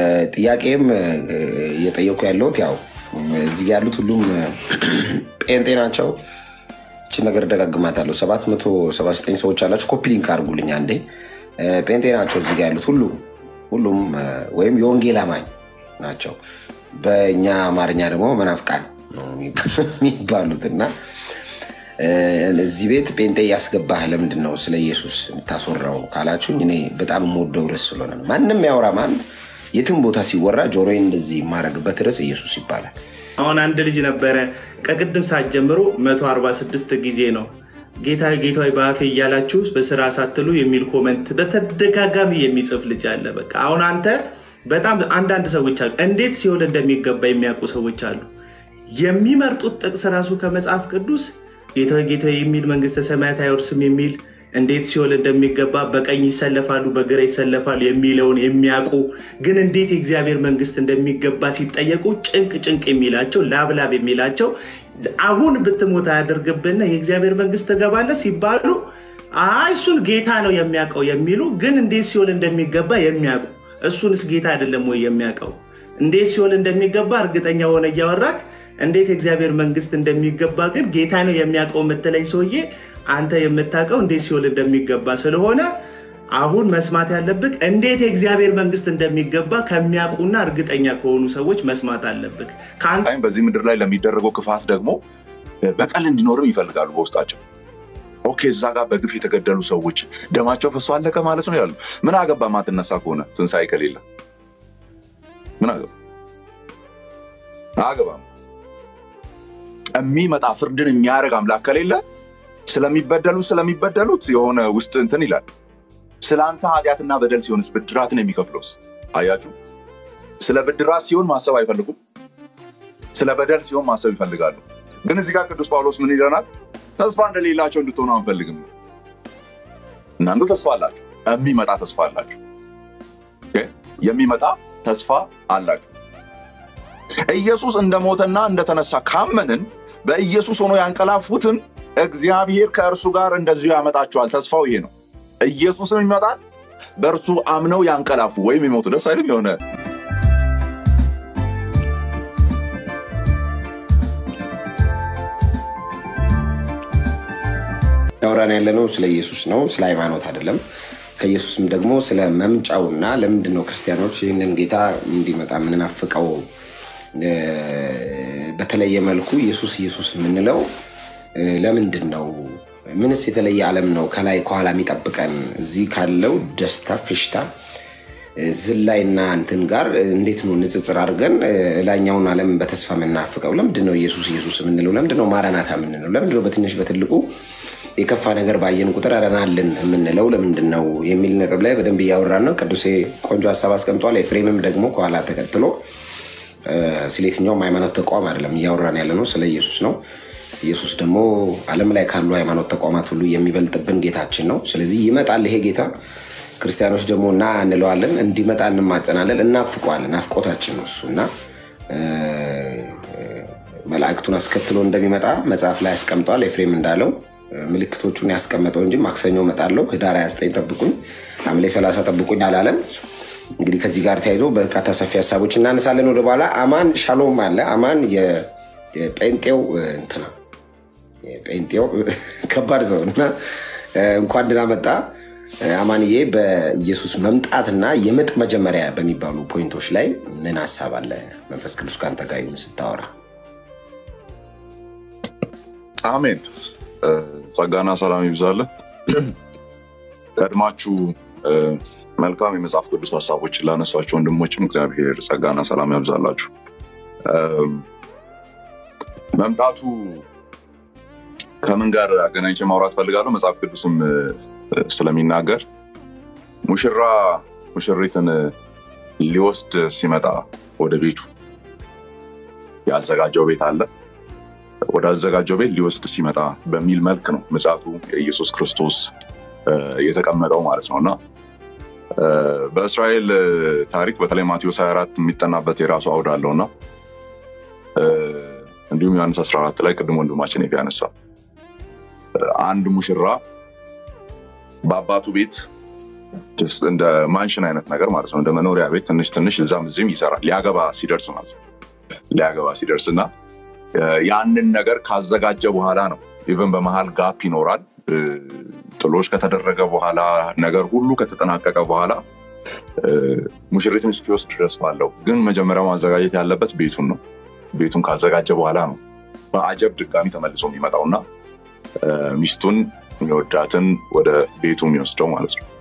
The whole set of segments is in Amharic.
ጥያቄም እየጠየኩ ያለሁት ያው እዚህ ያሉት ሁሉም ጴንጤ ናቸው። እችን ነገር ደጋግማታለሁ። ሰባት መቶ ሰባ ዘጠኝ ሰዎች አላችሁ። ኮፒ ሊንክ አድርጉልኝ አንዴ። ጴንጤ ናቸው እዚህ ጋ ያሉት ሁሉም ሁሉም ወይም የወንጌል አማኝ ናቸው። በእኛ አማርኛ ደግሞ መናፍቃን ነው የሚባሉት እና እዚህ ቤት ጴንጤ እያስገባህ ለምንድን ነው ስለ ኢየሱስ የምታስወራው ካላችሁኝ፣ እኔ በጣም የምወደው ርዕስ ስለሆነ ነው። ማንም ያውራ ማን የትም ቦታ ሲወራ ጆሮዬን እንደዚህ የማደርግበት ርዕስ ኢየሱስ ይባላል። አሁን አንድ ልጅ ነበረ ከቅድም ሰዓት ጀምሮ 146 ጊዜ ነው ጌታ ጌታ በአፌ እያላችሁ በስራ ሳትሉ የሚል ኮመንት በተደጋጋሚ የሚጽፍ ልጅ አለ። በቃ አሁን አንተ በጣም አንዳንድ ሰዎች አሉ፣ እንዴት ሲሆን እንደሚገባ የሚያውቁ ሰዎች አሉ። የሚመርጡት ጥቅስ ራሱ ከመጽሐፍ ቅዱስ ጌታ ጌታ የሚል መንግስተ ሰማያት አይወርስም የሚል እንዴት ሲሆን እንደሚገባ በቀኝ ይሰለፋሉ በግራ ይሰለፋሉ የሚለውን የሚያውቁ ግን እንዴት የእግዚአብሔር መንግስት እንደሚገባ ሲጠየቁ ጭንቅ ጭንቅ የሚላቸው ላብላብ የሚላቸው አሁን ብትሞት አያደርግብና የእግዚአብሔር መንግስት ትገባለህ ሲባሉ አይ እሱን ጌታ ነው የሚያውቀው የሚሉ ግን እንዴት ሲሆን እንደሚገባ የሚያውቁ እሱንስ ጌታ አይደለም ወይ የሚያውቀው? እንዴት ሲሆን እንደሚገባ እርግጠኛ ሆነ እያወራክ እንዴት የእግዚአብሔር መንግስት እንደሚገባ ግን ጌታ ነው የሚያውቀው የምትለኝ ሰውዬ አንተ የምታውቀው እንዴት ሲሆን እንደሚገባ ስለሆነ አሁን መስማት ያለብህ እንዴት የእግዚአብሔር መንግስት እንደሚገባ ከሚያውቁና እርግጠኛ ከሆኑ ሰዎች መስማት አለብህ። በዚህ ምድር ላይ ለሚደረገው ክፋት ደግሞ በቀል እንዲኖርም ይፈልጋሉ በውስጣቸው። ኦኬ እዛ ጋር በግፍ የተገደሉ ሰዎች ደማቸው ፈሶ አለቀ ማለት ነው ያሉ። ምን አገባ ማትነሳ ከሆነ ትንሣኤ ከሌለ ምን አገባ አገባም። የሚመጣ ፍርድን የሚያደርግ አምላክ ከሌለ ስለሚበደሉት ስለሚበደሉት የሆነ ውስጥ እንትን ይላል። ስለ አንተ ኃጢአትና በደል ሲሆንስ ብድራትን የሚከፍለውስ? አያችሁ፣ ስለ ብድራት ሲሆን ማሰብ አይፈልጉም። ስለ በደል ሲሆን ማሰብ ይፈልጋሉ። ግን እዚህ ጋር ቅዱስ ጳውሎስ ምን ይለናል? ተስፋ እንደሌላቸው እንድትሆኑ አንፈልግም። እናንተ ተስፋ አላችሁ፣ የሚመጣ ተስፋ አላችሁ፣ የሚመጣ ተስፋ አላችሁ። ኢየሱስ እንደሞተና እንደተነሳ ካመንን በኢየሱስ ሆኖ ያንቀላፉትን እግዚአብሔር ከእርሱ ጋር እንደዚሁ ያመጣቸዋል። ተስፋው ይሄ ነው። ኢየሱስም ይመጣል፣ በእርሱ አምነው ያንቀላፉ ወይም የሞቱ ደስ አይልም የሆነ ያወራን ያለነው ስለ ኢየሱስ ነው፣ ስለ ሃይማኖት አይደለም። ከኢየሱስም ደግሞ ስለ መምጫውና ለምንድን ነው ክርስቲያኖች ይህንን ጌታ እንዲመጣ የምንናፍቀው በተለየ መልኩ ኢየሱስ ኢየሱስ የምንለው ለምንድን ነው? ምንስ የተለየ ዓለም ነው ከላይ ከኋላ የሚጠብቀን? እዚህ ካለው ደስታ ፌሽታ ዝላይና እንትን ጋር እንዴት ነው ንጽጽር አድርገን ላኛውን ዓለም በተስፋ የምናፍቀው? ለምንድን ነው ኢየሱስ ኢየሱስ የምንለው? ለምንድን ነው ማራናታ የምንለው? ለምንድን ነው በትንሽ በትልቁ የከፋ ነገር ባየን ቁጥር ረናልን የምንለው ለምንድን ነው የሚል ነጥብ ላይ በደንብ እያወራን ነው። ቅዱሴ ቆንጆ ሀሳብ አስቀምጧል። ኤፍሬምም ደግሞ ከኋላ ተከትሎ ስለ የትኛውም ሃይማኖት ተቋም አይደለም እያወራን ያለ ነው፣ ስለ ኢየሱስ ነው። ኢየሱስ ደግሞ ዓለም ላይ ካሉ ሃይማኖት ተቋማት ሁሉ የሚበልጥብን ጌታችን ነው። ስለዚህ ይመጣል ይሄ ጌታ። ክርስቲያኖች ደግሞ እና እንለዋለን፣ እንዲመጣ እንማጸናለን፣ እናፍቀዋለን። ናፍቆታችን ነው እሱ እና መላእክቱን አስከትሎ እንደሚመጣ መጽሐፍ ላይ ያስቀምጠዋል። ኤፍሬም እንዳለው ምልክቶቹን ያስቀመጠው እንጂ ማክሰኞ እመጣለሁ፣ ህዳር 29 ጠብቁኝ፣ ሐምሌ 30 ጠብቁኝ አላለም። እንግዲህ ከዚህ ጋር ተያይዞ በርካታ ሰፊ ሀሳቦች እናነሳለን። ወደ በኋላ አማን ሻሎም አለ። አማን የጴንጤው እንትና ጴንጤው ከባድ ሰው እና እንኳን ደህና መጣ አማንዬ። በኢየሱስ መምጣትና የምጥ መጀመሪያ በሚባሉ ፖይንቶች ላይ ምን ሀሳብ አለ? መንፈስ ቅዱስ ከአንተ ጋር ይሁን ስታወራ። አሜን። ጸጋና ሰላም ይብዛለን። ቀድማችሁ መልካም የመጽሐፍ ቅዱስ ሀሳቦችን ላነሷቸው ወንድሞችም እግዚአብሔር ጸጋና ሰላም ያብዛላችሁ። መምጣቱ ከምን ጋር አገናኝቼ ማውራት ፈልጋለሁ? መጽሐፍ ቅዱስም ስለሚናገር ሙሽራ ሙሽሪትን ሊወስድ ሲመጣ ወደ ቤቱ ያዘጋጀው ቤት አለ። ወደ አዘጋጀው ቤት ሊወስድ ሲመጣ በሚል መልክ ነው ምጽአቱ የኢየሱስ ክርስቶስ የተቀመጠው ማለት ነው እና በእስራኤል ታሪክ በተለይ ማቴዎስ 24 የሚጠናበት የራሱ አውድ አለው እና እንዲሁም ዮሐንስ 14 ላይ ቅድም ወንድማችን ኤፍ ያነሳ አንድ ሙሽራ በአባቱ ቤት Just እንደ ማንሽን አይነት ነገር ማለት ነው። እንደ መኖሪያ ቤት ትንሽ ትንሽ እዛም እዚህም ይሰራል። ሊያገባ ሲደርስ ማለት ነው። ሊያገባ ሲደርስ እና እ፣ ያንን ነገር ካዘጋጀ በኋላ ነው። ኢቨን በመሀል ጋፕ ይኖራል። እ፣ ጥሎች ከተደረገ በኋላ ነገር ሁሉ ከተጠናቀቀ በኋላ እ፣ ሙሽሪትን እስኪወስድ ድረስ ባለው ግን መጀመሪያ ማዘጋጀት ያለበት ቤቱን ነው። ቤቱን ካዘጋጀ በኋላ ነው በአጀብ ድጋሚ ተመልሶ የሚመጣው እና እ፣ ሚስቱን የሚወዳትን ወደ ቤቱ የሚወስደው ማለት ነው።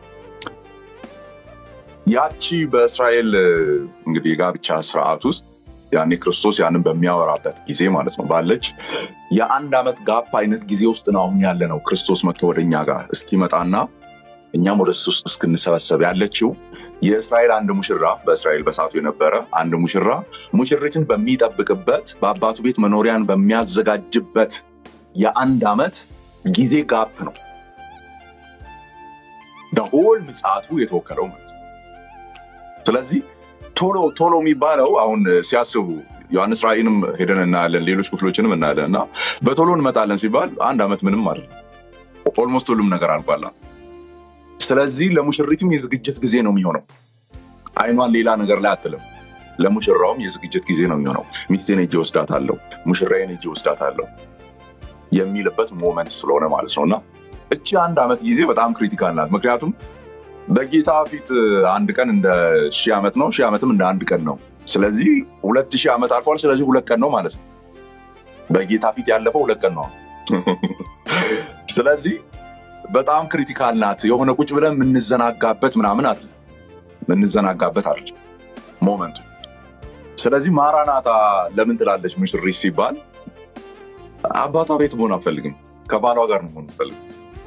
ያቺ በእስራኤል እ፣ እንግዲህ የጋብቻ ስርዓት ውስጥ ያኔ ክርስቶስ ያንን በሚያወራበት ጊዜ ማለት ነው ባለች የአንድ ዓመት ጋፕ አይነት ጊዜ ውስጥ ነው አሁን ያለ ነው። ክርስቶስ መጥቶ ወደ እኛ ጋር እስኪመጣና እኛም ወደ እሱ ውስጥ እስክንሰበሰብ ያለችው የእስራኤል አንድ ሙሽራ በእስራኤል በሳቱ የነበረ አንድ ሙሽራ ሙሽሪትን በሚጠብቅበት በአባቱ ቤት መኖሪያን በሚያዘጋጅበት የአንድ ዓመት ጊዜ ጋፕ ነው በሆል ምጽአቱ የተወከለው ማለት ነው። ስለዚህ ቶሎ ቶሎ የሚባለው አሁን ሲያስቡ ዮሐንስ ራእይንም ሄደን እናያለን፣ ሌሎች ክፍሎችንም እናያለን እና በቶሎ እንመጣለን ሲባል አንድ ዓመት ምንም አይደለም። ኦልሞስት ሁሉም ነገር አልቋላ። ስለዚህ ለሙሽሪትም የዝግጅት ጊዜ ነው የሚሆነው። አይኗን ሌላ ነገር ላይ አትልም። ለሙሽራውም የዝግጅት ጊዜ ነው የሚሆነው። ሚስቴን ሄጄ ወስዳታለሁ፣ ሙሽራዬን ሄጄ ወስዳታለሁ የሚልበት ሞመንት ስለሆነ ማለት ነው እና እቺ አንድ ዓመት ጊዜ በጣም ክሪቲካል ናት። ምክንያቱም በጌታ ፊት አንድ ቀን እንደ ሺህ ዓመት ነው፣ ሺህ ዓመትም እንደ አንድ ቀን ነው። ስለዚህ ሁለት ሺህ ዓመት አልፏል። ስለዚህ ሁለት ቀን ነው ማለት ነው። በጌታ ፊት ያለፈው ሁለት ቀን ነው። ስለዚህ በጣም ክሪቲካል ናት። የሆነ ቁጭ ብለን የምንዘናጋበት ምናምን አለ የምንዘናጋበት አለ ሞመንቱ። ስለዚህ ማራናታ ለምን ትላለች ሙሽሪት ሲባል አባቷ ቤት መሆን አልፈልግም፣ ከባሏ ጋር ነው መሆን አልፈልግም።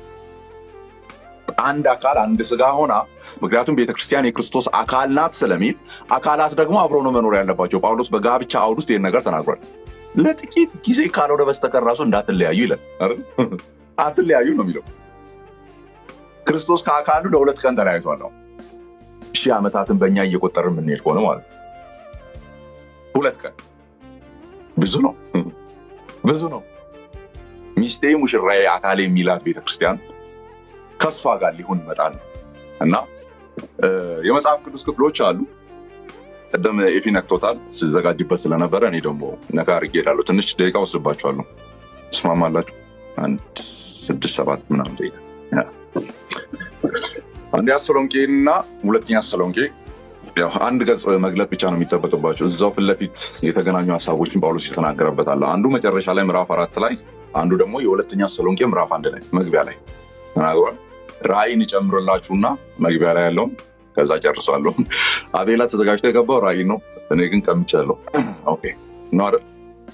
አንድ አካል አንድ ስጋ ሆና ምክንያቱም ቤተክርስቲያን የክርስቶስ አካል ናት ስለሚል አካላት ደግሞ አብሮ ነው መኖር ያለባቸው። ጳውሎስ በጋብቻ አውድ ውስጥ ይህን ነገር ተናግሯል። ለጥቂት ጊዜ ካልሆነ በስተቀር ራሱ እንዳትለያዩ ይላል አይደል? አትለያዩ ነው የሚለው። ክርስቶስ ከአካሉ ለሁለት ቀን ተለያይቷል ነው ሺህ ዓመታትን በእኛ እየቆጠር የምንሄድ ከሆነ ማለት ነው። ሁለት ቀን ብዙ ነው፣ ብዙ ነው። ሚስቴ ሙሽራዬ አካሌ የሚላት ቤተክርስቲያን ከእሷ ጋር ሊሆን ይመጣል ነው እና እ፣ የመጽሐፍ ቅዱስ ክፍሎች አሉ። ቅድም ኤፊ ነክቶታል ስዘጋጅበት ስለነበረ እኔ ደግሞ ነካ አድርጌ እሄዳለሁ። ትንሽ ደቂቃ ወስድባቸዋለሁ። ትስማማላችሁ? አንድ ስድስት ሰባት ምናምን ደቂቃ ያ። አንደኛ ተሰሎንቄ እና ሁለተኛ ተሰሎንቄ ያው አንድ ገጽ መግለጥ ብቻ ነው የሚጠበቅባቸው። እዛው ፊት ለፊት የተገናኙ ሀሳቦችን ጳውሎስ የተናገረበት አለ። አንዱ መጨረሻ ላይ ምዕራፍ አራት ላይ፣ አንዱ ደግሞ የሁለተኛ ተሰሎንቄ ምዕራፍ አንድ ላይ መግቢያ ላይ ተናግሯል። ራእይን ይጨምርላችሁና መግቢያ ላይ ያለውን ከዛ ጨርሳለሁ። አቤላ ተዘጋጅቶ የገባው ራእይ ነው። እኔ ግን ቀምቻለሁ። ኦኬ ነው አይደል?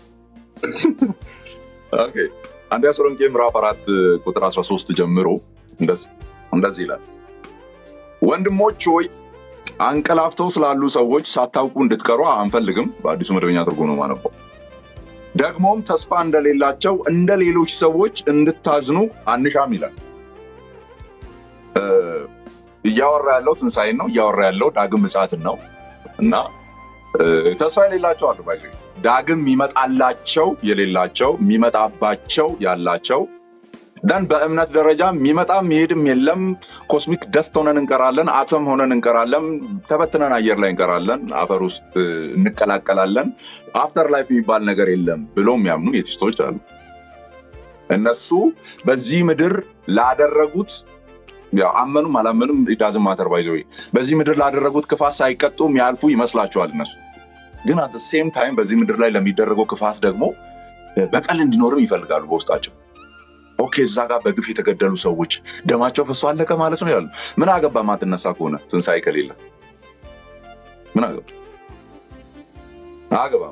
ኦኬ አንደኛ ተሰሎንቄ ምዕራፍ አራት ቁጥር 13 ጀምሮ እንደዚህ እንደዚህ ይላል ወንድሞች ሆይ አንቀላፍተው ስላሉ ሰዎች ሳታውቁ እንድትቀሩ አንፈልግም። በአዲሱ መደበኛ ትርጉም ነው የማነበው። ደግሞም ተስፋ እንደሌላቸው እንደ ሌሎች ሰዎች እንድታዝኑ አንሻም ይላል። እ፣ እያወራ ያለው ትንሣኤን ነው። እያወራ ያለው ዳግም ምጽአትን ነው እና እ፣ ተስፋ የሌላቸው አሉ ባይዘ ዳግም የሚመጣላቸው የሌላቸው የሚመጣባቸው ያላቸው ደን በእምነት ደረጃ የሚመጣ የሚሄድም የለም። ኮስሚክ ደስት ሆነን እንቀራለን። አቶም ሆነን እንቀራለን። ተበትነን አየር ላይ እንቀራለን። አፈር ውስጥ እ፣ እንቀላቀላለን። አፍተር ላይፍ የሚባል ነገር የለም ብሎ የሚያምኑ የቲስቶች አሉ። እነሱ በዚህ ምድር ላደረጉት ያው አመኑም አላመኑም ዳዝም ማተር ባይዘ በዚህ ምድር ላደረጉት ክፋት ሳይቀጡ የሚያልፉ ይመስላቸዋል። እነሱ ግን አት ሴም ታይም በዚህ ምድር ላይ ለሚደረገው ክፋት ደግሞ በቀል እንዲኖርም ይፈልጋሉ በውስጣቸው። ኦኬ እዛ ጋር በግፍ የተገደሉ ሰዎች ደማቸው ፈሶ አለቀ ማለት ነው ያሉ። ምን አገባ ማትነሳ ከሆነ ትንሣኤ ከሌለ ምን አገባ አገባም።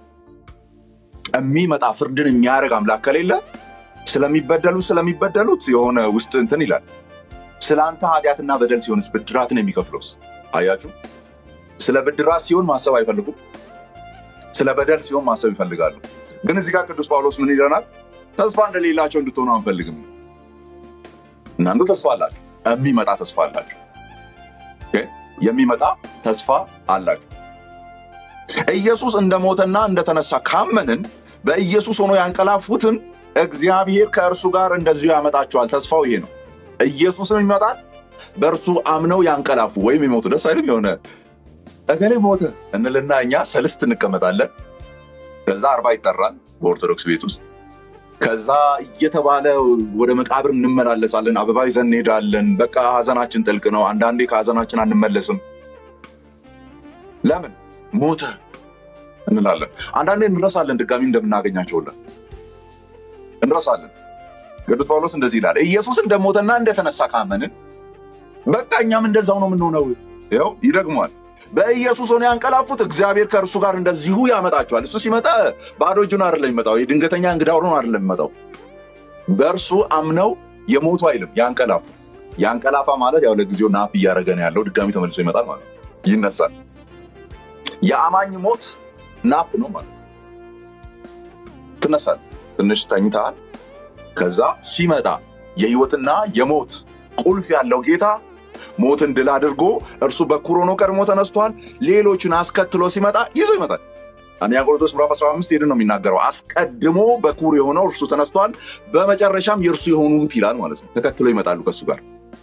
የሚመጣ ፍርድን የሚያደርግ አምላክ ከሌለ ስለሚበደሉ ስለሚበደሉት የሆነ ውስጥ እንትን ይላል። ስለ አንተ ኃጢአትና በደል ሲሆንስ ብድራትን የሚከፍለውስ? አያችሁ፣ ስለ ብድራት ሲሆን ማሰብ አይፈልጉም። ስለ በደል ሲሆን ማሰብ ይፈልጋሉ። ግን እዚህ ጋር ቅዱስ ጳውሎስ ምን ይለናል? ተስፋ እንደሌላቸው እንድትሆኑ አንፈልግም። እናንተ ተስፋ አላችሁ፣ የሚመጣ ተስፋ አላችሁ። ኦኬ፣ የሚመጣ ተስፋ አላችሁ። ኢየሱስ እንደሞተና እንደተነሳ ካመንን በኢየሱስ ሆኖ ያንቀላፉትን እግዚአብሔር ከእርሱ ጋር እንደዚሁ ያመጣቸዋል። ተስፋው ይሄ ነው። ኢየሱስም ይመጣል፣ በእርሱ አምነው ያንቀላፉ ወይም የሞቱ ደስ አይልም? የሆነ እገሌ ሞተ እንልና እኛ ሰልስት እንቀመጣለን። ከዛ አርባ ይጠራል በኦርቶዶክስ ቤት ውስጥ። ከዛ እየተባለ ወደ መቃብር እንመላለሳለን። አበባ ይዘን እንሄዳለን። በቃ ሀዘናችን ጥልቅ ነው። አንዳንዴ ከሀዘናችን አንመለስም። ለምን ሞተ እንላለን። አንዳንዴ እንረሳለን፣ ድጋሚ እንደምናገኛቸውለን እንረሳለን። ቅዱስ ጳውሎስ እንደዚህ ይላል፣ ኢየሱስ እንደሞተና እንደተነሳ ካመንን በቃ እኛም እንደዛው ነው የምንሆነው። ይኸው ይደግሟል። በኢየሱስ ሆነ ያንቀላፉት እግዚአብሔር ከእርሱ ጋር እንደዚሁ ያመጣቸዋል። እሱ ሲመጣ ባዶ እጁን አይደለም የሚመጣው፣ የድንገተኛ እንግዳ ሆኖ አይደለም የሚመጣው። በእርሱ አምነው የሞቱ አይልም ያንቀላፉ። ያንቀላፋ ማለት ያው ለጊዜው ናፕ እያደረገ ነው ያለው፣ ድጋሚ ተመልሶ ይመጣል ማለት ነው፣ ይነሳል። የአማኝ ሞት ናፕ ነው ማለት ነው። ትነሳል፣ ትንሽ ተኝተሃል። ከዛ ሲመጣ የህይወትና የሞት ቁልፍ ያለው ጌታ ሞትን ድል አድርጎ እርሱ በኩር ሆኖ ቀድሞ ተነስቷል። ሌሎቹን አስከትሎ ሲመጣ ይዞ ይመጣል። አንደኛ ቆሮንቶስ ምዕራፍ 15 ሄድን ነው የሚናገረው። አስቀድሞ በኩር የሆነው እርሱ ተነስቷል፣ በመጨረሻም የእርሱ የሆኑት ይላል ማለት ነው። ተከትሎ ይመጣሉ፣ ከእሱ ጋር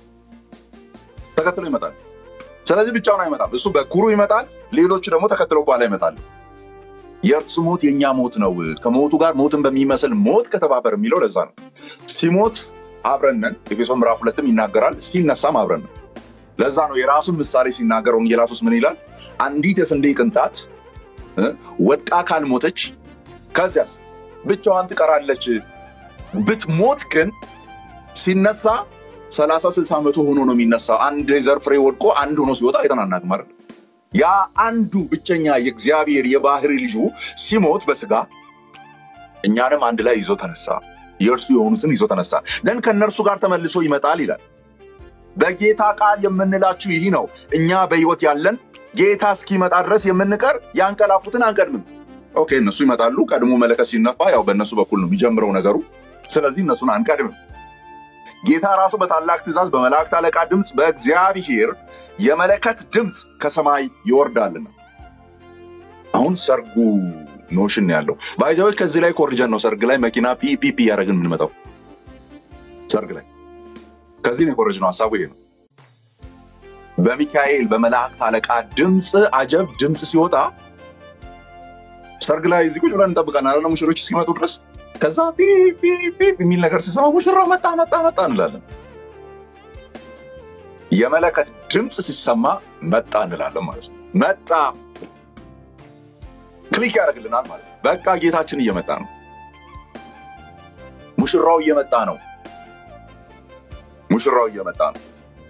ተከትሎ ይመጣል። ስለዚህ ብቻውን አይመጣም። እሱ በኩሩ ይመጣል፣ ሌሎቹ ደግሞ ተከትለው በኋላ ይመጣሉ። የእርሱ ሞት የእኛ ሞት ነው። ከሞቱ ጋር ሞትን በሚመስል ሞት ከተባበር የሚለው ለዛ ነው። ሲሞት አብረነን ኤፌሶን ምዕራፍ ሁለትም ይናገራል። ሲነሳም አብረነን ለዛ ነው የራሱን ምሳሌ ሲናገር ወንጌላት ውስጥ ምን ይላል? አንዲት የስንዴ ቅንጣት ወድቃ ካልሞተች ከዚያስ ብቻዋን ትቀራለች። ብትሞት ግን ሲነሳ ሰላሳ ስልሳ መቶ ሆኖ ነው የሚነሳው። አንድ የዘር ፍሬ ወድቆ አንድ ሆኖ ሲወጣ አይተናናቅ ማለት ያ አንዱ ብቸኛ የእግዚአብሔር የባህሪ ልጁ ሲሞት በስጋ እኛንም አንድ ላይ ይዞ ተነሳ። የእርሱ የሆኑትን ይዞ ተነሳ። ግን ከእነርሱ ጋር ተመልሶ ይመጣል ይላል። በጌታ ቃል የምንላችሁ ይህ ነው። እኛ በሕይወት ያለን ጌታ እስኪመጣ ድረስ የምንቀር ያንቀላፉትን አንቀድምም። ኦኬ፣ እነሱ ይመጣሉ። ቀድሞ መለከት ሲነፋ ያው በእነሱ በኩል ነው የሚጀምረው ነገሩ። ስለዚህ እነሱን አንቀድምም። ጌታ ራሱ በታላቅ ትእዛዝ በመላእክት አለቃ ድምፅ በእግዚአብሔር የመለከት ድምፅ ከሰማይ ይወርዳልና። አሁን ሰርጉ ኖሽን ያለው ባይዛዎች ከዚህ ላይ ኮርጀን ነው። ሰርግ ላይ መኪና ፒፒፒ እያደረግን የምንመጣው ሰርግ ላይ ከዚህ ነው የኮረጅ ነው። ሀሳቡ ይሄ ነው። በሚካኤል በመላእክት አለቃ ድምፅ አጀብ ድምፅ ሲወጣ ሰርግ ላይ እዚህ ቁጭ ብለን እንጠብቃለን አለ ሙሽሮች እስኪመጡ ድረስ። ከዛ ፒፒ የሚል ነገር ሲሰማ ሙሽራ መጣ መጣ መጣ እንላለን። የመለከት ድምፅ ሲሰማ መጣ እንላለን ማለት ነው። መጣ ክሊክ ያደርግልናል ማለት ነው። በቃ ጌታችን እየመጣ ነው። ሙሽራው እየመጣ ነው። ሙሽራው እየመጣ ነው።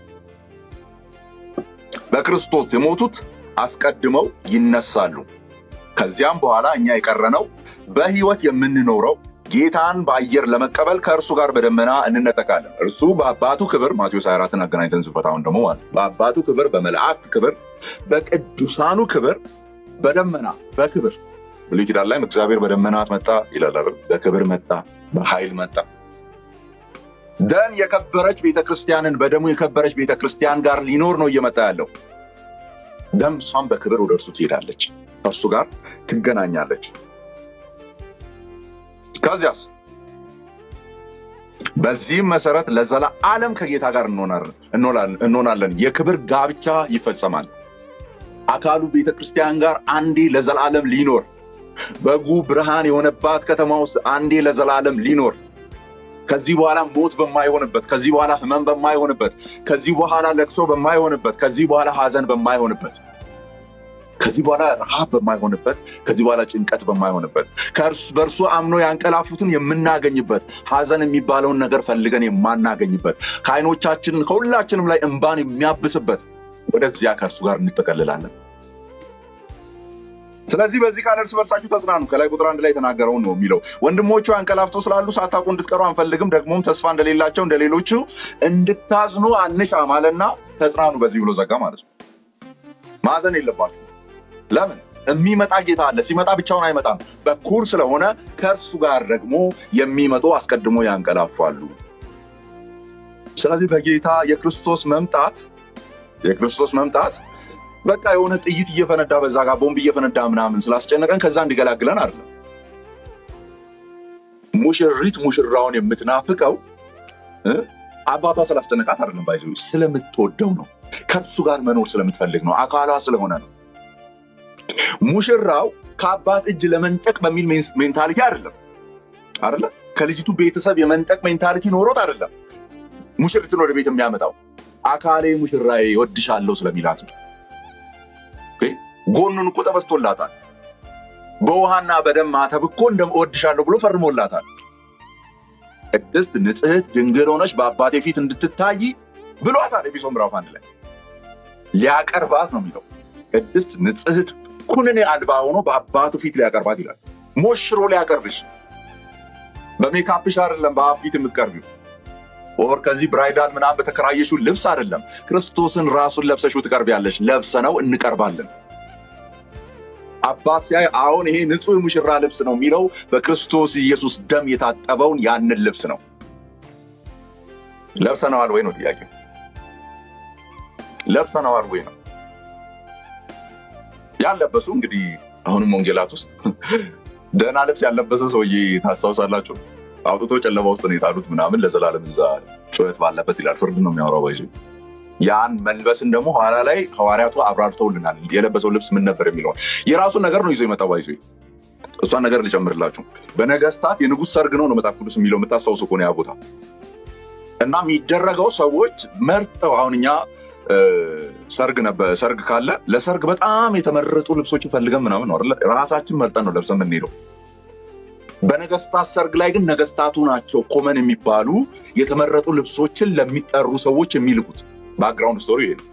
በክርስቶስ የሞቱት አስቀድመው ይነሳሉ። ከዚያም በኋላ እኛ የቀረነው በሕይወት የምንኖረው ጌታን በአየር ለመቀበል ከእርሱ ጋር በደመና እንነጠቃለን። እርሱ በአባቱ ክብር ማቴዎስ 24ን አገናኝተን ስንፈታውን ደግሞ ማለት በአባቱ ክብር፣ በመላእክት ክብር፣ በቅዱሳኑ ክብር በደመና በክብር ብሉይ ኪዳን ላይም እግዚአብሔር በደመናት መጣ ይላል አይደል? በክብር መጣ፣ በኃይል መጣ። ደን የከበረች ቤተክርስቲያንን በደሙ የከበረች ቤተክርስቲያን ጋር ሊኖር ነው እየመጣ ያለው። ደም እሷም በክብር ወደ እርሱ ትሄዳለች፣ ከእርሱ ጋር ትገናኛለች። ከዚያስ በዚህም መሰረት ለዘላለም ከጌታ ጋር እንሆናለን። የክብር ጋብቻ ይፈጸማል። አካሉ ቤተክርስቲያን ጋር አንዴ ለዘላለም ሊኖር በጉ ብርሃን የሆነባት ከተማ ውስጥ አንዴ ለዘላለም ሊኖር ከዚህ በኋላ ሞት በማይሆንበት፣ ከዚህ በኋላ ህመም በማይሆንበት፣ ከዚህ በኋላ ለቅሶ በማይሆንበት፣ ከዚህ በኋላ ሀዘን በማይሆንበት፣ ከዚህ በኋላ ረሃብ በማይሆንበት፣ ከዚህ በኋላ ጭንቀት በማይሆንበት፣ በእርሱ አምኖ ያንቀላፉትን የምናገኝበት፣ ሀዘን የሚባለውን ነገር ፈልገን የማናገኝበት፣ ከዓይኖቻችን ከሁላችንም ላይ እንባን የሚያብስበት ወደዚያ ከእርሱ ጋር እንጠቀልላለን። ስለዚህ በዚህ ቃል እርስ በርሳችሁ ተጽናኑ። ከላይ ቁጥር አንድ ላይ የተናገረውን ነው የሚለው። ወንድሞቹ አንቀላፍተው ስላሉ ሳታውቁ እንድትቀሩ አንፈልግም፣ ደግሞም ተስፋ እንደሌላቸው እንደ ሌሎቹ እንድታዝኑ አንሻም አለና ተጽናኑ በዚህ ብሎ ዘጋ ማለት ነው። ማዘን የለባችሁ። ለምን? የሚመጣ ጌታ አለ። ሲመጣ ብቻውን አይመጣም። በኩር ስለሆነ ከእርሱ ጋር ደግሞ የሚመጡ አስቀድሞ ያንቀላፋሉ። ስለዚህ በጌታ የክርስቶስ መምጣት የክርስቶስ መምጣት በቃ የሆነ ጥይት እየፈነዳ በዛ ጋር ቦምብ እየፈነዳ ምናምን ስላስጨነቀን ከዛ እንዲገላግለን አይደለም። ሙሽሪት ሙሽራውን የምትናፍቀው አባቷ ስላስጨነቃት አይደለም፣ ባይዘ ስለምትወደው ነው። ከሱ ጋር መኖር ስለምትፈልግ ነው። አካሏ ስለሆነ ነው። ሙሽራው ከአባት እጅ ለመንጠቅ በሚል ሜንታሊቲ አይደለም አይደለ? ከልጅቱ ቤተሰብ የመንጠቅ ሜንታሊቲ ኖሮት አይደለም ሙሽሪትን ወደ ቤት የሚያመጣው አካሌ ሙሽራዬ እወድሻለሁ ስለሚላት ነው። ኦኬ? ጎኑን እኮ ተበስቶላታል። በውሃና በደም ማተብ እኮ እንደ እወድሻለሁ ብሎ ፈርሞላታል። ቅድስት ንጽሕት ድንግል ሆነች በአባቴ ፊት እንድትታይ ብሏታል። ኤፌሶን ምዕራፍ አንድ ላይ ሊያቀርባት ነው የሚለው። ቅድስት ንጽሕት ኩነኔ አልባ ሆኖ በአባቱ ፊት ሊያቀርባት ይላል። ሞሽሮ ሊያቀርብሽ በሜካፕሽ አይደለም በአብ ፊት የምትቀርቢው ወር ከዚህ ብራይዳል ምናምን በተከራየሽው ልብስ አይደለም። ክርስቶስን ራሱን ለብሰሽው ትቀርቢያለሽ። ለብሰነው እንቀርባለን። አባት ሲያይ አሁን ይሄ ንጹሕ ሙሽራ ልብስ ነው የሚለው በክርስቶስ ኢየሱስ ደም የታጠበውን ያንን ልብስ ነው። ለብሰነዋል ወይ ነው ጥያቄው። ለብሰነዋል ወይ ነው ያለበሱ። እንግዲህ አሁንም ወንጌላት ውስጥ ደህና ልብስ ያለበሰ ሰውዬ ታስታውሳላችሁ? አውጥቶ ጨለማ ውስጥ ነው የጣሉት ምናምን ለዘላለም እዛ ጩኸት ባለበት ይላል። ፍርድ ነው የሚያወራው ባይዞ ያን መልበስን ደግሞ ኋላ ላይ ሐዋርያቱ አብራርተውልናል። የለበሰው ልብስ ምን ነበር የሚለውን የራሱን ነገር ነው ይዞ የመጣው ባይዞ እሷን ነገር ልጨምርላችሁ። በነገስታት የንጉሥ ሰርግ ነው ነው መጽሐፍ ቅዱስ የሚለው የምታስታውሱ ከሆነ ያ ቦታ እና የሚደረገው ሰዎች መርጠው አሁን እኛ ሰርግ ነበር ሰርግ ካለ ለሰርግ በጣም የተመረጡ ልብሶችን ፈልገን ምናምን ነው አይደለ ራሳችን መርጠን ነው ለብሰን የምንሄደው። በነገስታት ሰርግ ላይ ግን ነገስታቱ ናቸው ኮመን የሚባሉ የተመረጡ ልብሶችን ለሚጠሩ ሰዎች የሚልኩት። ባክግራውንድ ስቶሪ ይሄ ነው።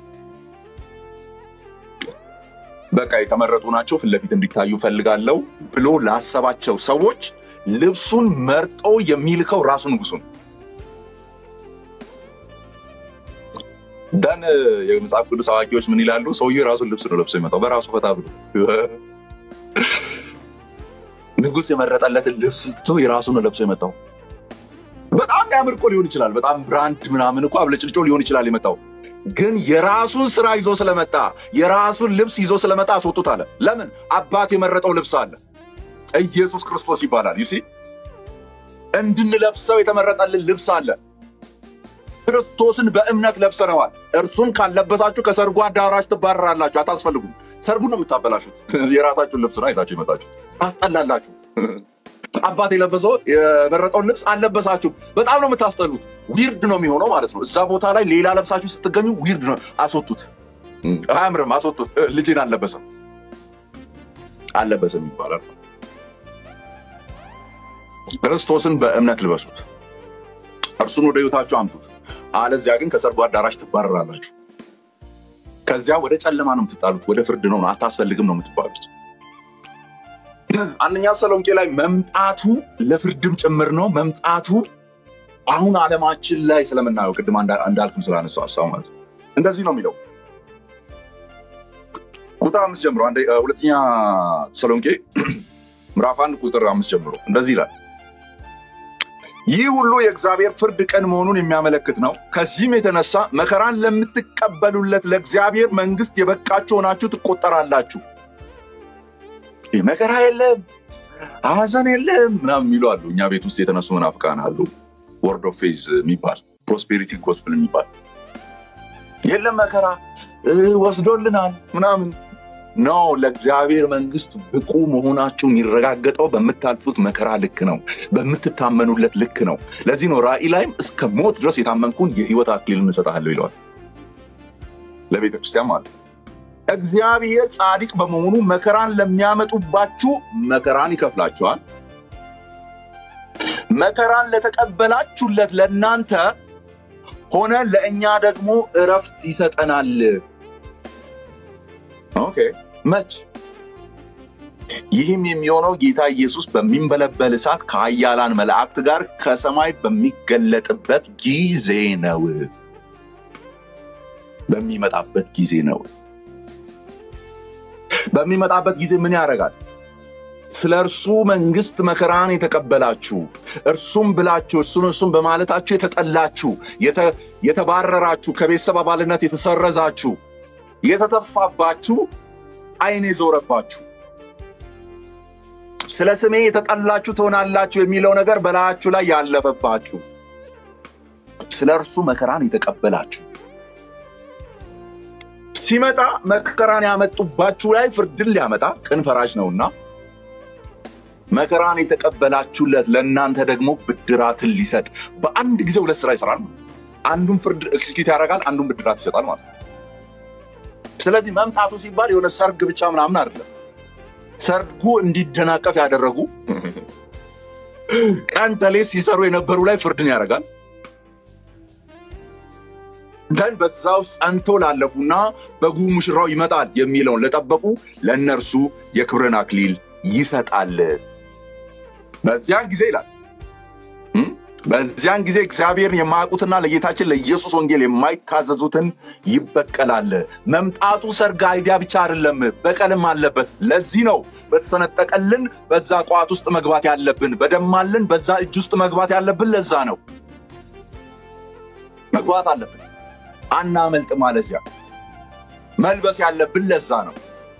በቃ የተመረጡ ናቸው ፊት ለፊት እንዲታዩ ፈልጋለሁ ብሎ ላሰባቸው ሰዎች ልብሱን መርጦ የሚልከው ራሱ ንጉሱ ነው። ደን የመጽሐፍ ቅዱስ አዋቂዎች ምን ይላሉ? ሰውዬው የራሱን ልብስ ነው ለብሶ የመጣው በራሱ ፈታ ብሎ ንጉስ የመረጠለትን ልብስ ትቶ የራሱ ነው ለብሶ የመጣው። በጣም ያምር እኮ ሊሆን ይችላል። በጣም ብራንድ ምናምን እኮ አብለጭልጮ ሊሆን ይችላል የመጣው። ግን የራሱን ስራ ይዞ ስለመጣ የራሱን ልብስ ይዞ ስለመጣ አስወጡት አለ። ለምን? አባት የመረጠው ልብስ አለ። ኢየሱስ ክርስቶስ ይባላል። ይሲ እንድንለብሰው የተመረጠልን ልብስ አለ። ክርስቶስን በእምነት ለብሰነዋል። እርሱን ካልለበሳችሁ ከሰርጉ አዳራሽ ትባረራላችሁ፣ አታስፈልጉም። ሰርጉን ነው የምታበላሹት። የራሳችሁን ልብስ ነው ይዛችሁ የመጣችሁት። ታስጠላላችሁ። አባት የለበሰው የመረጠውን ልብስ አልለበሳችሁም። በጣም ነው የምታስጠሉት። ዊርድ ነው የሚሆነው ማለት ነው። እዛ ቦታ ላይ ሌላ ለብሳችሁ ስትገኙ ዊርድ ነው። አስወጡት። አያምርም። አስወጡት። ልጄን አልለበሰም አልለበሰም ይባላል። ክርስቶስን በእምነት ልበሱት። እርሱን ወደ ህይወታችሁ አምጡት። አለዚያ ግን ከሰርጉ አዳራሽ ትባረራላችሁ። ከዚያ ወደ ጨለማ ነው የምትጣሉት። ወደ ፍርድ ነው አታስፈልግም ነው የምትባሉት። አንደኛ ተሰሎንቄ ላይ መምጣቱ ለፍርድም ጭምር ነው። መምጣቱ አሁን ዓለማችን ላይ ስለምናየው ቅድም እንዳልክም ስላነሳው ሀሳብ ማለት ነው። እንደዚህ ነው የሚለው ቁጥር አምስት ጀምሮ ሁለተኛ ተሰሎንቄ ምዕራፍ አንድ ቁጥር አምስት ጀምሮ እንደዚህ ይላል ይህ ሁሉ የእግዚአብሔር ፍርድ ቀን መሆኑን የሚያመለክት ነው። ከዚህም የተነሳ መከራን ለምትቀበሉለት ለእግዚአብሔር መንግስት የበቃችሁ ሆናችሁ ትቆጠራላችሁ። መከራ የለም ሐዘን የለም ምናምን የሚሉ አሉ። እኛ ቤት ውስጥ የተነሱ መናፍቃን አሉ። ወርድ ኦፍ ፌዝ የሚባል ፕሮስፔሪቲ ጎስፕል የሚባል የለም መከራ ወስዶልናል ምናምን ነው። ለእግዚአብሔር መንግስት ብቁ መሆናችሁ የሚረጋገጠው በምታልፉት መከራ ልክ ነው፣ በምትታመኑለት ልክ ነው። ለዚህ ነው ራእይ ላይም እስከ ሞት ድረስ የታመንኩን የህይወት አክሊልን እሰጥሃለሁ ይለዋል ለቤተ ክርስቲያን ማለት ነው። እግዚአብሔር ጻድቅ በመሆኑ መከራን ለሚያመጡባችሁ መከራን ይከፍላችኋል። መከራን ለተቀበላችሁለት ለእናንተ ሆነ ለእኛ ደግሞ እረፍት ይሰጠናል። ኦኬ መች? ይህም የሚሆነው ጌታ ኢየሱስ በሚንበለበል እሳት ከኃያላን መላእክት ጋር ከሰማይ በሚገለጥበት ጊዜ ነው። በሚመጣበት ጊዜ ነው። በሚመጣበት ጊዜ ምን ያደርጋል? ስለ እርሱ መንግስት መከራን የተቀበላችሁ እርሱም ብላችሁ እርሱን እርሱም በማለታችሁ የተጠላችሁ፣ የተባረራችሁ፣ ከቤተሰብ አባልነት የተሰረዛችሁ፣ የተተፋባችሁ፣ ዓይን የዞረባችሁ ስለ ስሜ የተጠላችሁ ትሆናላችሁ የሚለው ነገር በላያችሁ ላይ ያለፈባችሁ፣ ስለ ስለ እርሱ መከራን የተቀበላችሁ ሲመጣ መከራን ያመጡባችሁ ላይ ፍርድን ሊያመጣ ቅን ፈራጅ ነውና መከራን የተቀበላችሁለት ለእናንተ ደግሞ ብድራትን ሊሰጥ በአንድ ጊዜ ሁለት ስራ ይሰራል። አንዱን ፍርድ ኤክስኪዩት ያደርጋል፣ አንዱን ብድራት ይሰጣል ማለት ነው። ስለዚህ መምጣቱ ሲባል የሆነ ሰርግ ብቻ ምናምን አይደለም። ሰርጉ እንዲደናቀፍ ያደረጉ ቀን ተሌት ሲሰሩ የነበሩ ላይ ፍርድን ያደርጋል። ደን በዛ ውስጥ ጸንቶ ላለፉና በጉ ሙሽራው ይመጣል የሚለውን ለጠበቁ ለእነርሱ የክብርን አክሊል ይሰጣል። በዚያን ጊዜ ይላል በዚያን ጊዜ እግዚአብሔርን የማያውቁትና ለጌታችን ለኢየሱስ ወንጌል የማይታዘዙትን ይበቀላል። መምጣቱ ሰርግ አይዲያ ብቻ አይደለም፣ በቀልም አለበት። ለዚህ ነው በተሰነጠቀልን በዛ ቋት ውስጥ መግባት ያለብን፣ በደማልን በዛ እጅ ውስጥ መግባት ያለብን። ለዛ ነው መግባት አለብን። አናመልጥ ማለዚያ መልበስ ያለብን ለዛ ነው።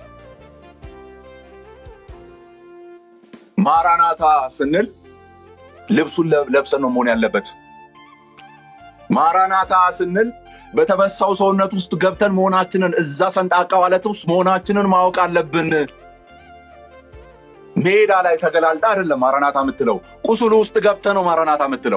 ማራናታ ስንል ልብሱን ለብሰን ነው መሆን ያለበት። ማራናታ ስንል በተበሳው ሰውነት ውስጥ ገብተን መሆናችንን እዛ ሰንጣቃ ዋለት ውስጥ መሆናችንን ማወቅ አለብን። ሜዳ ላይ ተገላልጣ አይደለም ማራናታ የምትለው፣ ቁስሉ ውስጥ ገብተ ነው ማራናታ የምትለው።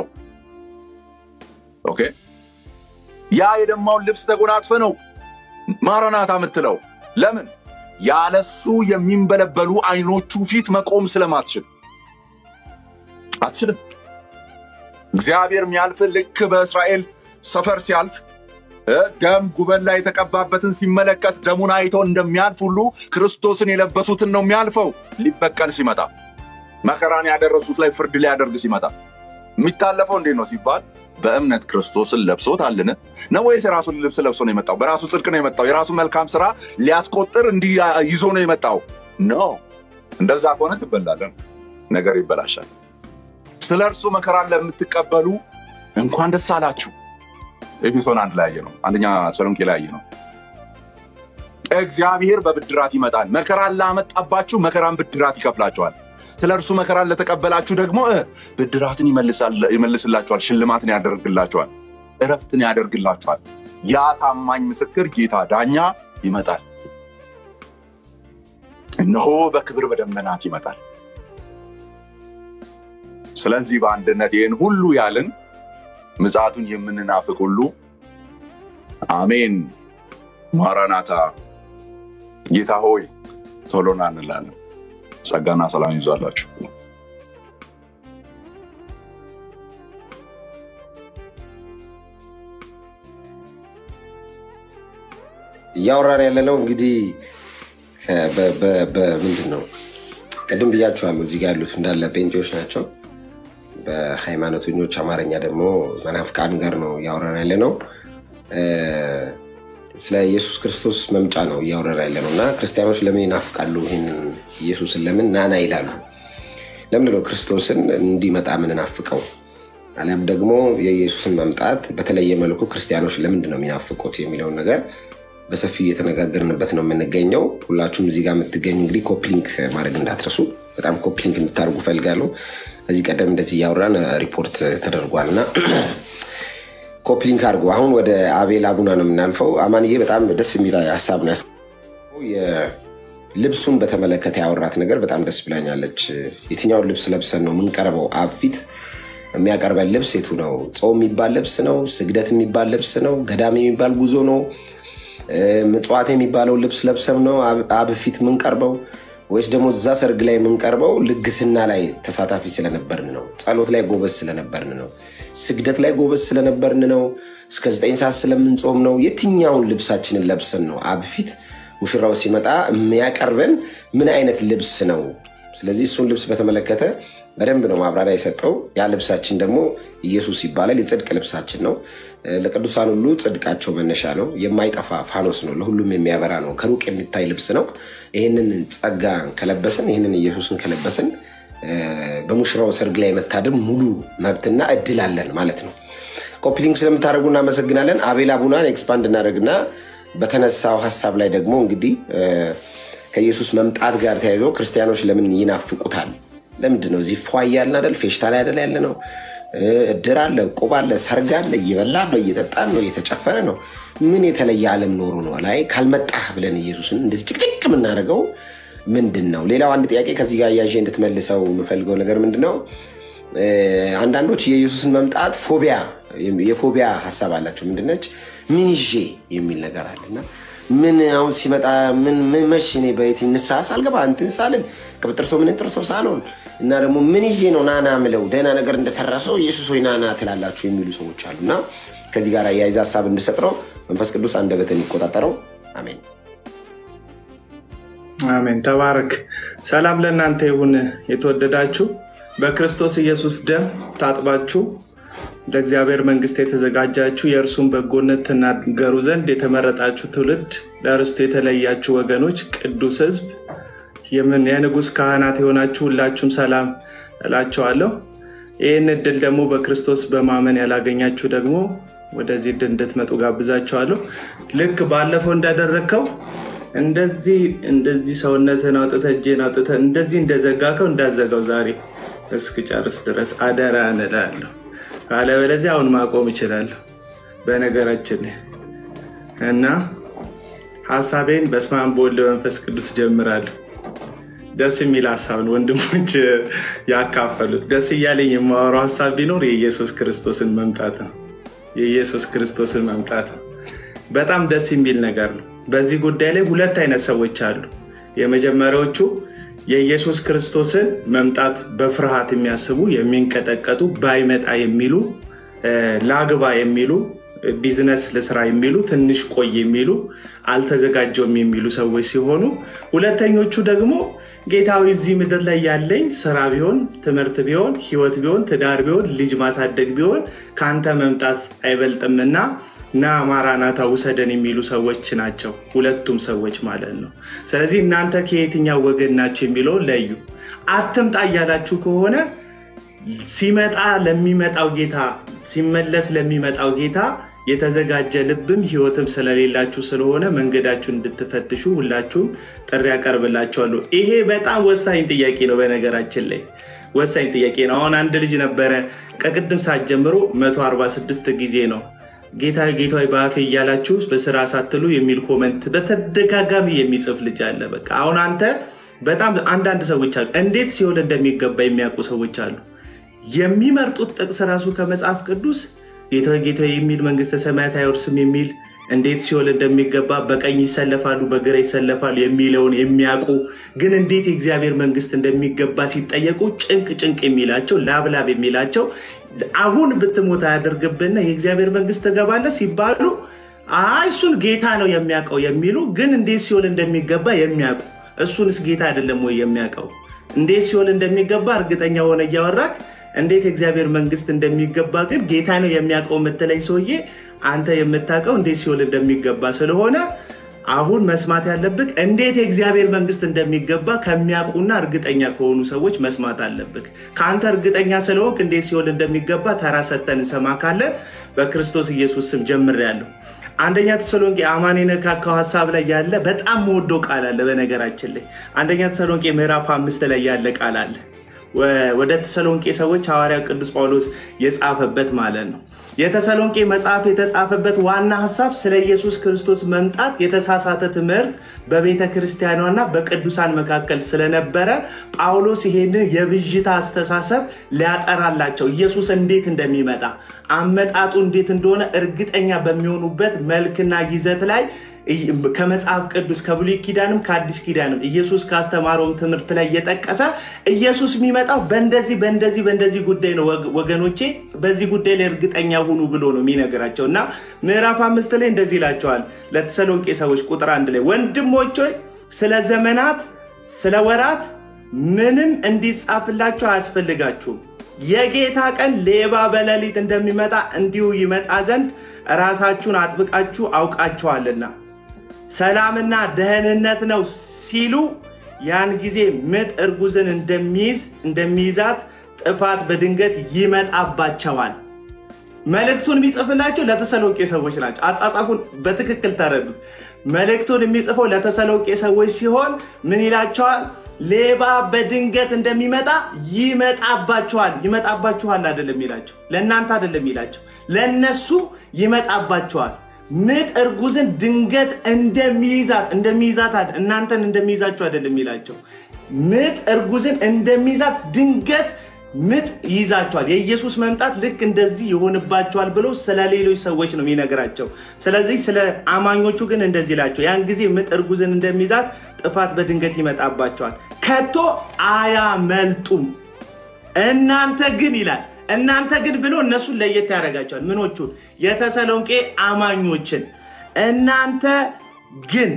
ኦኬ ያ የደማውን ልብስ ተጎናጽፈ ነው ማራናታ የምትለው። ለምን? ያለሱ የሚንበለበሉ አይኖቹ ፊት መቆም ስለማትችል አትችልም። እግዚአብሔር የሚያልፍ ልክ በእስራኤል ሰፈር ሲያልፍ ደም ጉበን ላይ የተቀባበትን ሲመለከት ደሙን አይቶ እንደሚያልፍ ሁሉ ክርስቶስን የለበሱትን ነው የሚያልፈው። ሊበቀል ሲመጣ መከራን ያደረሱት ላይ ፍርድ ሊያደርግ ሲመጣ የሚታለፈው እንዴት ነው ሲባል በእምነት ክርስቶስን ለብሶታልን ነው ወይስ የራሱን ልብስ ለብሶ ነው የመጣው? በራሱ ጽድቅ ነው የመጣው? የራሱ መልካም ስራ ሊያስቆጥር እንዲህ ይዞ ነው የመጣው? ኖ እንደዛ ከሆነ ትበላለን፣ ነገር ይበላሻል። ስለ እርሱ መከራን ለምትቀበሉ እንኳን ደስ አላችሁ። ኤፌሶን አንድ ላይ ያየ ነው። አንደኛ ተሰሎንቄ ላይ ያየ ነው። እግዚአብሔር በብድራት ይመጣል። መከራን ላመጣባችሁ መከራን ብድራት ይከፍላቸዋል። ስለ እርሱ መከራን ለተቀበላችሁ ደግሞ ብድራትን ይመልስላችኋል፣ ሽልማትን ያደርግላችኋል፣ እረፍትን ያደርግላችኋል። ያ ታማኝ ምስክር ጌታ ዳኛ ይመጣል። እነሆ በክብር በደመናት ይመጣል። ስለዚህ በአንድነት ይህን ሁሉ ያልን ምጽአቱን የምንናፍቅ ሁሉ አሜን፣ ማራናታ፣ ጌታ ሆይ ቶሎና እንላለን። ጸጋና ሰላም ይብዛላችሁ። እያወራን ያለነው እንግዲህ በምንድን ነው? ቅድም ብያችኋለሁ። እዚህ ጋር ያሉት እንዳለ ጴንጤዎች ናቸው። በሃይማኖተኞች አማርኛ ደግሞ መናፍቃን ጋር ነው እያወራን ያለ ነው። ስለ ኢየሱስ ክርስቶስ መምጫ ነው እያወራን ያለ ነው እና ክርስቲያኖች ለምን ይናፍቃሉ? ይህንን ኢየሱስን ለምን ናና ይላሉ? ለምንድን ነው ክርስቶስን እንዲመጣ ምንናፍቀው? አሊያም ደግሞ የኢየሱስን መምጣት በተለየ መልኩ ክርስቲያኖች ለምንድን ነው የሚናፍቁት የሚለውን ነገር በሰፊው እየተነጋገርንበት ነው የምንገኘው። ሁላችሁም እዚህ ጋር የምትገኙ እንግዲህ ኮፕሊንክ ማድረግ እንዳትረሱ። በጣም ኮፕሊንክ እንድታደርጉ ፈልጋለሁ። ከዚህ ቀደም እንደዚህ እያወራን ሪፖርት ተደርጓል እና ኮፕሊንክ አድርጎ አሁን ወደ አቤል አቡና ነው የምናልፈው። አማንዬ በጣም ደስ የሚል ሀሳብ ነው ልብሱን በተመለከተ ያወራት ነገር በጣም ደስ ብላኛለች። የትኛውን ልብስ ለብሰን ነው የምንቀርበው? አብ ፊት የሚያቀርበን ልብስ የቱ ነው? ጾም የሚባል ልብስ ነው? ስግደት የሚባል ልብስ ነው? ገዳም የሚባል ጉዞ ነው? ምጽዋት የሚባለው ልብስ ለብሰም ነው አብ ፊት የምንቀርበው ወይስ ደግሞ እዛ ሰርግ ላይ የምንቀርበው ልግስና ላይ ተሳታፊ ስለነበርን ነው? ጸሎት ላይ ጎበዝ ስለነበርን ነው? ስግደት ላይ ጎበዝ ስለነበርን ነው? እስከ ዘጠኝ ሰዓት ስለምንጾም ነው? የትኛውን ልብሳችንን ለብሰን ነው አብ ፊት ሙሽራው ሲመጣ የሚያቀርበን ምን አይነት ልብስ ነው? ስለዚህ እሱን ልብስ በተመለከተ በደንብ ነው ማብራሪያ የሰጠው። ያ ልብሳችን ደግሞ ኢየሱስ ይባላል። የጽድቅ ልብሳችን ነው። ለቅዱሳን ሁሉ ጽድቃቸው መነሻ ነው። የማይጠፋ ፋኖስ ነው። ለሁሉም የሚያበራ ነው። ከሩቅ የሚታይ ልብስ ነው። ይህንን ጸጋ ከለበስን፣ ይህንን ኢየሱስን ከለበስን በሙሽራው ሰርግ ላይ መታደም ሙሉ መብትና እድል አለን ማለት ነው። ኮፒሊንግ ስለምታደርጉ እናመሰግናለን። አቤል አቡናን ኤክስፓንድ እናደርግና በተነሳው ሀሳብ ላይ ደግሞ እንግዲህ ከኢየሱስ መምጣት ጋር ተያይዞ ክርስቲያኖች ለምን ይናፍቁታል? ለምንድን ነው እዚህ ፏ እያልን አይደል? ፌሽታ ላይ አይደል ያለ ነው? እድር አለ፣ እቁብ አለ፣ ሰርግ አለ፣ እየበላን ነው፣ እየጠጣን ነው፣ እየተጨፈረ ነው። ምን የተለየ ዓለም ኖሮ ነው ላይ ካልመጣህ ብለን ኢየሱስን እንደዚህ ጭቅጭቅ የምናደርገው ምንድን ነው? ሌላው አንድ ጥያቄ ከዚህ ጋር እያዤ እንድትመልሰው የምፈልገው ነገር ምንድን ነው? አንዳንዶች የኢየሱስን መምጣት ፎቢያ የፎቢያ ሀሳብ አላቸው። ምንድነች ምን ይዤ የሚል ነገር አለና ምን አሁን ሲመጣ ምን መች እኔ በየት ንስሐ ሳልገባ እንትን ሳልን ቅብጥርሶ ምን ጥርሶ ሳልሆን እና ደግሞ ምን ይዤ ነው ናና ምለው ደህና ነገር እንደሰራ ሰው ኢየሱስ ወይ ናና ትላላችሁ የሚሉ ሰዎች አሉ እና ከዚህ ጋር የያይዘ ሀሳብ እንድሰጥረው መንፈስ ቅዱስ አንደበትን ይቆጣጠረው። አሜን አሜን። ተባረክ። ሰላም ለእናንተ ይሁን። የተወደዳችሁ በክርስቶስ ኢየሱስ ደም ታጥባችሁ ለእግዚአብሔር መንግስት የተዘጋጃችሁ የእርሱን በጎነት ትናገሩ ዘንድ የተመረጣችሁ ትውልድ ለርስቱ የተለያችሁ ወገኖች ቅዱስ ሕዝብ የምን የንጉሥ ካህናት የሆናችሁ ሁላችሁም ሰላም እላቸዋለሁ። ይህን እድል ደግሞ በክርስቶስ በማመን ያላገኛችሁ ደግሞ ወደዚህ እድል እንድትመጡ ጋብዛቸዋለሁ። ልክ ባለፈው እንዳደረግከው እንደዚህ እንደዚህ ሰውነትን አውጥተህ እጄን አውጥተህ እንደዚህ እንደዘጋከው እንዳዘጋው ዛሬ እስክጨርስ ድረስ አደራ እንላለሁ። ካለበለዚያ አሁን ማቆም እችላለሁ። በነገራችን እና ሀሳቤን በስመ አብ በወልድ በመንፈስ ቅዱስ ጀምራለሁ። ደስ የሚል ሀሳብ ነው ወንድሞች ያካፈሉት። ደስ እያለኝ የማወራው ሀሳብ ቢኖር የኢየሱስ ክርስቶስን መምጣት ነው። የኢየሱስ ክርስቶስን መምጣት ነው። በጣም ደስ የሚል ነገር ነው። በዚህ ጉዳይ ላይ ሁለት አይነት ሰዎች አሉ። የመጀመሪያዎቹ የኢየሱስ ክርስቶስን መምጣት በፍርሃት የሚያስቡ የሚንቀጠቀጡ፣ ባይመጣ የሚሉ፣ ላግባ የሚሉ፣ ቢዝነስ ልስራ የሚሉ፣ ትንሽ ቆይ የሚሉ፣ አልተዘጋጀውም የሚሉ ሰዎች ሲሆኑ ሁለተኞቹ ደግሞ ጌታዊ እዚህ ምድር ላይ ያለኝ ስራ ቢሆን፣ ትምህርት ቢሆን፣ ህይወት ቢሆን፣ ትዳር ቢሆን፣ ልጅ ማሳደግ ቢሆን ከአንተ መምጣት አይበልጥምና ና ማራናታ ውሰደን የሚሉ ሰዎች ናቸው። ሁለቱም ሰዎች ማለት ነው። ስለዚህ እናንተ ከየትኛው ወገን ናቸው የሚለውን ለዩ። አትምጣ እያላችሁ ከሆነ ሲመጣ ለሚመጣው ጌታ ሲመለስ ለሚመጣው ጌታ የተዘጋጀ ልብም ህይወትም ስለሌላችሁ ስለሆነ መንገዳችሁ እንድትፈትሹ ሁላችሁም ጥሪ ያቀርብላችኋለሁ። ይሄ በጣም ወሳኝ ጥያቄ ነው። በነገራችን ላይ ወሳኝ ጥያቄ ነው። አሁን አንድ ልጅ ነበረ ከቅድም ሰዓት ጀምሮ 146 ጊዜ ነው ጌታ ጌታዊ በአፌ እያላችሁ በስራ ሳትሉ የሚል ኮመንት በተደጋጋሚ የሚጽፍ ልጅ አለ። በቃ አሁን አንተ በጣም አንዳንድ ሰዎች አሉ፣ እንዴት ሲሆን እንደሚገባ የሚያውቁ ሰዎች አሉ። የሚመርጡት ጥቅስ ራሱ ከመጽሐፍ ቅዱስ ጌታዊ ጌታዊ የሚል መንግስተ ሰማያት አይወርስም የሚል እንዴት ሲሆን እንደሚገባ በቀኝ ይሰለፋሉ፣ በግራ ይሰለፋሉ የሚለውን የሚያውቁ ግን እንዴት የእግዚአብሔር መንግስት እንደሚገባ ሲጠየቁ ጭንቅ ጭንቅ የሚላቸው ላብላብ የሚላቸው አሁን ብትሞት አያደርግብና የእግዚአብሔር መንግስት ትገባለህ ሲባሉ አይ እሱን ጌታ ነው የሚያውቀው የሚሉ ግን እንዴት ሲሆን እንደሚገባ የሚያውቁ እሱንስ ጌታ አይደለም ወይ የሚያውቀው? እንዴት ሲሆን እንደሚገባ እርግጠኛ ሆነ እያወራክ እንዴት የእግዚአብሔር መንግስት እንደሚገባ ግን ጌታ ነው የሚያውቀው የምትለኝ ሰውዬ አንተ የምታውቀው እንዴት ሲሆን እንደሚገባ ስለሆነ አሁን መስማት ያለብህ እንዴት የእግዚአብሔር መንግስት እንደሚገባ ከሚያውቁና እርግጠኛ ከሆኑ ሰዎች መስማት አለብህ። ከአንተ እርግጠኛ ስለሆንክ እንዴት ሲሆን እንደሚገባ ተራ ሰተን እንሰማ ካለን በክርስቶስ ኢየሱስ ስም ጀምሬያለሁ። አንደኛ ተሰሎንቄ አማን የነካካው ሀሳብ ላይ ያለ በጣም መወደው ቃል አለ። በነገራችን ላይ አንደኛ ተሰሎንቄ ምዕራፍ አምስት ላይ ያለ ቃል አለ። ወደ ተሰሎንቄ ሰዎች ሐዋርያው ቅዱስ ጳውሎስ የጻፈበት ማለት ነው። የተሰሎንቄ መጽሐፍ የተጻፈበት ዋና ሀሳብ ስለ ኢየሱስ ክርስቶስ መምጣት የተሳሳተ ትምህርት በቤተ ክርስቲያኗና በቅዱሳን መካከል ስለነበረ ጳውሎስ ይሄንን የብዥታ አስተሳሰብ ሊያጠራላቸው ኢየሱስ እንዴት እንደሚመጣ አመጣጡ እንዴት እንደሆነ እርግጠኛ በሚሆኑበት መልክና ይዘት ላይ ከመጽሐፍ ቅዱስ ከብሉይ ኪዳንም ከአዲስ ኪዳንም ኢየሱስ ካስተማረውም ትምህርት ላይ እየጠቀሰ ኢየሱስ የሚመጣው በእንደዚህ በእንደዚህ በእንደዚህ ጉዳይ ነው ወገኖቼ፣ በዚህ ጉዳይ ላይ እርግጠኛ ሁኑ ብሎ ነው የሚነግራቸው እና ምዕራፍ አምስት ላይ እንደዚህ ይላቸዋል ለተሰሎንቄ ሰዎች ቁጥር አንድ ላይ ወንድሞች ሆይ ስለ ዘመናት ስለ ወራት ምንም እንዲጻፍላችሁ አያስፈልጋችሁም የጌታ ቀን ሌባ በሌሊት እንደሚመጣ እንዲሁ ይመጣ ዘንድ ራሳችሁን አጥብቃችሁ አውቃችኋልና ሰላምና ደህንነት ነው ሲሉ ያን ጊዜ ምጥ እርጉዝን እንደሚይዝ እንደሚይዛት ጥፋት በድንገት ይመጣባቸዋል። መልእክቱን የሚጽፍላቸው ለተሰሎቄ ሰዎች ናቸው። አጻጻፉን በትክክል ተረዱት። መልእክቱን የሚጽፈው ለተሰሎቄ ሰዎች ሲሆን ምን ይላቸዋል? ሌባ በድንገት እንደሚመጣ ይመጣባችኋል። ይመጣባችኋል አይደለም ይላቸው፣ ለእናንተ አይደለም ይላቸው፣ ለእነሱ ይመጣባችኋል። ምጥ እርጉዝን ድንገት እንደሚይዛት እንደሚይዛት እናንተን እንደሚይዛችሁ አይደለም ይላቸው፣ ምጥ እርጉዝን እንደሚይዛት ድንገት ምጥ ይይዛቸዋል። የኢየሱስ መምጣት ልክ እንደዚህ ይሆንባቸዋል ብሎ ስለ ሌሎች ሰዎች ነው የሚነግራቸው። ስለዚህ ስለ አማኞቹ ግን እንደዚህ ይላቸው፣ ያን ጊዜ ምጥ እርጉዝን እንደሚይዛት ጥፋት በድንገት ይመጣባቸዋል፣ ከቶ አያመልጡም። እናንተ ግን ይላል እናንተ ግን ብሎ እነሱን ለየት ያደርጋቸዋል። ምኖቹን? የተሰሎንቄ አማኞችን። እናንተ ግን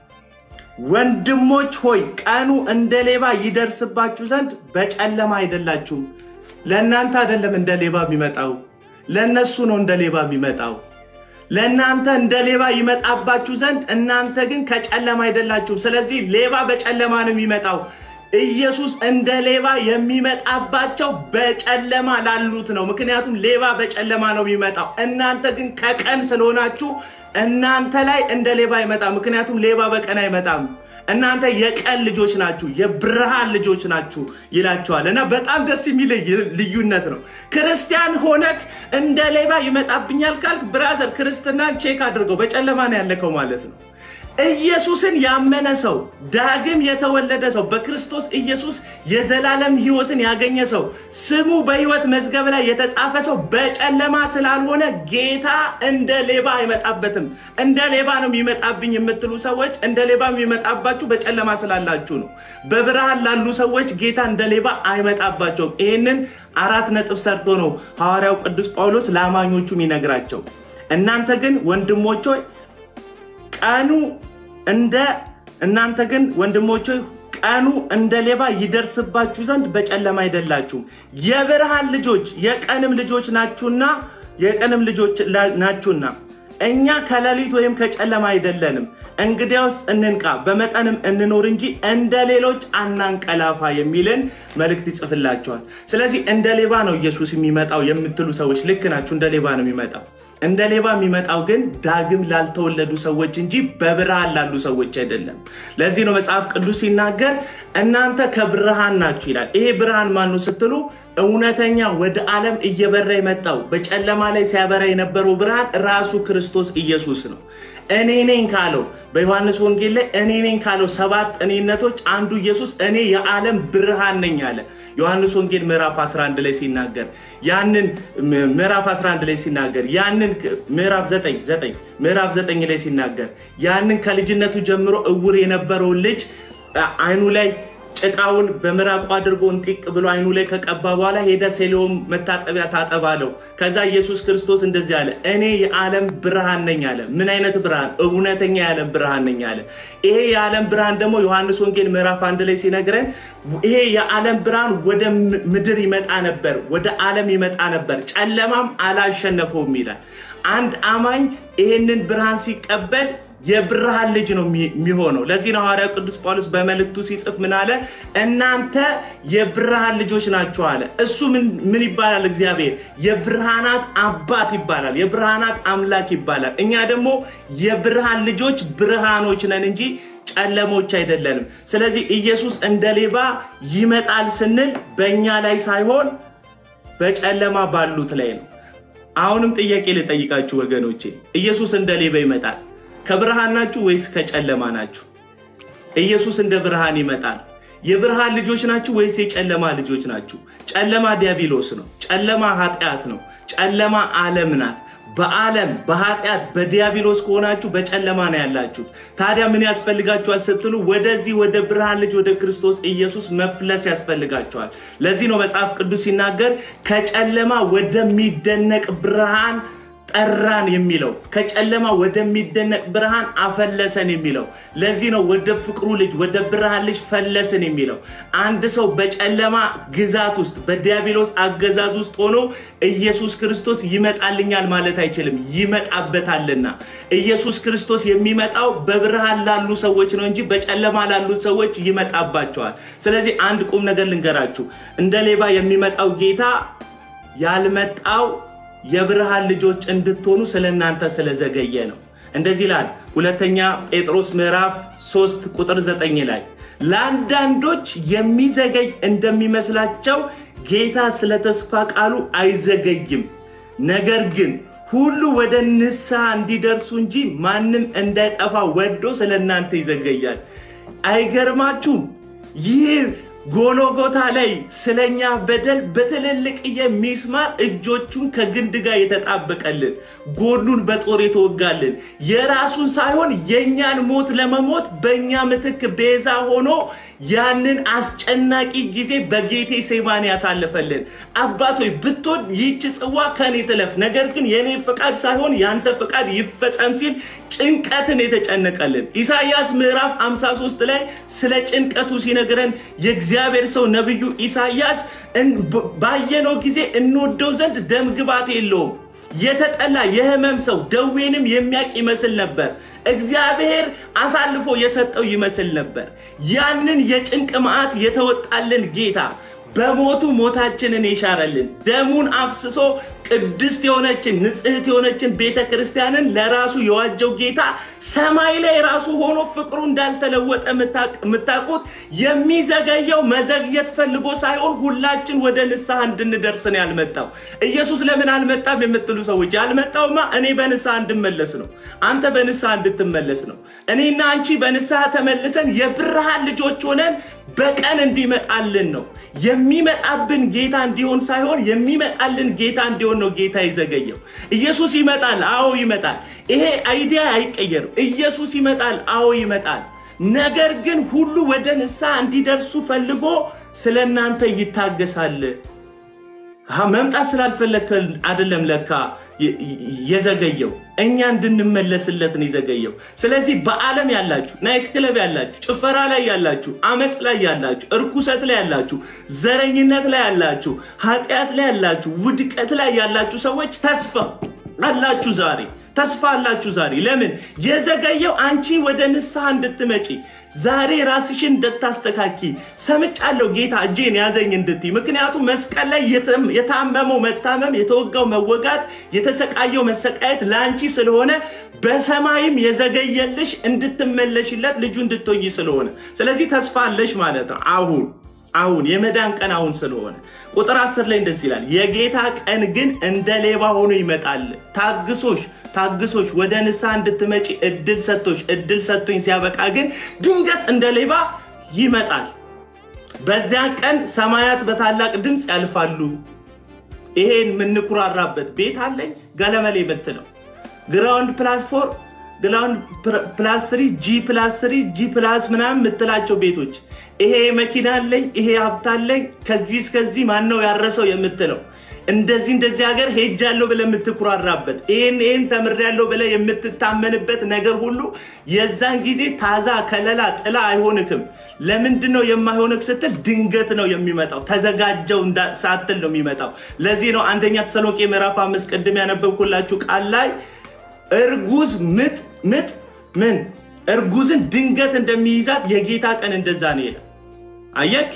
ወንድሞች ሆይ ቀኑ እንደ ሌባ ይደርስባችሁ ዘንድ በጨለማ አይደላችሁም። ለእናንተ አይደለም እንደ ሌባ የሚመጣው፣ ለእነሱ ነው እንደ ሌባ የሚመጣው። ለእናንተ እንደ ሌባ ይመጣባችሁ ዘንድ እናንተ ግን ከጨለማ አይደላችሁም። ስለዚህ ሌባ በጨለማ ነው የሚመጣው። ኢየሱስ እንደ ሌባ የሚመጣባቸው በጨለማ ላሉት ነው። ምክንያቱም ሌባ በጨለማ ነው የሚመጣው። እናንተ ግን ከቀን ስለሆናችሁ እናንተ ላይ እንደ ሌባ አይመጣም። ምክንያቱም ሌባ በቀን አይመጣም። እናንተ የቀን ልጆች ናችሁ፣ የብርሃን ልጆች ናችሁ ይላቸዋል። እና በጣም ደስ የሚል ልዩነት ነው። ክርስቲያን ሆነክ እንደ ሌባ ይመጣብኛል ካልክ ብራዘር ክርስትናን ቼክ አድርገው፣ በጨለማ ነው ያለከው ማለት ነው። ኢየሱስን ያመነ ሰው ዳግም የተወለደ ሰው በክርስቶስ ኢየሱስ የዘላለም ሕይወትን ያገኘ ሰው ስሙ በሕይወት መዝገብ ላይ የተጻፈ ሰው በጨለማ ስላልሆነ ጌታ እንደ ሌባ አይመጣበትም። እንደ ሌባ ነው የሚመጣብኝ የምትሉ ሰዎች እንደ ሌባ የሚመጣባችሁ በጨለማ ስላላችሁ ነው። በብርሃን ላሉ ሰዎች ጌታ እንደ ሌባ አይመጣባቸውም። ይህንን አራት ነጥብ ሰርቶ ነው ሐዋርያው ቅዱስ ጳውሎስ ለአማኞቹ የሚነግራቸው። እናንተ ግን ወንድሞች ሆይ ቀኑ እንደ እናንተ ግን ወንድሞች ሆይ ቀኑ እንደ ሌባ ይደርስባችሁ ዘንድ በጨለማ አይደላችሁም፣ የብርሃን ልጆች የቀንም ልጆች ናችሁና የቀንም ልጆች ናችሁና እኛ ከሌሊት ወይም ከጨለማ አይደለንም። እንግዲያውስ እንንቃ፣ በመጠንም እንኖር እንጂ እንደ ሌሎች አናንቀላፋ የሚልን መልእክት ይጽፍላቸዋል። ስለዚህ እንደ ሌባ ነው ኢየሱስ የሚመጣው የምትሉ ሰዎች ልክ ናችሁ። እንደ ሌባ ነው የሚመጣው። እንደ ሌባ የሚመጣው ግን ዳግም ላልተወለዱ ሰዎች እንጂ በብርሃን ላሉ ሰዎች አይደለም። ለዚህ ነው መጽሐፍ ቅዱስ ሲናገር እናንተ ከብርሃን ናችሁ ይላል። ይሄ ብርሃን ማን ነው ስትሉ እውነተኛ ወደ ዓለም እየበራ የመጣው በጨለማ ላይ ሲያበራ የነበረው ብርሃን ራሱ ክርስቶስ ኢየሱስ ነው። እኔ ነኝ ካለው በዮሐንስ ወንጌል ላይ እኔ ነኝ ካለው ሰባት እኔነቶች አንዱ ኢየሱስ እኔ የዓለም ብርሃን ነኝ አለ። ዮሐንስ ወንጌል ምዕራፍ 11 ላይ ሲናገር ያንን ምዕራፍ 11 ላይ ሲናገር ያንን ምዕራፍ 9 9 ምዕራፍ 9 ላይ ሲናገር ያንን ከልጅነቱ ጀምሮ እውር የነበረውን ልጅ አይኑ ላይ ጭቃውን በምራቁ አድርጎ እንጢቅ ብሎ አይኑ ላይ ከቀባ በኋላ ሄደ ሴሎም መታጠቢያ ታጠባለው። ከዛ ኢየሱስ ክርስቶስ እንደዚህ አለ፣ እኔ የዓለም ብርሃን ነኝ አለ። ምን አይነት ብርሃን? እውነተኛ የዓለም ብርሃን ነኝ አለ። ይሄ የዓለም ብርሃን ደግሞ ዮሐንስ ወንጌል ምዕራፍ አንድ ላይ ሲነግረን ይሄ የዓለም ብርሃን ወደ ምድር ይመጣ ነበር፣ ወደ ዓለም ይመጣ ነበር፣ ጨለማም አላሸነፈውም ይላል። አንድ አማኝ ይሄንን ብርሃን ሲቀበል የብርሃን ልጅ ነው የሚሆነው። ለዚህ ነው ሐዋርያው ቅዱስ ጳውሎስ በመልእክቱ ሲጽፍ ምን አለ? እናንተ የብርሃን ልጆች ናችሁ አለ። እሱ ምን ይባላል? እግዚአብሔር የብርሃናት አባት ይባላል፣ የብርሃናት አምላክ ይባላል። እኛ ደግሞ የብርሃን ልጆች ብርሃኖች ነን እንጂ ጨለሞች አይደለንም። ስለዚህ ኢየሱስ እንደ ሌባ ይመጣል ስንል በእኛ ላይ ሳይሆን በጨለማ ባሉት ላይ ነው። አሁንም ጥያቄ ልጠይቃችሁ ወገኖቼ፣ ኢየሱስ እንደ ሌባ ይመጣል ከብርሃን ናችሁ ወይስ ከጨለማ ናችሁ? ኢየሱስ እንደ ብርሃን ይመጣል። የብርሃን ልጆች ናችሁ ወይስ የጨለማ ልጆች ናችሁ? ጨለማ ዲያብሎስ ነው። ጨለማ ኃጢአት ነው። ጨለማ ዓለም ናት። በዓለም በኃጢአት በዲያብሎስ ከሆናችሁ በጨለማ ነው ያላችሁት። ታዲያ ምን ያስፈልጋችኋል ስትሉ ወደዚህ ወደ ብርሃን ልጅ ወደ ክርስቶስ ኢየሱስ መፍለስ ያስፈልጋችኋል። ለዚህ ነው መጽሐፍ ቅዱስ ሲናገር ከጨለማ ወደሚደነቅ ብርሃን ጠራን የሚለው ከጨለማ ወደሚደነቅ ብርሃን አፈለሰን የሚለው ለዚህ ነው ወደ ፍቅሩ ልጅ ወደ ብርሃን ልጅ ፈለስን የሚለው። አንድ ሰው በጨለማ ግዛት ውስጥ በዲያብሎስ አገዛዝ ውስጥ ሆኖ ኢየሱስ ክርስቶስ ይመጣልኛል ማለት አይችልም፣ ይመጣበታልና። ኢየሱስ ክርስቶስ የሚመጣው በብርሃን ላሉ ሰዎች ነው እንጂ በጨለማ ላሉ ሰዎች ይመጣባቸዋል። ስለዚህ አንድ ቁም ነገር ልንገራችሁ፣ እንደ ሌባ የሚመጣው ጌታ ያልመጣው የብርሃን ልጆች እንድትሆኑ ስለ እናንተ ስለዘገየ ነው። እንደዚህ ይላል ሁለተኛ ጴጥሮስ ምዕራፍ 3 ቁጥር 9 ላይ ለአንዳንዶች የሚዘገይ እንደሚመስላቸው ጌታ ስለ ተስፋ ቃሉ አይዘገይም፣ ነገር ግን ሁሉ ወደ ንስሐ እንዲደርሱ እንጂ ማንም እንዳይጠፋ ወዶ ስለ እናንተ ይዘገያል። አይገርማችሁም? ይህ ጎሎጎታ ላይ ስለኛ በደል በትልልቅዬ ሚስማር እጆቹን ከግንድ ጋር የተጣበቀልን ጎኑን በጦር የተወጋልን የራሱን ሳይሆን የእኛን ሞት ለመሞት በእኛ ምትክ ቤዛ ሆኖ ያንን አስጨናቂ ጊዜ በጌቴ ሴማን ያሳልፈልን። አባቶይ ብትወድ ይህች ጽዋ ከኔ ትለፍ፣ ነገር ግን የእኔ ፍቃድ ሳይሆን ያንተ ፍቃድ ይፈጸም ሲል ጭንቀትን የተጨነቀልን ኢሳይያስ ምዕራፍ 53 ላይ ስለ ጭንቀቱ ሲነግረን የእግዚአብሔር ሰው ነቢዩ ኢሳይያስ ባየነው ጊዜ እንወደው ዘንድ ደም ግባት የለውም የተጠላ የህመም ሰው ደዌንም የሚያውቅ ይመስል ነበር። እግዚአብሔር አሳልፎ የሰጠው ይመስል ነበር። ያንን የጭንቅ መዓት የተወጣልን ጌታ በሞቱ ሞታችንን የሻረልን ደሙን አፍስሶ ቅድስት የሆነችን ንጽሕት የሆነችን ቤተ ክርስቲያንን ለራሱ የዋጀው ጌታ ሰማይ ላይ ራሱ ሆኖ ፍቅሩ እንዳልተለወጠ የምታውቁት የሚዘገየው መዘግየት ፈልጎ ሳይሆን ሁላችን ወደ ንስሐ እንድንደርስ ነው ያልመጣው። ኢየሱስ ለምን አልመጣም የምትሉ ሰዎች ያልመጣውማ እኔ በንስሐ እንድመለስ ነው። አንተ በንስሐ እንድትመለስ ነው። እኔና አንቺ በንስሐ ተመልሰን የብርሃን ልጆች ሆነን በቀን እንዲመጣልን ነው። የሚመጣብን ጌታ እንዲሆን ሳይሆን የሚመጣልን ጌታ እንዲሆን ነው ጌታ የዘገየው። ኢየሱስ ይመጣል። አዎ ይመጣል። ይሄ አይዲያ አይቀየርም። ኢየሱስ ይመጣል። አዎ ይመጣል። ነገር ግን ሁሉ ወደ ንስሐ እንዲደርሱ ፈልጎ ስለ እናንተ ይታገሳል። መምጣት ስላልፈለግከ አይደለም ለካ የዘገየው እኛ እንድንመለስለት ነው የዘገየው። ስለዚህ በዓለም ያላችሁ፣ ናይት ክለብ ያላችሁ፣ ጭፈራ ላይ ያላችሁ፣ አመፅ ላይ ያላችሁ፣ እርኩሰት ላይ ያላችሁ፣ ዘረኝነት ላይ ያላችሁ፣ ኃጢአት ላይ ያላችሁ፣ ውድቀት ላይ ያላችሁ ሰዎች ተስፋ አላችሁ ዛሬ ተስፋ አላችሁ ዛሬ። ለምን የዘገየው? አንቺ ወደ ንስሐ እንድትመጪ ዛሬ ራስሽን እንድታስተካኪ ሰምጫለሁ፣ ጌታ እጄን ያዘኝ እንድትይ። ምክንያቱም መስቀል ላይ የታመመው መታመም፣ የተወጋው መወጋት፣ የተሰቃየው መሰቃየት ለአንቺ ስለሆነ በሰማይም የዘገየልሽ እንድትመለሽለት ልጁ እንድትሆኝ ስለሆነ፣ ስለዚህ ተስፋ አለሽ ማለት ነው አሁን አሁን የመዳን ቀን አሁን ስለሆነ ቁጥር አስር ላይ እንደዚህ ይላል፣ የጌታ ቀን ግን እንደ ሌባ ሆኖ ይመጣል። ታግሶሽ ታግሶሽ ወደ ንስሐ እንድትመጪ እድል ሰጥቶሽ እድል ሰጥቶኝ ሲያበቃ ግን ድንገት እንደ ሌባ ይመጣል። በዚያ ቀን ሰማያት በታላቅ ድምፅ ያልፋሉ። ይሄን የምንኩራራበት ቤት አለኝ ገለመሌ የምትለው ግራውንድ ፕላስ ፎር ግራውንድ ፕላስ ስሪ ጂ ፕላስ ስሪ ጂ ፕላስ ምናምን የምትላቸው ቤቶች ይሄ መኪና አለኝ፣ ይሄ ሀብት አለኝ፣ ከዚህ እስከዚህ ማን ነው ያረሰው የምትለው እንደዚህ እንደዚህ ሀገር ሄጃለሁ ብለህ የምትኩራራበት ይህን ይህን ተምሬያለሁ ብለህ የምትታመንበት ነገር ሁሉ የዛን ጊዜ ታዛ ከለላ ጥላ አይሆንክም። ለምንድን ነው የማይሆንክ ስትል ድንገት ነው የሚመጣው። ተዘጋጀው ሳትል ነው የሚመጣው። ለዚህ ነው አንደኛ ተሰሎንቄ ምዕራፍ አምስት ቅድም ያነበብኩላችሁ ቃል ላይ እርጉዝ ምጥ ምጥ ምን እርጉዝን ድንገት እንደሚይዛት የጌታ ቀን እንደዛ ነው ይላል። አየክ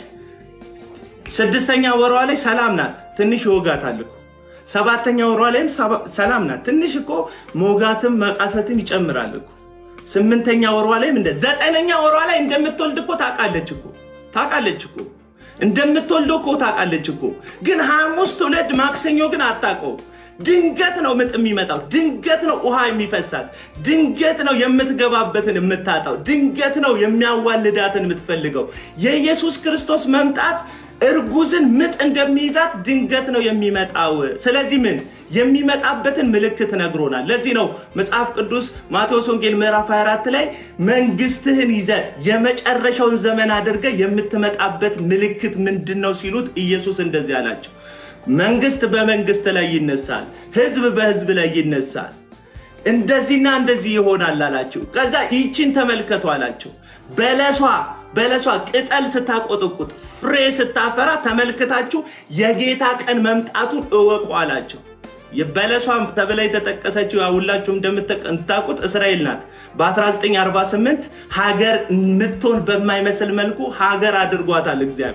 ስድስተኛ ወሯ ላይ ሰላም ናት፣ ትንሽ ይወጋታል እኮ። ሰባተኛ ወሯ ላይም ሰላም ናት፣ ትንሽ እኮ ሞጋትም መቃሰትም ይጨምራል እኮ። ስምንተኛ ወሯ ላይም እንደ ዘጠነኛ ወሯ ላይ እንደምትወልድ እኮ ታውቃለች እኮ ታውቃለች እኮ እንደምትወልደው እኮ ታውቃለች እኮ። ግን ሐሙስ ትውለድ ማክሰኞ ግን አታውቀው። ድንገት ነው ምጥ የሚመጣው። ድንገት ነው ውሃ የሚፈሳት። ድንገት ነው የምትገባበትን የምታጣው። ድንገት ነው የሚያዋልዳትን የምትፈልገው። የኢየሱስ ክርስቶስ መምጣት እርጉዝን ምጥ እንደሚይዛት ድንገት ነው የሚመጣው። ስለዚህ ምን የሚመጣበትን ምልክት ነግሮናል። ለዚህ ነው መጽሐፍ ቅዱስ ማቴዎስ ወንጌል ምዕራፍ 24 ላይ መንግስትህን ይዘ የመጨረሻውን ዘመን አድርገ የምትመጣበት ምልክት ምንድን ነው ሲሉት ኢየሱስ እንደዚህ አላቸው መንግስት በመንግስት ላይ ይነሳል፣ ህዝብ በህዝብ ላይ ይነሳል፣ እንደዚህና እንደዚህ ይሆናል አላቸው። ከዛ ይችን ተመልከቱ አላቸው። በለሷ በለሷ ቅጠል ስታቆጠቁጥ ፍሬ ስታፈራ ተመልክታችሁ የጌታ ቀን መምጣቱን እወቁ አላቸው። በለሷ ተብላ የተጠቀሰችው ሁላችሁም እንደምታውቁት እስራኤል ናት። በ1948 ሀገር ምትሆን በማይመስል መልኩ ሀገር አድርጓታል እግዚአብሔር።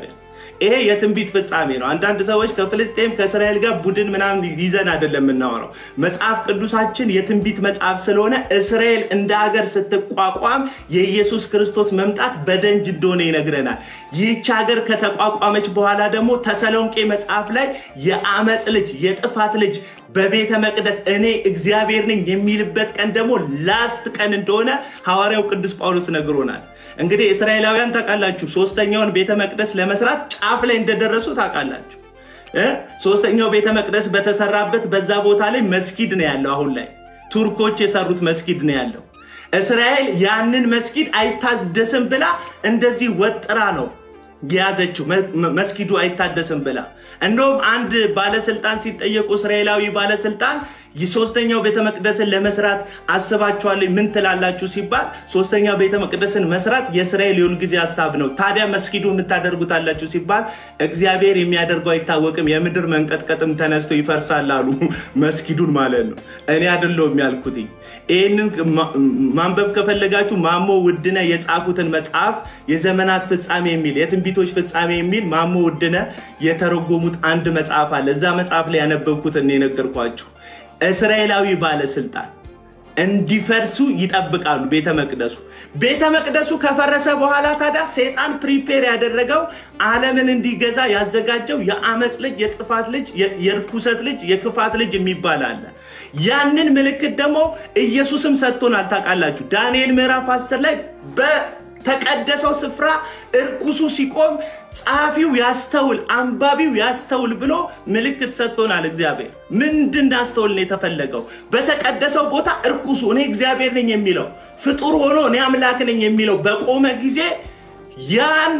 ይሄ የትንቢት ፍጻሜ ነው። አንዳንድ ሰዎች ከፍልስጤም ከእስራኤል ጋር ቡድን ምናምን ይዘን አይደለም የምናወራው። መጽሐፍ ቅዱሳችን የትንቢት መጽሐፍ ስለሆነ እስራኤል እንደ ሀገር ስትቋቋም የኢየሱስ ክርስቶስ መምጣት በደንጅ እንደሆነ ይነግረናል። ይህች ሀገር ከተቋቋመች በኋላ ደግሞ ተሰሎንቄ መጽሐፍ ላይ የአመፅ ልጅ የጥፋት ልጅ በቤተ መቅደስ እኔ እግዚአብሔር ነኝ የሚልበት ቀን ደግሞ ላስት ቀን እንደሆነ ሐዋርያው ቅዱስ ጳውሎስ ነግሮናል። እንግዲህ እስራኤላውያን ታውቃላችሁ፣ ሶስተኛውን ቤተ መቅደስ ለመስራት ጫፍ ላይ እንደደረሱ ታውቃላችሁ። ሶስተኛው ቤተ መቅደስ በተሰራበት በዛ ቦታ ላይ መስጊድ ነው ያለው። አሁን ላይ ቱርኮች የሰሩት መስጊድ ነው ያለው። እስራኤል ያንን መስጊድ አይታደስም ብላ እንደዚህ ወጥራ ነው የያዘችው መስጊዱ አይታደስም ብላ። እንደውም አንድ ባለስልጣን ሲጠየቁ እስራኤላዊ ባለስልጣን ሶስተኛው ቤተ መቅደስን ለመስራት አስባችኋል ምን ትላላችሁ ሲባል ሶስተኛው ቤተ መቅደስን መስራት የእስራኤል የሁልጊዜ ሀሳብ ነው። ታዲያ መስጊዱ የምታደርጉታላችሁ ሲባል እግዚአብሔር የሚያደርገው አይታወቅም፣ የምድር መንቀጥቀጥም ተነስቶ ይፈርሳል አሉ። መስጊዱን ማለት ነው። እኔ አይደለሁም ያልኩት። ይህንን ማንበብ ከፈለጋችሁ ማሞ ውድነ የጻፉትን መጽሐፍ የዘመናት ፍጻሜ የሚል የትንቢቶች ፍጻሜ የሚል ማሞ ውድነ የተረጎሙት አንድ መጽሐፍ አለ። እዛ መጽሐፍ ላይ ያነበብኩትን የነገርኳችሁ እስራኤላዊ ባለስልጣን እንዲፈርሱ ይጠብቃሉ። ቤተ መቅደሱ ቤተ መቅደሱ ከፈረሰ በኋላ ታዲያ ሰይጣን ፕሪፔር ያደረገው ዓለምን እንዲገዛ ያዘጋጀው የአመፅ ልጅ፣ የጥፋት ልጅ፣ የርኩሰት ልጅ፣ የክፋት ልጅ የሚባል አለ። ያንን ምልክት ደግሞ ኢየሱስም ሰጥቶናል። ታውቃላችሁ ዳንኤል ምዕራፍ 10 ላይ ተቀደሰው ስፍራ እርኩሱ ሲቆም ጸሐፊው ያስተውል፣ አንባቢው ያስተውል ብሎ ምልክት ሰጥቶናል። እግዚአብሔር ምንድን ያስተውል ነው የተፈለገው? በተቀደሰው ቦታ እርኩሱ እኔ እግዚአብሔር ነኝ የሚለው ፍጡር ሆኖ እኔ አምላክ ነኝ የሚለው በቆመ ጊዜ ያን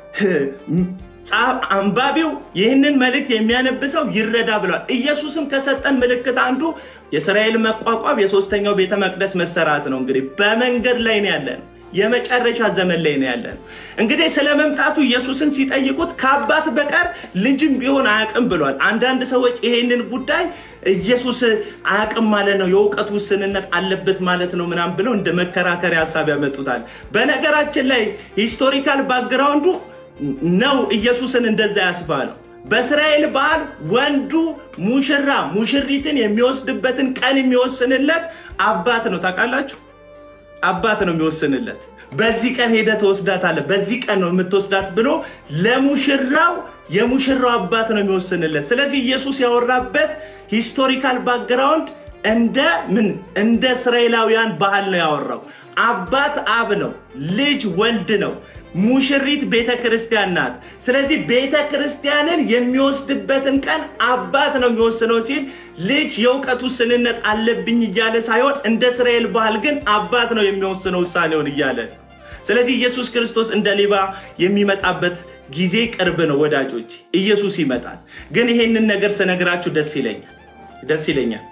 አንባቢው ይህንን መልእክት የሚያነብሰው ይረዳ ብሏል። ኢየሱስም ከሰጠን ምልክት አንዱ የእስራኤል መቋቋም የሶስተኛው ቤተ መቅደስ መሰራት ነው። እንግዲህ በመንገድ ላይ ነው ያለን የመጨረሻ ዘመን ላይ ነው ያለን። እንግዲህ ስለ መምጣቱ ኢየሱስን ሲጠይቁት ከአባት በቀር ልጅም ቢሆን አያውቅም ብሏል። አንዳንድ ሰዎች ይሄንን ጉዳይ ኢየሱስ አያውቅም ማለት ነው፣ የእውቀት ውስንነት አለበት ማለት ነው ምናምን ብለው እንደ መከራከሪያ ሀሳብ ያመጡታል። በነገራችን ላይ ሂስቶሪካል ባክግራውንዱ ነው ኢየሱስን እንደዛ ያስባለው። በእስራኤል ባህል ወንዱ ሙሽራ ሙሽሪትን የሚወስድበትን ቀን የሚወስንለት አባት ነው። ታውቃላችሁ? አባት ነው የሚወስንለት። በዚህ ቀን ሄደ ትወስዳታለህ፣ በዚህ ቀን ነው የምትወስዳት ብሎ ለሙሽራው የሙሽራው አባት ነው የሚወስንለት። ስለዚህ ኢየሱስ ያወራበት ሂስቶሪካል ባክግራውንድ እንደ ምን እንደ እስራኤላውያን ባህል ነው ያወራው። አባት አብ ነው፣ ልጅ ወልድ ነው፣ ሙሽሪት ቤተ ክርስቲያን ናት። ስለዚህ ቤተ ክርስቲያንን የሚወስድበትን ቀን አባት ነው የሚወስነው ሲል ልጅ የእውቀት ውስንነት አለብኝ እያለ ሳይሆን እንደ እስራኤል ባህል ግን አባት ነው የሚወስነው ውሳኔውን እያለ ስለዚህ ኢየሱስ ክርስቶስ እንደ ሌባ የሚመጣበት ጊዜ ቅርብ ነው ወዳጆች። ኢየሱስ ይመጣል። ግን ይሄንን ነገር ስነግራችሁ ደስ ይለኛል ደስ ይለኛል።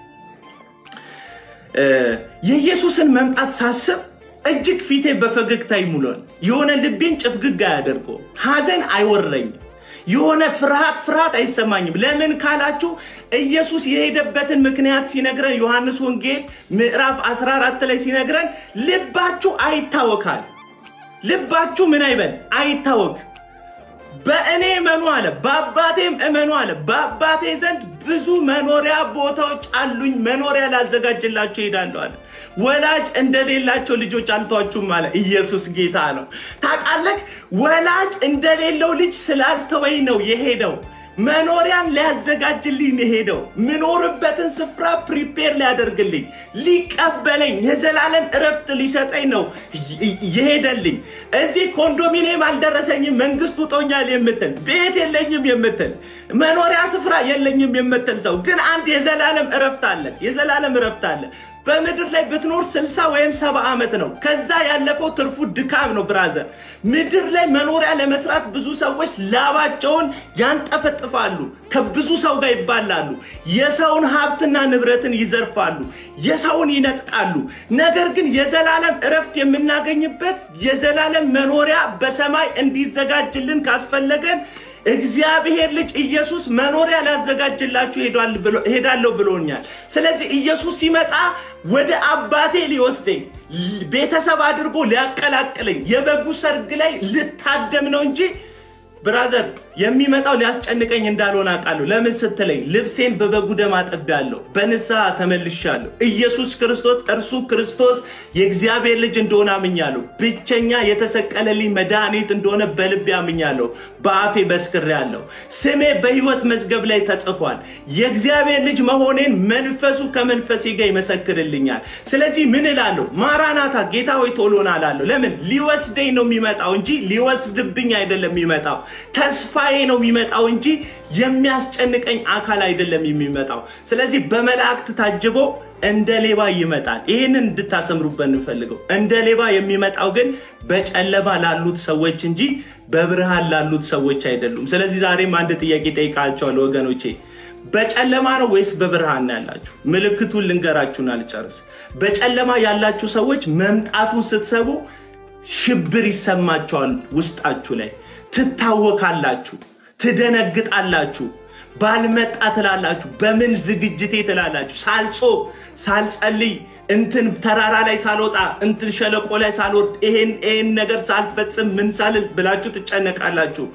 የኢየሱስን መምጣት ሳስብ እጅግ ፊቴ በፈገግታ ይሙላል። የሆነ ልቤን ጭፍግግ አያደርገው፣ ሐዘን አይወረኝም። የሆነ ፍርሃት ፍርሃት አይሰማኝም። ለምን ካላችሁ ኢየሱስ የሄደበትን ምክንያት ሲነግረን ዮሐንስ ወንጌል ምዕራፍ 14 ላይ ሲነግረን ልባችሁ አይታወካል። ልባችሁ ምን አይበል አይታወክ። በእኔ እመኑ አለ፣ በአባቴም እመኑ አለ። በአባቴ ዘንድ ብዙ መኖሪያ ቦታዎች አሉኝ፣ መኖሪያ ላዘጋጅላቸው እሄዳለሁ አለ። ወላጅ እንደሌላቸው ልጆች አልተዋችሁም አለ። ኢየሱስ ጌታ ነው። ታውቃለህ፣ ወላጅ እንደሌለው ልጅ ስላልተወኝ ነው የሄደው። መኖሪያን ሊያዘጋጅልኝ የሄደው ምኖርበትን ስፍራ ፕሪፔር ሊያደርግልኝ ሊቀበለኝ የዘላለም እረፍት ሊሰጠኝ ነው የሄደልኝ። እዚህ ኮንዶሚኒየም አልደረሰኝም፣ መንግስት ውጦኛል የምትል ቤት የለኝም የምትል መኖሪያ ስፍራ የለኝም የምትል ሰው ግን አንድ የዘላለም እረፍት አለ። የዘላለም እረፍት አለ። በምድር ላይ ብትኖር ስልሳ ወይም ሰባ ዓመት ነው። ከዛ ያለፈው ትርፉ ድካም ነው። ብራዘር ምድር ላይ መኖሪያ ለመስራት ብዙ ሰዎች ላባቸውን ያንጠፈጥፋሉ፣ ከብዙ ሰው ጋር ይባላሉ፣ የሰውን ሀብትና ንብረትን ይዘርፋሉ፣ የሰውን ይነጥቃሉ። ነገር ግን የዘላለም እረፍት የምናገኝበት የዘላለም መኖሪያ በሰማይ እንዲዘጋጅልን ካስፈለገን እግዚአብሔር ልጅ ኢየሱስ መኖሪያ ሊያዘጋጅላችሁ ሄዳለሁ ብሎኛል። ስለዚህ ኢየሱስ ሲመጣ ወደ አባቴ ሊወስደኝ ቤተሰብ አድርጎ ሊያቀላቅለኝ የበጉ ሰርግ ላይ ልታደም ነው እንጂ ብራዘር የሚመጣው ሊያስጨንቀኝ እንዳልሆነ አውቃለሁ። ለምን ስትለኝ ልብሴን በበጉ ደም አጥቤያለሁ፣ በንስሐ ተመልሻለሁ። ኢየሱስ ክርስቶስ እርሱ ክርስቶስ የእግዚአብሔር ልጅ እንደሆነ አምኛለሁ። ብቸኛ የተሰቀለልኝ መድኃኒት እንደሆነ በልቤ አምኛለሁ፣ በአፌ መስክሬአለሁ። ስሜ በሕይወት መዝገብ ላይ ተጽፏል። የእግዚአብሔር ልጅ መሆኔን መንፈሱ ከመንፈሴ ጋር ይመሰክርልኛል። ስለዚህ ምን እላለሁ? ማራናታ ጌታ ሆይ ቶሎና እላለሁ። ለምን ሊወስደኝ ነው የሚመጣው እንጂ ሊወስድብኝ አይደለም የሚመጣው። ተስፋዬ ነው የሚመጣው እንጂ የሚያስጨንቀኝ አካል አይደለም የሚመጣው። ስለዚህ በመላእክት ታጅቦ እንደ ሌባ ይመጣል። ይህንን እንድታሰምሩበት እንፈልገው። እንደ ሌባ የሚመጣው ግን በጨለማ ላሉት ሰዎች እንጂ በብርሃን ላሉት ሰዎች አይደሉም። ስለዚህ ዛሬም አንድ ጥያቄ ጠይቃቸዋለሁ ወገኖቼ በጨለማ ነው ወይስ በብርሃን ነው ያላችሁ? ምልክቱን ልንገራችሁን አልጨርስ። በጨለማ ያላችሁ ሰዎች መምጣቱን ስትሰቡ ሽብር ይሰማቸዋል ውስጣችሁ ላይ ትታወካላችሁ፣ ትደነግጣላችሁ። ባልመጣ ትላላችሁ። በምን ዝግጅቴ ትላላችሁ። ሳልጾም ሳልጸልይ እንትን ተራራ ላይ ሳልወጣ እንትን ሸለቆ ላይ ሳልወርድ ይሄን ይሄን ነገር ሳልፈጽም ምን ሳልል ብላችሁ ትጨነቃላችሁ።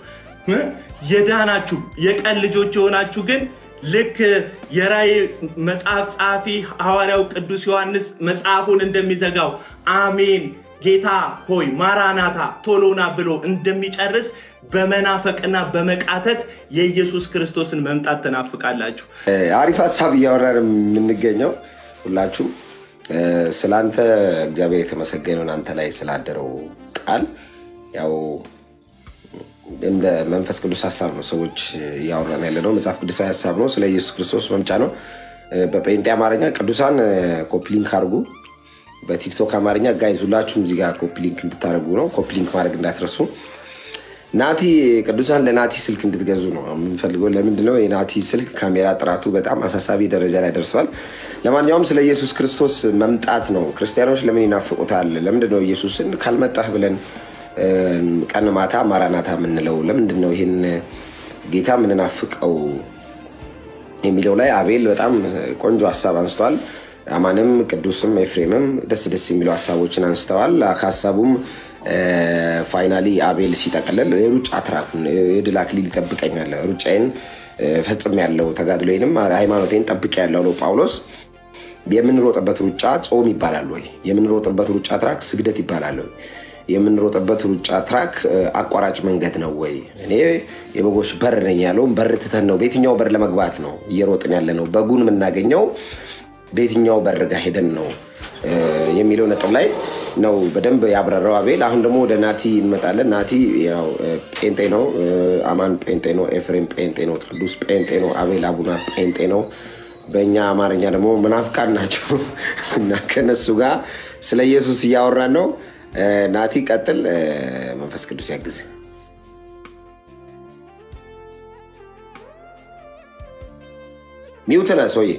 የዳናችሁ የቀን ልጆች የሆናችሁ ግን ልክ የራእይ መጽሐፍ ጸሐፊ ሐዋርያው ቅዱስ ዮሐንስ መጽሐፉን እንደሚዘጋው አሜን ጌታ ሆይ ማራናታ ቶሎና ብሎ እንደሚጨርስ በመናፈቅና በመቃተት የኢየሱስ ክርስቶስን መምጣት ትናፍቃላችሁ። አሪፍ ሀሳብ እያወራን የምንገኘው ሁላችሁም ስለአንተ እግዚአብሔር የተመሰገነውን አንተ ላይ ስላደረው ቃል ያው እንደ መንፈስ ቅዱስ ሀሳብ ነው ሰዎች እያወራን ያለ ነው። መጽሐፍ ቅዱሳዊ ሀሳብ ነው። ስለ ኢየሱስ ክርስቶስ መምጫ ነው። በጴንጤ አማርኛ ቅዱሳን ኮፒሊንክ አድርጉ። በቲክቶክ አማርኛ ጋይዝ ሁላችሁም እዚህ ጋር ኮፒሊንክ እንድታደርጉ ነው። ኮፒሊንክ ማድረግ እንዳትረሱ። ናቲ ቅዱሳን ለናቲ ስልክ እንድትገዙ ነው የምንፈልገው። ለምንድነው የናቲ ስልክ ካሜራ ጥራቱ በጣም አሳሳቢ ደረጃ ላይ ደርሷል። ለማንኛውም ስለ ኢየሱስ ክርስቶስ መምጣት ነው። ክርስቲያኖች ለምን ይናፍቁታል? ለምንድነው ኢየሱስን ካልመጣህ ብለን ቀን ማታ ማራናታ የምንለው? ለምንድነው ይህን ጌታ የምንናፍቀው የሚለው ላይ አቤል በጣም ቆንጆ ሀሳብ አንስተዋል። አማንም ቅዱስም ኤፍሬምም ደስ ደስ የሚሉ ሀሳቦችን አንስተዋል። ከሀሳቡም ፋይናሊ አቤል ሲጠቀለል የሩጫ ትራኩን የድል አክሊል ይጠብቀኛል፣ ሩጫዬን ፈጽም ያለው ተጋድሎዬንም ሃይማኖቴን ጠብቅ ያለው ነው ጳውሎስ። የምንሮጥበት ሩጫ ጾም ይባላል ወይ? የምንሮጥበት ሩጫ ትራክ ስግደት ይባላል ወይ? የምንሮጥበት ሩጫ ትራክ አቋራጭ መንገድ ነው ወይ? እኔ የበጎች በር ነኝ ያለውን በር ትተን ነው በየትኛው በር ለመግባት ነው እየሮጥን ያለ ነው? በጉን የምናገኘው በየትኛው በር ጋር ሄደን ነው የሚለው ነጥብ ላይ ነው በደንብ ያብረራው አቤል። አሁን ደግሞ ወደ ናቲ እንመጣለን። ናቲ ያው ጴንጤ ነው፣ አማን ጴንጤ ነው፣ ኤፍሬም ጴንጤ ነው፣ ቅዱስ ጴንጤ ነው፣ አቤል አቡና ጴንጤ ነው። በእኛ አማርኛ ደግሞ መናፍቃን ናቸው እና ከነሱ ጋር ስለ ኢየሱስ እያወራን ነው። ናቲ ቀጥል፣ መንፈስ ቅዱስ ያግዝ። ሚውት ነህ ሰውዬ።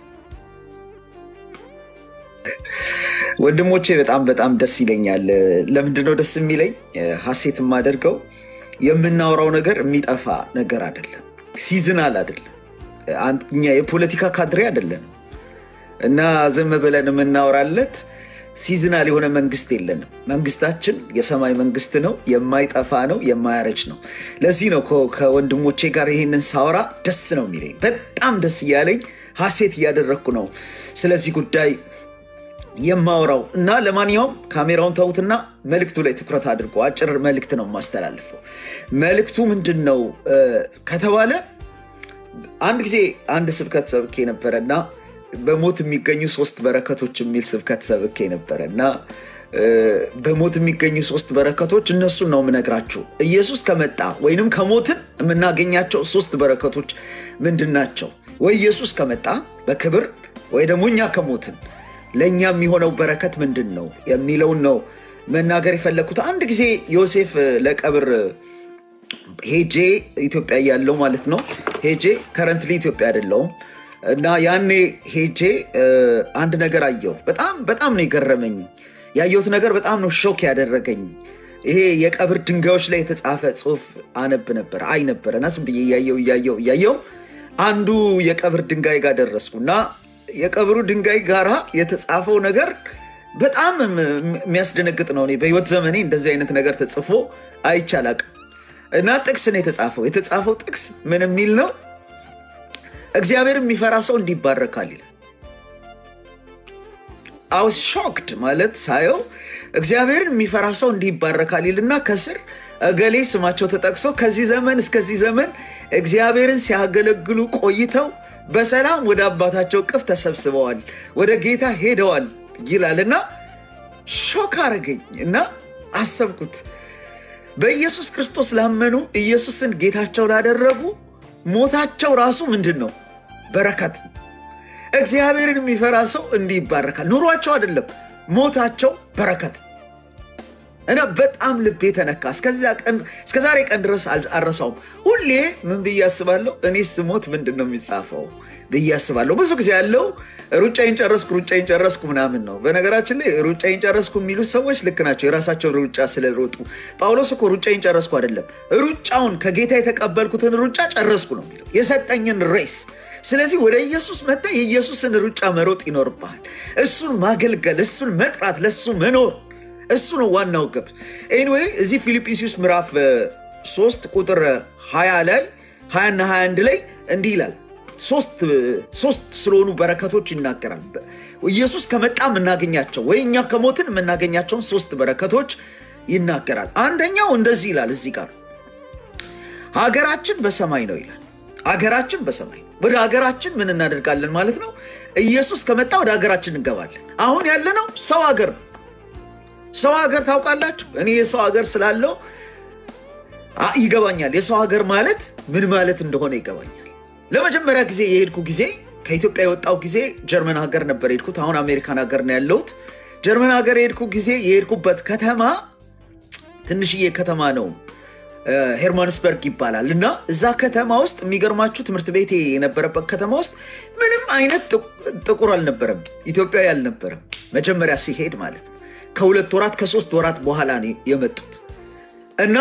ወንድሞቼ በጣም በጣም ደስ ይለኛል። ለምንድነው ደስ የሚለኝ? ሀሴት የማደርገው የምናወራው ነገር የሚጠፋ ነገር አይደለም፣ ሲዝናል አይደለም፣ እኛ የፖለቲካ ካድሬ አይደለም እና ዝም ብለን የምናወራለት ሲዝናል የሆነ መንግስት የለንም። መንግስታችን የሰማይ መንግስት ነው፣ የማይጠፋ ነው፣ የማያረጅ ነው። ለዚህ ነው ከወንድሞቼ ጋር ይሄንን ሳወራ ደስ ነው የሚለኝ፣ በጣም ደስ እያለኝ ሀሴት እያደረግኩ ነው ስለዚህ ጉዳይ የማወራው እና ለማንኛውም ካሜራውን ተዉትና መልእክቱ ላይ ትኩረት አድርጎ አጭር መልእክት ነው የማስተላልፈው። መልእክቱ ምንድን ነው ከተባለ አንድ ጊዜ አንድ ስብከት ሰብኬ ነበረ እና በሞት የሚገኙ ሶስት በረከቶች የሚል ስብከት ሰብኬ ነበረ እና በሞት የሚገኙ ሶስት በረከቶች እነሱን ነው የምነግራችሁ። ኢየሱስ ከመጣ ወይንም ከሞትን የምናገኛቸው ሶስት በረከቶች ምንድን ናቸው? ወይ ኢየሱስ ከመጣ በክብር ወይ ደግሞ እኛ ከሞትን ለእኛ የሚሆነው በረከት ምንድን ነው የሚለውን ነው መናገር የፈለግኩት። አንድ ጊዜ ዮሴፍ ለቀብር ሄጄ ኢትዮጵያ እያለው ማለት ነው ሄጄ ከረንትሊ ኢትዮጵያ አይደለውም እና ያኔ ሄጄ አንድ ነገር አየሁ። በጣም በጣም ነው የገረመኝ። ያየሁት ነገር በጣም ነው ሾክ ያደረገኝ። ይሄ የቀብር ድንጋዮች ላይ የተጻፈ ጽሑፍ አነብ ነበር አይ ነበር እና ዝም ብዬ እያየው እያየው እያየው አንዱ የቀብር ድንጋይ ጋር ደረስኩ እና የቀብሩ ድንጋይ ጋራ የተጻፈው ነገር በጣም የሚያስደነግጥ ነው። እኔ በህይወት ዘመኔ እንደዚህ አይነት ነገር ተጽፎ አይቼ አላቅም እና ጥቅስ ነው የተጻፈው። የተጻፈው ጥቅስ ምን የሚል ነው? እግዚአብሔር የሚፈራ ሰው እንዲባረካል ይላል። አውስ ሾክድ ማለት ሳየው እግዚአብሔርን የሚፈራ ሰው እንዲባረካል ይልና ከስር እገሌ ስማቸው ተጠቅሶ ከዚህ ዘመን እስከዚህ ዘመን እግዚአብሔርን ሲያገለግሉ ቆይተው በሰላም ወደ አባታቸው ቅፍ ተሰብስበዋል፣ ወደ ጌታ ሄደዋል ይላል እና ሾክ አረገኝ እና አሰብኩት። በኢየሱስ ክርስቶስ ላመኑ ኢየሱስን ጌታቸው ላደረጉ ሞታቸው ራሱ ምንድን ነው? በረከት ነው። እግዚአብሔርን የሚፈራ ሰው እንዲህ ይባረካል። ኑሯቸው አይደለም ሞታቸው በረከት እና በጣም ልቤ ተነካ። እስከ ዛሬ ቀን ድረስ አልረሳውም። ሁሌ ምን ብዬ አስባለሁ? እኔ ስሞት ምንድን ነው የሚጻፈው ብዬ አስባለሁ። ብዙ ጊዜ ያለው ሩጫዬን ጨረስኩ ሩጫዬን ጨረስኩ ምናምን ነው። በነገራችን ላይ ሩጫዬን ጨረስኩ የሚሉት ሰዎች ልክ ናቸው፣ የራሳቸውን ሩጫ ስለሮጡ። ጳውሎስ እኮ ሩጫዬን ጨረስኩ አይደለም፣ ሩጫውን ከጌታ የተቀበልኩትን ሩጫ ጨረስኩ ነው የሚለው የሰጠኝን ሬስ ስለዚህ ወደ ኢየሱስ መጣ። የኢየሱስን ሩጫ መሮጥ ይኖርብሃል። እሱን ማገልገል፣ እሱን መጥራት፣ ለእሱ መኖር እሱ ነው ዋናው ግብ። ኤኒዌይ እዚህ ፊልጵስዩስ ምዕራፍ ሶስት ቁጥር 20 ላይ 20 እና 21 ላይ እንዲህ ይላል። ሶስት ስለሆኑ በረከቶች ይናገራል። ኢየሱስ ከመጣ የምናገኛቸው ወይ እኛ ከሞትን የምናገኛቸውን ሶስት በረከቶች ይናገራል። አንደኛው እንደዚህ ይላል እዚህ ጋር ሀገራችን በሰማይ ነው ይላል። ሀገራችን በሰማይ ወደ ሀገራችን ምን እናደርጋለን ማለት ነው? ኢየሱስ ከመጣ ወደ ሀገራችን እንገባለን። አሁን ያለነው ሰው ሀገር ነው። ሰው ሀገር ታውቃላችሁ። እኔ የሰው ሀገር ስላለው ይገባኛል። የሰው ሀገር ማለት ምን ማለት እንደሆነ ይገባኛል። ለመጀመሪያ ጊዜ የሄድኩ ጊዜ ከኢትዮጵያ የወጣው ጊዜ ጀርመን ሀገር ነበር የሄድኩት። አሁን አሜሪካን ሀገር ነው ያለሁት። ጀርመን ሀገር የሄድኩ ጊዜ የሄድኩበት ከተማ ትንሽዬ ከተማ ነው ሄርማንስበርግ ይባላል እና እዛ ከተማ ውስጥ የሚገርማችሁ ትምህርት ቤቴ የነበረበት ከተማ ውስጥ ምንም አይነት ጥቁር አልነበረም፣ ኢትዮጵያዊ አልነበረም። መጀመሪያ ሲሄድ ማለት ነው። ከሁለት ወራት ከሶስት ወራት በኋላ ነው የመጡት እና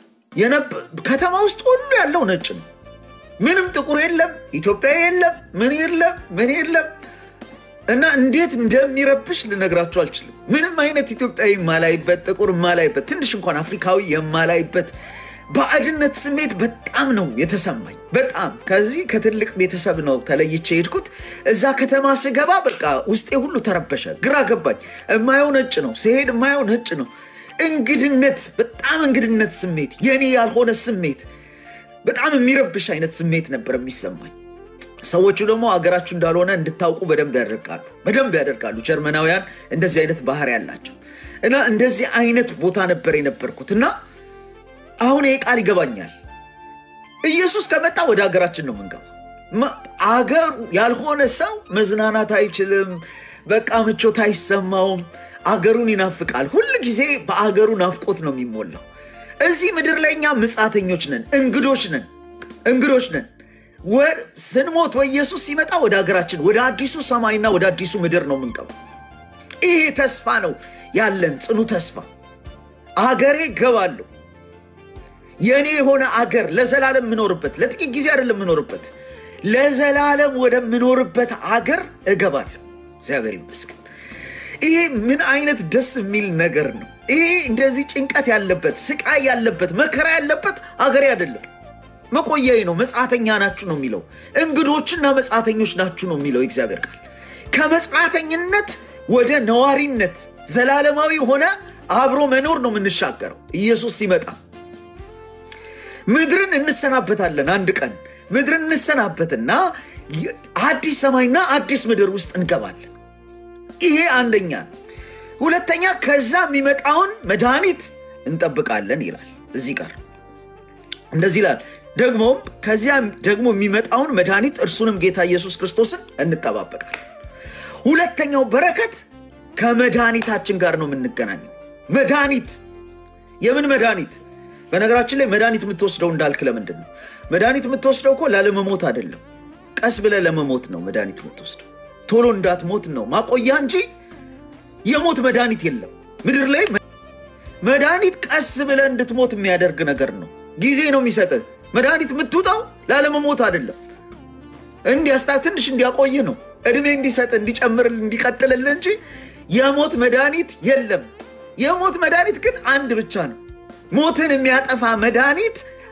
ከተማ ውስጥ ሁሉ ያለው ነጭ ነው። ምንም ጥቁር የለም፣ ኢትዮጵያዊ የለም፣ ምን የለም፣ ምን የለም እና እንዴት እንደሚረብሽ ልነግራችሁ አልችልም። ምንም አይነት ኢትዮጵያዊ የማላይበት ጥቁር የማላይበት ትንሽ እንኳን አፍሪካዊ የማላይበት ባዕድነት ስሜት በጣም ነው የተሰማኝ። በጣም ከዚህ ከትልቅ ቤተሰብ ነው ተለይቼ የሄድኩት። እዛ ከተማ ስገባ በቃ ውስጤ ሁሉ ተረበሸ፣ ግራ ገባኝ። የማየው ነጭ ነው፣ ሲሄድ የማየው ነጭ ነው። እንግድነት፣ በጣም እንግድነት ስሜት፣ የኔ ያልሆነ ስሜት፣ በጣም የሚረብሽ አይነት ስሜት ነበር የሚሰማኝ። ሰዎቹ ደግሞ ሀገራችሁ እንዳልሆነ እንድታውቁ በደንብ ያደርጋሉ፣ በደንብ ያደርጋሉ። ጀርመናውያን እንደዚህ አይነት ባህሪ ያላቸው እና እንደዚህ አይነት ቦታ ነበር የነበርኩት እና አሁን ይህ ቃል ይገባኛል። ኢየሱስ ከመጣ ወደ ሀገራችን ነው የምንገባው። አገሩ ያልሆነ ሰው መዝናናት አይችልም። በቃ ምቾት አይሰማውም። አገሩን ይናፍቃል። ሁል ጊዜ በአገሩ ናፍቆት ነው የሚሞላው። እዚህ ምድር ላይ እኛ ምጻተኞች ነን፣ እንግዶች ነን፣ እንግዶች ነን። ስንሞት ወይ ኢየሱስ ሲመጣ ወደ ሀገራችን ወደ አዲሱ ሰማይና ወደ አዲሱ ምድር ነው የምንገባው። ይሄ ተስፋ ነው ያለን ጽኑ ተስፋ። አገሬ እገባለሁ የእኔ የሆነ አገር ለዘላለም የምኖርበት ለጥቂት ጊዜ አይደለም የምኖርበት፣ ለዘላለም ወደምኖርበት አገር እገባለሁ። እግዚአብሔር ይመስገን። ይሄ ምን አይነት ደስ የሚል ነገር ነው! ይሄ እንደዚህ ጭንቀት ያለበት ስቃይ ያለበት መከራ ያለበት አገሬ አይደለም፣ መቆያዬ ነው። መጻተኛ ናችሁ ነው የሚለው። እንግዶችና መጻተኞች ናችሁ ነው የሚለው የእግዚአብሔር ቃል። ከመጻተኝነት ወደ ነዋሪነት ዘላለማዊ ሆነ አብሮ መኖር ነው የምንሻገረው ኢየሱስ ሲመጣ ምድርን እንሰናበታለን። አንድ ቀን ምድርን እንሰናበትና አዲስ ሰማይና አዲስ ምድር ውስጥ እንገባለን። ይሄ አንደኛ። ሁለተኛ ከዛ የሚመጣውን መድኃኒት እንጠብቃለን ይላል እዚህ ጋር እንደዚህ ይላል። ደግሞም ከዚያ ደግሞ የሚመጣውን መድኃኒት እርሱንም ጌታ ኢየሱስ ክርስቶስን እንጠባበቃለን። ሁለተኛው በረከት ከመድኃኒታችን ጋር ነው የምንገናኘው። መድኃኒት የምን መድኃኒት? በነገራችን ላይ መድኃኒት የምትወስደው እንዳልክ ለምንድን ነው? መድኃኒት የምትወስደው እኮ ላለመሞት አይደለም። ቀስ ብለህ ለመሞት ነው መድኃኒት የምትወስደው። ቶሎ እንዳትሞት ነው ማቆያ እንጂ የሞት መድኃኒት የለም ምድር ላይ። መድኃኒት ቀስ ብለህ እንድትሞት የሚያደርግ ነገር ነው። ጊዜ ነው የሚሰጥህ። መድኃኒት የምትውጣው ላለመሞት አይደለም፣ እንዲያስታ ትንሽ እንዲያቆይ ነው፣ እድሜ እንዲሰጥ እንዲጨምር እንዲቀጥልልህ እንጂ የሞት መድኃኒት የለም። የሞት መድኃኒት ግን አንድ ብቻ ነው። ሞትን የሚያጠፋ መድኃኒት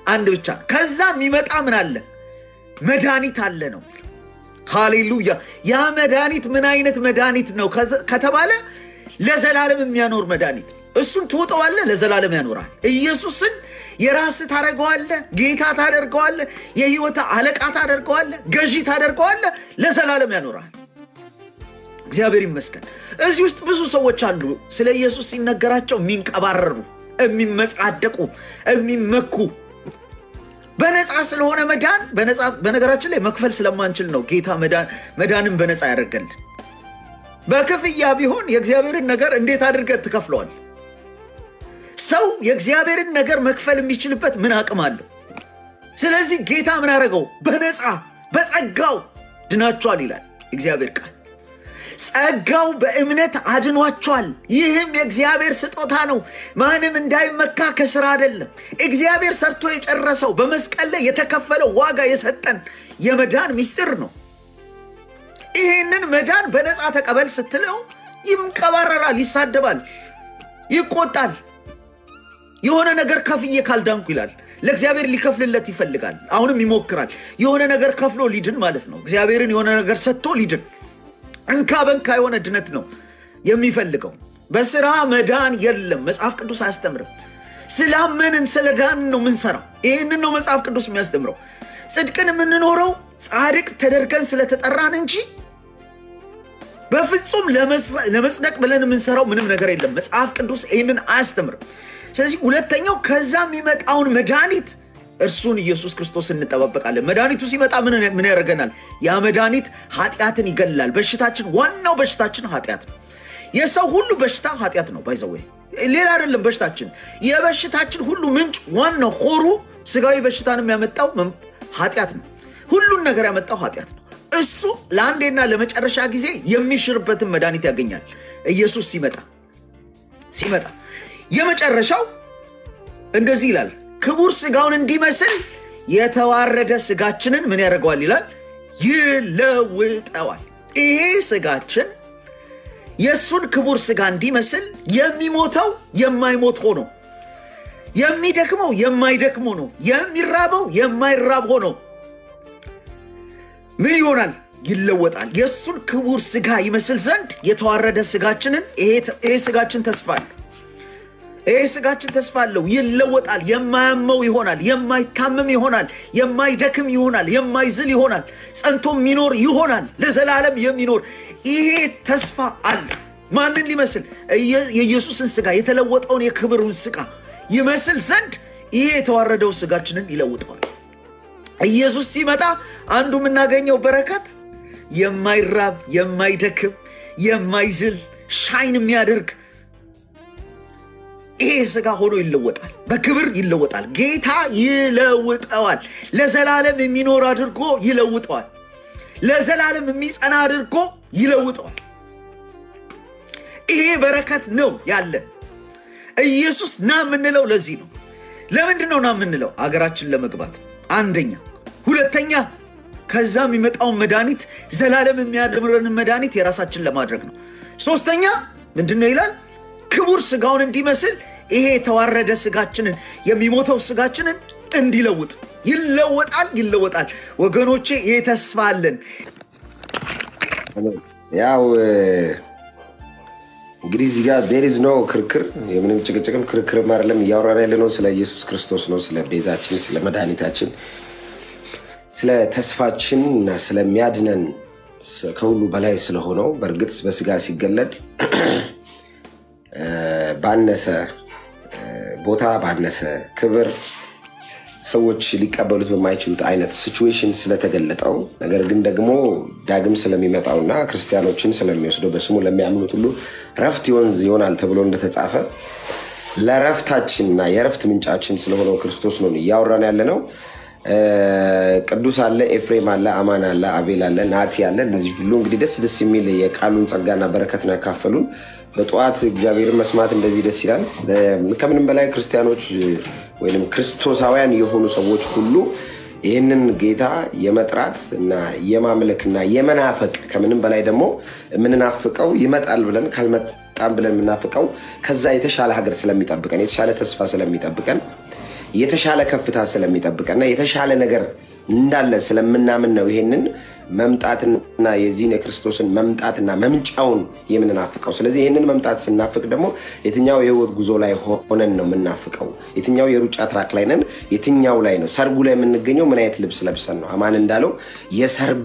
አንድ ብቻ ነው። ከዛ የሚመጣ ምን አለ? መድኃኒት አለ ነው። ሃሌሉያ! ያ መድኃኒት ምን አይነት መድኃኒት ነው ከተባለ ለዘላለም የሚያኖር መድኃኒት እሱን ትውጠዋለህ፣ ለዘላለም ያኖራል። ኢየሱስን የራስህ ታደርገዋለህ፣ ጌታ ታደርገዋለህ፣ የህይወት አለቃ ታደርገዋለህ፣ ገዢ ታደርገዋለህ፣ ለዘላለም ያኖራል። እግዚአብሔር ይመስገን። እዚህ ውስጥ ብዙ ሰዎች አሉ ስለ ኢየሱስ ሲነገራቸው የሚንቀባረሩ፣ የሚመጻደቁ፣ የሚመኩ በነፃ ስለሆነ መዳን በነገራችን ላይ መክፈል ስለማንችል ነው ጌታ መዳንን በነፃ ያደርገልን። በክፍያ ቢሆን የእግዚአብሔርን ነገር እንዴት አድርገህ ትከፍለዋል? ሰው የእግዚአብሔርን ነገር መክፈል የሚችልበት ምን አቅም አለው? ስለዚህ ጌታ ምን አደረገው? በነፃ በጸጋው ድናችኋል ይላል እግዚአብሔር ቃል። ጸጋው በእምነት አድኗቸዋል። ይህም የእግዚአብሔር ስጦታ ነው፣ ማንም እንዳይመካ ከስራ አይደለም። እግዚአብሔር ሰርቶ የጨረሰው በመስቀል ላይ የተከፈለው ዋጋ የሰጠን የመዳን ምስጢር ነው። ይህንን መዳን በነፃ ተቀበል ስትለው ይንቀባረራል፣ ይሳደባል፣ ይቆጣል። የሆነ ነገር ከፍዬ ካልዳንኩ ይላል። ለእግዚአብሔር ሊከፍልለት ይፈልጋል። አሁንም ይሞክራል። የሆነ ነገር ከፍሎ ሊድን ማለት ነው። እግዚአብሔርን የሆነ ነገር ሰጥቶ ሊድን እንካ በንካ የሆነ ድነት ነው የሚፈልገው። በስራ መዳን የለም። መጽሐፍ ቅዱስ አያስተምርም። ስላመንን ስለ ዳንን ነው የምንሰራው። ይህንን ነው መጽሐፍ ቅዱስ የሚያስተምረው። ጽድቅን የምንኖረው ጻድቅ ተደርገን ስለተጠራን እንጂ በፍጹም ለመጽደቅ ብለን የምንሰራው ምንም ነገር የለም። መጽሐፍ ቅዱስ ይህንን አያስተምርም። ስለዚህ ሁለተኛው ከዛ የሚመጣውን መድኃኒት እርሱን ኢየሱስ ክርስቶስ እንጠባበቃለን። መድኃኒቱ ሲመጣ ምን ያደርገናል? ያ መድኃኒት ኃጢአትን ይገላል። በሽታችን ዋናው በሽታችን ኃጢአት ነው። የሰው ሁሉ በሽታ ኃጢአት ነው። ባይዘወ ሌላ አይደለም። በሽታችን የበሽታችን ሁሉ ምንጭ ዋናው ሆሩ ስጋዊ በሽታንም ያመጣው ኃጢአት ነው። ሁሉን ነገር ያመጣው ኃጢአት ነው። እሱ ለአንዴና ለመጨረሻ ጊዜ የሚሽርበትን መድኃኒት ያገኛል። ኢየሱስ ሲመጣ ሲመጣ የመጨረሻው እንደዚህ ይላል ክቡር ስጋውን እንዲመስል የተዋረደ ስጋችንን ምን ያደርገዋል ይላል? ይለውጠዋል። ይሄ ስጋችን የእሱን ክቡር ስጋ እንዲመስል የሚሞተው የማይሞት ሆኖ፣ የሚደክመው የማይደክም ሆኖ፣ የሚራበው የማይራብ ሆኖ ምን ይሆናል? ይለወጣል። የእሱን ክቡር ስጋ ይመስል ዘንድ የተዋረደ ስጋችንን ይሄ ስጋችን ተስፋ አለው። ይህ ስጋችን ተስፋ አለው። ይለወጣል። የማያመው ይሆናል። የማይታመም ይሆናል። የማይደክም ይሆናል። የማይዝል ይሆናል። ጸንቶ የሚኖር ይሆናል። ለዘላለም የሚኖር ይሄ ተስፋ አለ። ማንን ሊመስል? የኢየሱስን ስጋ የተለወጠውን የክብሩን ስጋ ይመስል ዘንድ ይሄ የተዋረደው ስጋችንን ይለውጠዋል። ኢየሱስ ሲመጣ አንዱ የምናገኘው በረከት የማይራብ የማይደክም የማይዝል ሻይን የሚያደርግ ይሄ ስጋ ሆኖ ይለወጣል። በክብር ይለወጣል። ጌታ ይለውጠዋል። ለዘላለም የሚኖር አድርጎ ይለውጠዋል። ለዘላለም የሚጸና አድርጎ ይለውጠዋል። ይሄ በረከት ነው ያለን። ኢየሱስ ና የምንለው ለዚህ ነው። ለምንድን ነው ና የምንለው? አገራችን ለመግባት አንደኛ። ሁለተኛ ከዛ የሚመጣውን መድኃኒት ዘላለም የሚያድምረንን መድኃኒት የራሳችን ለማድረግ ነው። ሶስተኛ ምንድን ነው ይላል? ክቡር ስጋውን እንዲመስል ይሄ የተዋረደ ስጋችንን የሚሞተው ስጋችንን እንዲለውጥ ይለወጣል፣ ይለወጣል። ወገኖቼ ይህ ተስፋ አለን። ያው እንግዲህ እዚህ ጋር ዴር ኢዝ ኖ ክርክር፣ የምንም ጭቅጭቅም ክርክርም አይደለም። እያወራን ያለ ነው ስለ ኢየሱስ ክርስቶስ ነው፣ ስለ ቤዛችን፣ ስለ መድኃኒታችን፣ ስለ ተስፋችን እና ስለሚያድነን ከሁሉ በላይ ስለሆነው በእርግጥ በስጋ ሲገለጥ ባነሰ ቦታ ባነሰ ክብር ሰዎች ሊቀበሉት በማይችሉት አይነት ሲቹዌሽን ስለተገለጠው ነገር ግን ደግሞ ዳግም ስለሚመጣውና ክርስቲያኖችን ስለሚወስደው በስሙ ለሚያምኑት ሁሉ ረፍት ይወንዝ ይሆናል ተብሎ እንደተጻፈ ለረፍታችንና የረፍት ምንጫችን ስለሆነው ክርስቶስ ነው እያወራን ያለ ነው። ቅዱስ አለ፣ ኤፍሬም አለ፣ አማን አለ፣ አቤል አለ፣ ናቲ አለ። እነዚህ ሁሉ እንግዲህ ደስ ደስ የሚል የቃሉን ጸጋና በረከት ነው ያካፈሉን። በጠዋት እግዚአብሔርን መስማት እንደዚህ ደስ ይላል። ከምንም በላይ ክርስቲያኖች ወይም ክርስቶሳውያን የሆኑ ሰዎች ሁሉ ይህንን ጌታ የመጥራት እና የማምለክ እና የመናፈቅ ከምንም በላይ ደግሞ የምንናፍቀው ይመጣል ብለን ካልመጣም ብለን የምናፍቀው ከዛ የተሻለ ሀገር ስለሚጠብቀን የተሻለ ተስፋ ስለሚጠብቀን የተሻለ ከፍታ ስለሚጠብቀና የተሻለ ነገር እንዳለ ስለምናምን ነው ይሄንን መምጣትና የዚህን የክርስቶስን መምጣትና መምጫውን የምንናፍቀው። ስለዚህ ይህንን መምጣት ስናፍቅ ደግሞ የትኛው የህይወት ጉዞ ላይ ሆነን ነው የምናፍቀው? የትኛው የሩጫ ትራክ ላይ ነን? የትኛው ላይ ነው? ሰርጉ ላይ የምንገኘው ምን አይነት ልብስ ለብሰን ነው? አማን እንዳለው የሰርጉ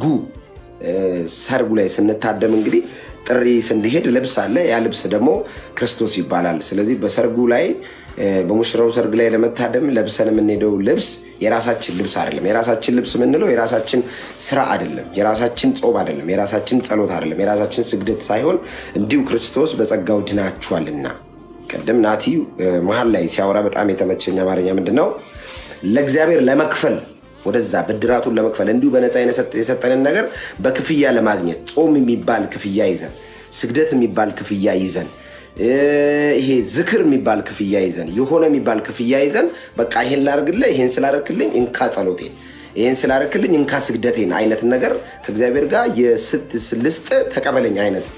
ሰርጉ ላይ ስንታደም እንግዲህ ጥሪ ስንሄድ ልብስ አለ። ያ ልብስ ደግሞ ክርስቶስ ይባላል። ስለዚህ በሰርጉ ላይ በሙሽራው ሰርግ ላይ ለመታደም ለብሰን የምንሄደው ልብስ የራሳችን ልብስ አይደለም። የራሳችን ልብስ የምንለው የራሳችን ስራ አይደለም፣ የራሳችን ጾም አይደለም፣ የራሳችን ጸሎት አይደለም፣ የራሳችን ስግደት ሳይሆን እንዲሁ ክርስቶስ በጸጋው ድናችኋልና። ቅድም ናቲ መሀል ላይ ሲያወራ በጣም የተመቸኝ አማርኛ ምንድን ነው ለእግዚአብሔር ለመክፈል ወደዛ ብድራቱን ለመክፈል እንዲሁ በነፃ የሰጠንን ነገር በክፍያ ለማግኘት ጾም የሚባል ክፍያ ይዘን ስግደት የሚባል ክፍያ ይዘን ይሄ ዝክር የሚባል ክፍያ ይዘን የሆነ የሚባል ክፍያ ይዘን በቃ ይሄን ላርግልህ፣ ይሄን ስላረክልኝ እንካ ጸሎቴን፣ ይሄን ስላረክልኝ እንካ ስግደቴን አይነት ነገር ከእግዚአብሔር ጋር የልስጥ ተቀበለኝ አይነት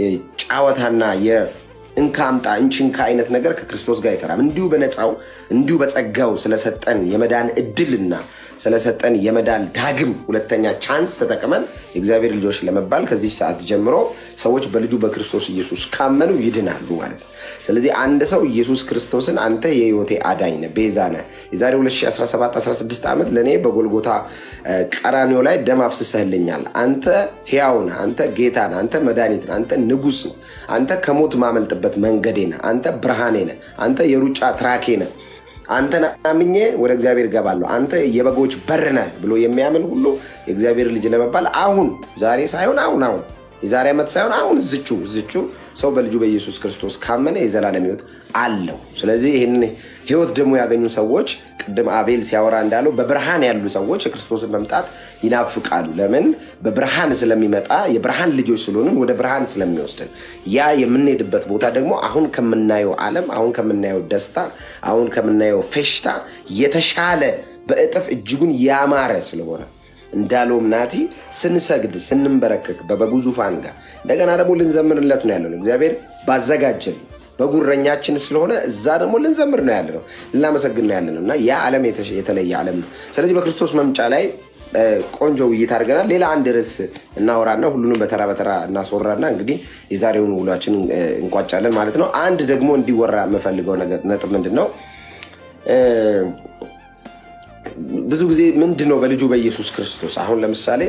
ጫወታና እንካ አምጣ እንቺንካ አይነት ነገር ከክርስቶስ ጋር አይሰራም። እንዲሁ በነፃው እንዲሁ በጸጋው ስለሰጠን የመዳን እድልና ስለሰጠን የመዳን ዳግም ሁለተኛ ቻንስ ተጠቅመን የእግዚአብሔር ልጆች ለመባል ከዚህ ሰዓት ጀምሮ ሰዎች በልጁ በክርስቶስ ኢየሱስ ካመኑ ይድናሉ ማለት ነው። ስለዚህ አንድ ሰው ኢየሱስ ክርስቶስን አንተ የህይወቴ አዳኝ ነህ፣ ቤዛ ነህ፣ የዛሬ 2017/16 ዓመት ለእኔ በጎልጎታ ቀራኒዮ ላይ ደም አፍስሰህልኛል፣ አንተ ሕያው ነህ፣ አንተ ጌታ ነህ፣ አንተ መድኃኒት ነህ፣ አንተ ንጉሥ ነህ፣ አንተ ከሞት ማመልጥበት መንገዴ ነህ፣ አንተ ብርሃኔ ነህ፣ አንተ የሩጫ ትራኬ ነህ አንተን አምኜ ወደ እግዚአብሔር እገባለሁ፣ አንተ የበጎች በር ነህ ብሎ የሚያምን ሁሉ የእግዚአብሔር ልጅ ለመባል አሁን ዛሬ ሳይሆን አሁን አሁን የዛሬ ዓመት ሳይሆን አሁን እዝቹ እዝቹ ሰው በልጁ በኢየሱስ ክርስቶስ ካመነ የዘላለም ህይወት አለው። ስለዚህ ይህን ህይወት ደግሞ ያገኙ ሰዎች ቅድም አቤል ሲያወራ እንዳለው በብርሃን ያሉ ሰዎች የክርስቶስን መምጣት ይናፍቃሉ። ለምን? በብርሃን ስለሚመጣ የብርሃን ልጆች ስለሆንን ወደ ብርሃን ስለሚወስድን ያ የምንሄድበት ቦታ ደግሞ አሁን ከምናየው ዓለም አሁን ከምናየው ደስታ አሁን ከምናየው ፌሽታ የተሻለ በእጥፍ እጅጉን ያማረ ስለሆነ እንዳለውም ናቲ ስንሰግድ ስንንበረከክ በበጉ ዙፋን ጋር እንደገና ደግሞ ልንዘምርለት ነው ያለው እግዚአብሔር ባዘጋጀን በጉረኛችን ስለሆነ እዛ ደግሞ ልንዘምር ነው ያለ ነው ልናመሰግን ነው ያለ ነው እና ያ ዓለም የተለየ ዓለም ነው። ስለዚህ በክርስቶስ መምጫ ላይ ቆንጆ ውይይት አድርገናል። ሌላ አንድ ርዕስ እናወራና ሁሉንም በተራ በተራ እናስወራና እንግዲህ የዛሬውን ውሏችን እንቋጫለን ማለት ነው። አንድ ደግሞ እንዲወራ የምፈልገው ነጥብ ምንድን ነው? ብዙ ጊዜ ምንድን ነው በልጁ በኢየሱስ ክርስቶስ አሁን ለምሳሌ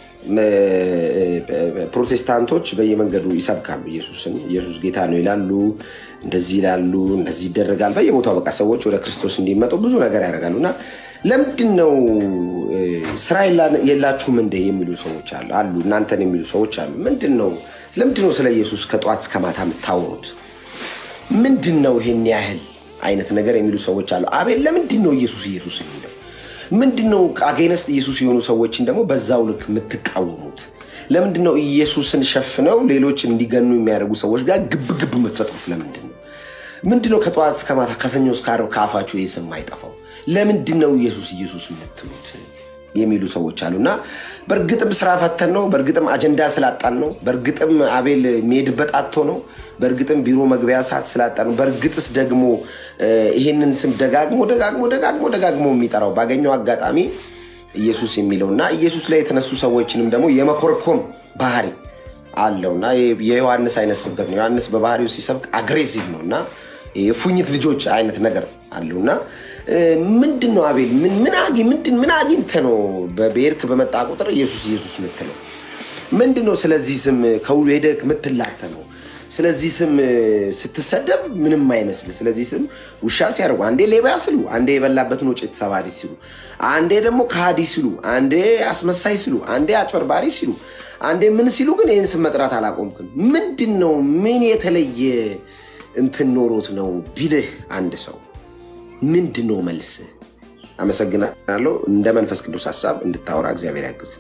ፕሮቴስታንቶች በየመንገዱ ይሰብካሉ ኢየሱስን ኢየሱስ ጌታ ነው ይላሉ እንደዚህ ይላሉ እንደዚህ ይደረጋል በየቦታው በቃ ሰዎች ወደ ክርስቶስ እንዲመጡ ብዙ ነገር ያደርጋሉ እና ለምንድን ነው ስራ የላችሁም እንደ የሚሉ ሰዎች አሉ አሉ እናንተን የሚሉ ሰዎች አሉ ምንድን ነው ለምንድን ነው ስለ ኢየሱስ ከጠዋት እስከ ማታ የምታወሩት ምንድን ነው ይሄን ያህል አይነት ነገር የሚሉ ሰዎች አሉ አቤል ለምንድን ነው ኢየሱስ ኢየሱስ የሚለው ምንድን ነው አጌነስት ኢየሱስ የሆኑ ሰዎችን ደግሞ በዛው ልክ የምትቃወሙት? ለምንድን ነው ኢየሱስን ሸፍነው ሌሎች እንዲገኑ የሚያደርጉ ሰዎች ጋር ግብ ግብ የምትፈጥሩት? ለምንድን ነው ምንድን ነው ከጠዋት እስከ ማታ ከሰኞ እስከ ዓርብ ከአፋችሁ ይህ ስም አይጠፋው? ለምንድን ነው ኢየሱስ ኢየሱስ የምትሉት የሚሉ ሰዎች አሉ እና በእርግጥም ስራ ፈተን ነው። በእርግጥም አጀንዳ ስላጣን ነው። በእርግጥም አቤል የሚሄድበት አጥቶ ነው። በእርግጥም ቢሮ መግቢያ ሰዓት ስላጣ ነው። በእርግጥስ ደግሞ ይህንን ስም ደጋግሞ ደጋግሞ ደጋግሞ ደጋግሞ የሚጠራው ባገኘው አጋጣሚ ኢየሱስ የሚለው እና ኢየሱስ ላይ የተነሱ ሰዎችንም ደግሞ የመኮርኮም ባህሪ አለው እና የዮሐንስ አይነት ስብከት ነው። ዮሐንስ በባህሪው ሲሰብክ አግሬሲቭ ነው እና የፉኝት ልጆች አይነት ነገር አለው እና ምንድን ነው አቤል ምን አግኝተህ ነው በብሔርክ በመጣ ቁጥር ኢየሱስ ኢየሱስ የምትለው ምንድን ነው? ስለዚህ ስም ከሁሉ ሄደህ የምትላተመው ስለዚህ ስም ስትሰደብ ምንም አይመስል። ስለዚህ ስም ውሻ ሲያደርጉ አንዴ ሌባ ሲሉ፣ አንዴ የበላበትን ወጭት ሰባሪ ሲሉ፣ አንዴ ደግሞ ከሃዲ ሲሉ፣ አንዴ አስመሳይ ሲሉ፣ አንዴ አጭበርባሪ ሲሉ፣ አንዴ ምን ሲሉ፣ ግን ይህን ስም መጥራት አላቆምክም። ምንድን ነው? ምን የተለየ እንትን ኖሮት ነው ቢልህ አንድ ሰው ምንድን ነው መልስህ? አመሰግናለሁ። እንደ መንፈስ ቅዱስ ሀሳብ እንድታወራ እግዚአብሔር ያግዝ።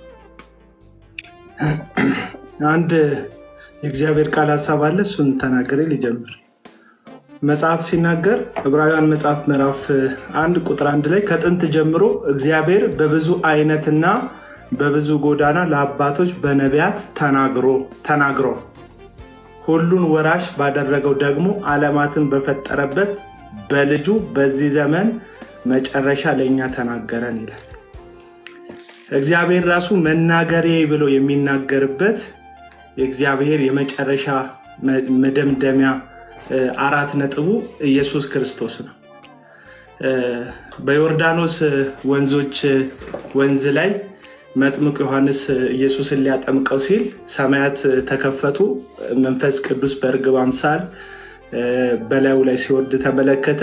አንድ የእግዚአብሔር ቃል ሀሳብ አለ። እሱን ተናገሬ ሊጀምር መጽሐፍ ሲናገር ዕብራውያን መጽሐፍ ምዕራፍ አንድ ቁጥር አንድ ላይ ከጥንት ጀምሮ እግዚአብሔር በብዙ አይነትና በብዙ ጎዳና ለአባቶች በነቢያት ተናግሮ ተናግሮ ሁሉን ወራሽ ባደረገው ደግሞ ዓለማትን በፈጠረበት በልጁ በዚህ ዘመን መጨረሻ ለእኛ ተናገረን ይላል። እግዚአብሔር ራሱ መናገሬ ብሎ የሚናገርበት የእግዚአብሔር የመጨረሻ መደምደሚያ አራት ነጥቡ ኢየሱስ ክርስቶስ ነው። በዮርዳኖስ ወንዞች ወንዝ ላይ መጥምቅ ዮሐንስ ኢየሱስን ሊያጠምቀው ሲል ሰማያት ተከፈቱ። መንፈስ ቅዱስ በእርግብ አምሳል በላዩ ላይ ሲወርድ ተመለከተ።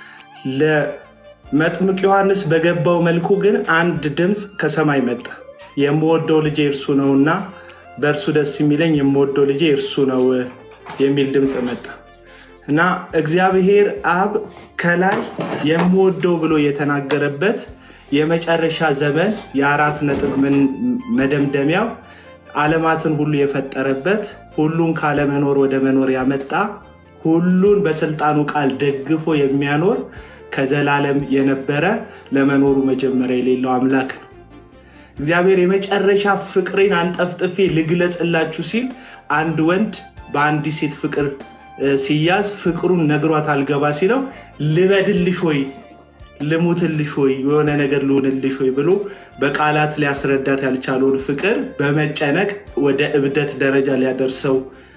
ለመጥምቅ ዮሐንስ በገባው መልኩ ግን አንድ ድምፅ ከሰማይ መጣ። የምወደው ልጄ እርሱ ነውና በእርሱ ደስ የሚለኝ የምወደው ልጄ እርሱ ነው የሚል ድምፅ መጣ እና እግዚአብሔር አብ ከላይ የምወደው ብሎ የተናገረበት የመጨረሻ ዘመን የአራት ነጥብ መደምደሚያው ዓለማትን ሁሉ የፈጠረበት ሁሉን ካለመኖር ወደ መኖር ያመጣ ሁሉን በስልጣኑ ቃል ደግፎ የሚያኖር ከዘላለም የነበረ ለመኖሩ መጀመሪያ የሌለው አምላክ ነው። እግዚአብሔር የመጨረሻ ፍቅሬን አንጠፍጥፌ ልግለጽላችሁ ሲል አንድ ወንድ በአንዲት ሴት ፍቅር ሲያዝ ፍቅሩን ነግሯት አልገባ ሲለው ልበድልሽ ወይ ልሙትልሽ ወይ የሆነ ነገር ልሆንልሽ ወይ ብሎ በቃላት ሊያስረዳት ያልቻለውን ፍቅር በመጨነቅ ወደ እብደት ደረጃ ሊያደርሰው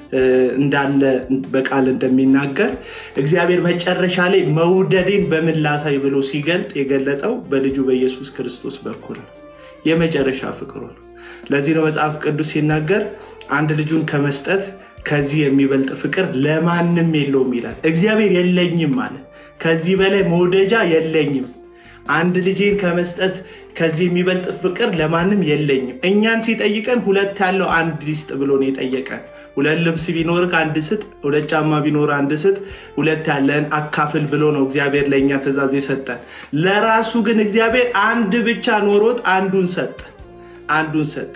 እንዳለ በቃል እንደሚናገር እግዚአብሔር መጨረሻ ላይ መውደዴን በምን ላሳይ ብሎ ሲገልጥ የገለጠው በልጁ በኢየሱስ ክርስቶስ በኩል ነው። የመጨረሻ ፍቅሩ ነው። ለዚህ ነው መጽሐፍ ቅዱስ ሲናገር አንድ ልጁን ከመስጠት ከዚህ የሚበልጥ ፍቅር ለማንም የለውም ይላል። እግዚአብሔር የለኝም ማለት ከዚህ በላይ መውደጃ የለኝም። አንድ ልጄን ከመስጠት ከዚህ የሚበልጥ ፍቅር ለማንም የለኝም። እኛን ሲጠይቀን ሁለት ያለው አንድ ሊስጥ ብሎ ነው የጠየቀን። ሁለት ልብስ ቢኖር አንድ ስጥ፣ ሁለት ጫማ ቢኖር አንድ ስጥ፣ ሁለት ያለን አካፍል ብሎ ነው እግዚአብሔር ለእኛ ትእዛዝ የሰጠን። ለራሱ ግን እግዚአብሔር አንድ ብቻ ኖሮት አንዱን ሰጠ አንዱን ሰጠ።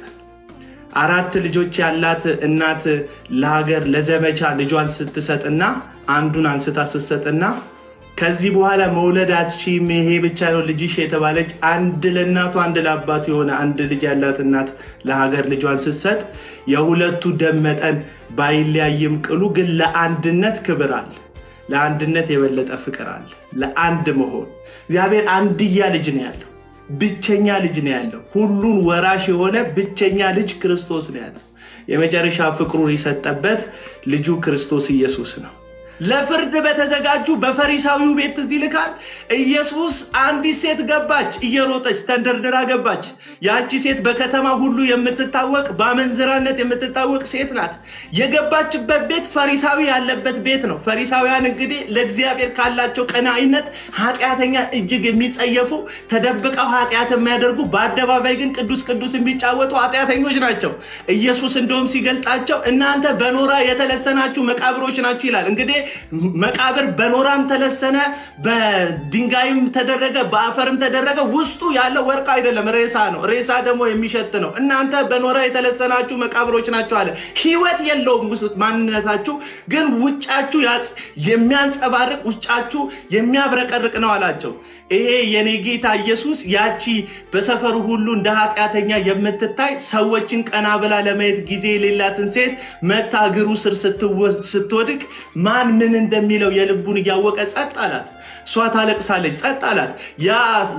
አራት ልጆች ያላት እናት ለሀገር ለዘመቻ ልጇን ስትሰጥና አንዱን አንስታ ስትሰጥና ከዚህ በኋላ መውለድ አትችይም፣ ይሄ ብቻ ነው ልጅሽ የተባለች አንድ ለእናቱ አንድ ለአባቱ የሆነ አንድ ልጅ ያላት እናት ለሀገር ልጇን ስትሰጥ የሁለቱ ደም መጠን ባይለያይም ቅሉ ግን ለአንድነት ክብር አለ። ለአንድነት የበለጠ ፍቅር አለ። ለአንድ መሆን እግዚአብሔር አንድያ ልጅ ነው ያለው። ብቸኛ ልጅ ነው ያለው። ሁሉን ወራሽ የሆነ ብቸኛ ልጅ ክርስቶስ ነው ያለው። የመጨረሻ ፍቅሩን የሰጠበት ልጁ ክርስቶስ ኢየሱስ ነው። ለፍርድ በተዘጋጁ በፈሪሳዊው ቤት ትዝ ይልካል። ኢየሱስ አንዲት ሴት ገባች፣ እየሮጠች ተንደርድራ ገባች። ያቺ ሴት በከተማ ሁሉ የምትታወቅ በአመንዝራነት የምትታወቅ ሴት ናት። የገባችበት ቤት ፈሪሳዊ ያለበት ቤት ነው። ፈሪሳውያን እንግዲህ ለእግዚአብሔር ካላቸው ቀናኢነት ኃጢአተኛ እጅግ የሚጸየፉ ተደብቀው ኃጢአት የሚያደርጉ በአደባባይ ግን ቅዱስ ቅዱስ የሚጫወቱ ኃጢአተኞች ናቸው። ኢየሱስ እንደውም ሲገልጣቸው እናንተ በኖራ የተለሰናችሁ መቃብሮች ናችሁ ይላል። እንግዲህ መቃብር በኖራም ተለሰነ፣ በድንጋይም ተደረገ፣ በአፈርም ተደረገ። ውስጡ ያለው ወርቅ አይደለም፣ ሬሳ ነው። ሬሳ ደግሞ የሚሸት ነው። እናንተ በኖራ የተለሰናችሁ መቃብሮች ናቸው አለ። ሕይወት የለውም ውስጥ ማንነታችሁ፣ ግን ውጫችሁ የሚያንጸባርቅ ውጫችሁ የሚያብረቀርቅ ነው አላቸው። ይሄ የኔ ጌታ ኢየሱስ ያቺ በሰፈሩ ሁሉ እንደ ኃጢአተኛ የምትታይ ሰዎችን ቀና ብላ ለማየት ጊዜ የሌላትን ሴት መታ እግሩ ስር ስትወድቅ ማን ምን እንደሚለው የልቡን እያወቀ ጸጥ አላት። እሷ ታለቅሳለች፣ ጸጥ አላት። ያ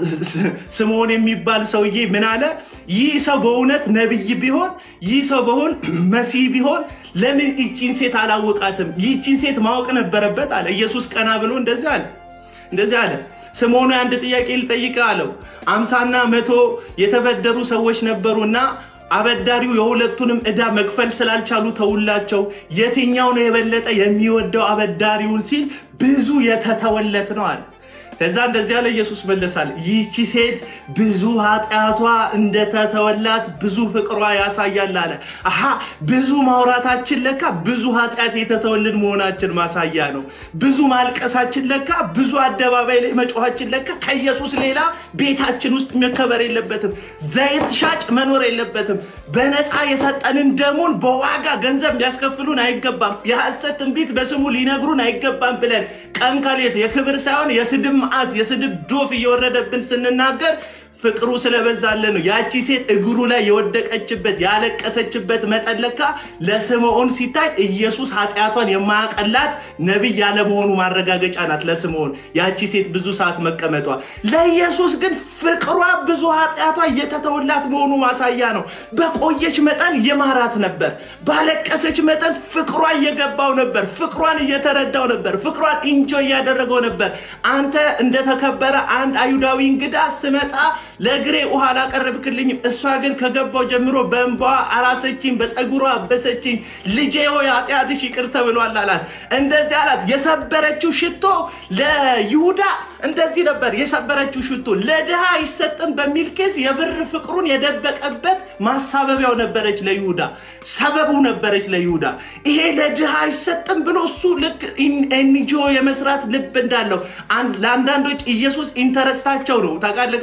ስምዖን የሚባል ሰውዬ ምን አለ? ይህ ሰው በእውነት ነቢይ ቢሆን ይህ ሰው በሆን መሲህ ቢሆን ለምን ይቺን ሴት አላወቃትም? ይቺን ሴት ማወቅ ነበረበት አለ። ኢየሱስ ቀና ብሎ እንደዚህ አለ እንደዚህ አለ ስምዖን አንድ ጥያቄ ልጠይቅህ አለው። አምሳና መቶ የተበደሩ ሰዎች ነበሩና አበዳሪው የሁለቱንም ዕዳ መክፈል ስላልቻሉ ተውላቸው። የትኛው ነው የበለጠ የሚወደው አበዳሪውን ሲል ብዙ የተተወለት ነው አለ። ከዛ እንደዚህ ያለ ኢየሱስ መለሳል። ይህቺ ሴት ብዙ ኃጢአቷ እንደተተወላት ብዙ ፍቅሯ ያሳያል አለ። አሀ ብዙ ማውራታችን ለካ ብዙ ኃጢአት የተተወልን መሆናችን ማሳያ ነው። ብዙ ማልቀሳችን ለካ ብዙ አደባባይ ላይ መጮኋችን ለካ ከኢየሱስ ሌላ ቤታችን ውስጥ መከበር የለበትም። ዘይት ሻጭ መኖር የለበትም። በነፃ የሰጠንን ደሙን በዋጋ ገንዘብ ሊያስከፍሉን አይገባም። የሐሰት ትንቢት በስሙ ሊነግሩን አይገባም ብለን ቀን ከሌት የክብር ሳይሆን የስድብ መዓት የስድብ ዶፍ እየወረደብን ስንናገር ፍቅሩ ስለበዛለን ነው። ያቺ ሴት እግሩ ላይ የወደቀችበት ያለቀሰችበት መጠን ለካ ለስምዖን ሲታይ ኢየሱስ ኃጢአቷን የማያቀላት ነቢይ ያለመሆኑ ማረጋገጫ ናት ለስምዖን ያቺ ሴት ብዙ ሰዓት መቀመጧ። ለኢየሱስ ግን ፍቅሯ ብዙ ኃጢአቷ እየተተወላት መሆኑ ማሳያ ነው። በቆየች መጠን የማራት ነበር፣ ባለቀሰች መጠን ፍቅሯ እየገባው ነበር፣ ፍቅሯን እየተረዳው ነበር፣ ፍቅሯን ኢንጆ እያደረገው ነበር። አንተ እንደተከበረ አንድ አይሁዳዊ እንግዳ ስመጣ ለእግሬ ውሃ አላቀረብክልኝም። እሷ ግን ከገባው ጀምሮ በእንባዋ አራሰችኝ፣ በፀጉሯ አበሰችኝ። ልጄ ሆይ ኃጢአትሽ ይቅር ተብሏል አላት። እንደዚህ አላት። የሰበረችው ሽቶ ለይሁዳ እንደዚህ ነበር የሰበረችው ሽቶ ለድሃ አይሰጥም በሚል ኬስ የብር ፍቅሩን የደበቀበት ማሳበቢያው ነበረች ለይሁዳ፣ ሰበቡ ነበረች ለይሁዳ። ይሄ ለድሃ አይሰጥም ብሎ እሱ ልክ ኤንጂኦ የመስራት ልብ እንዳለው ለአንዳንዶች ኢየሱስ ኢንተረስታቸው ነው ታውቃለህ።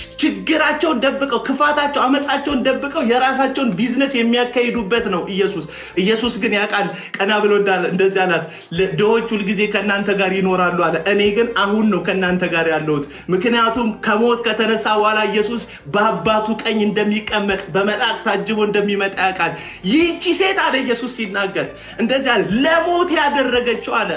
ችግራቸውን ደብቀው ክፋታቸው፣ አመፃቸውን ደብቀው የራሳቸውን ቢዝነስ የሚያካሂዱበት ነው ኢየሱስ። ኢየሱስ ግን ያውቃል። ቀና ብሎ እንደዚህ አላት፣ ድሆች ሁልጊዜ ከእናንተ ጋር ይኖራሉ አለ። እኔ ግን አሁን ነው ከእናንተ ጋር ያለሁት። ምክንያቱም ከሞት ከተነሳ በኋላ ኢየሱስ በአባቱ ቀኝ እንደሚቀመጥ በመልአክ ታጅቦ እንደሚመጣ ያውቃል። ይህቺ ሴት አለ ኢየሱስ ሲናገር እንደዚህ አለ፣ ለሞት ያደረገችው አለ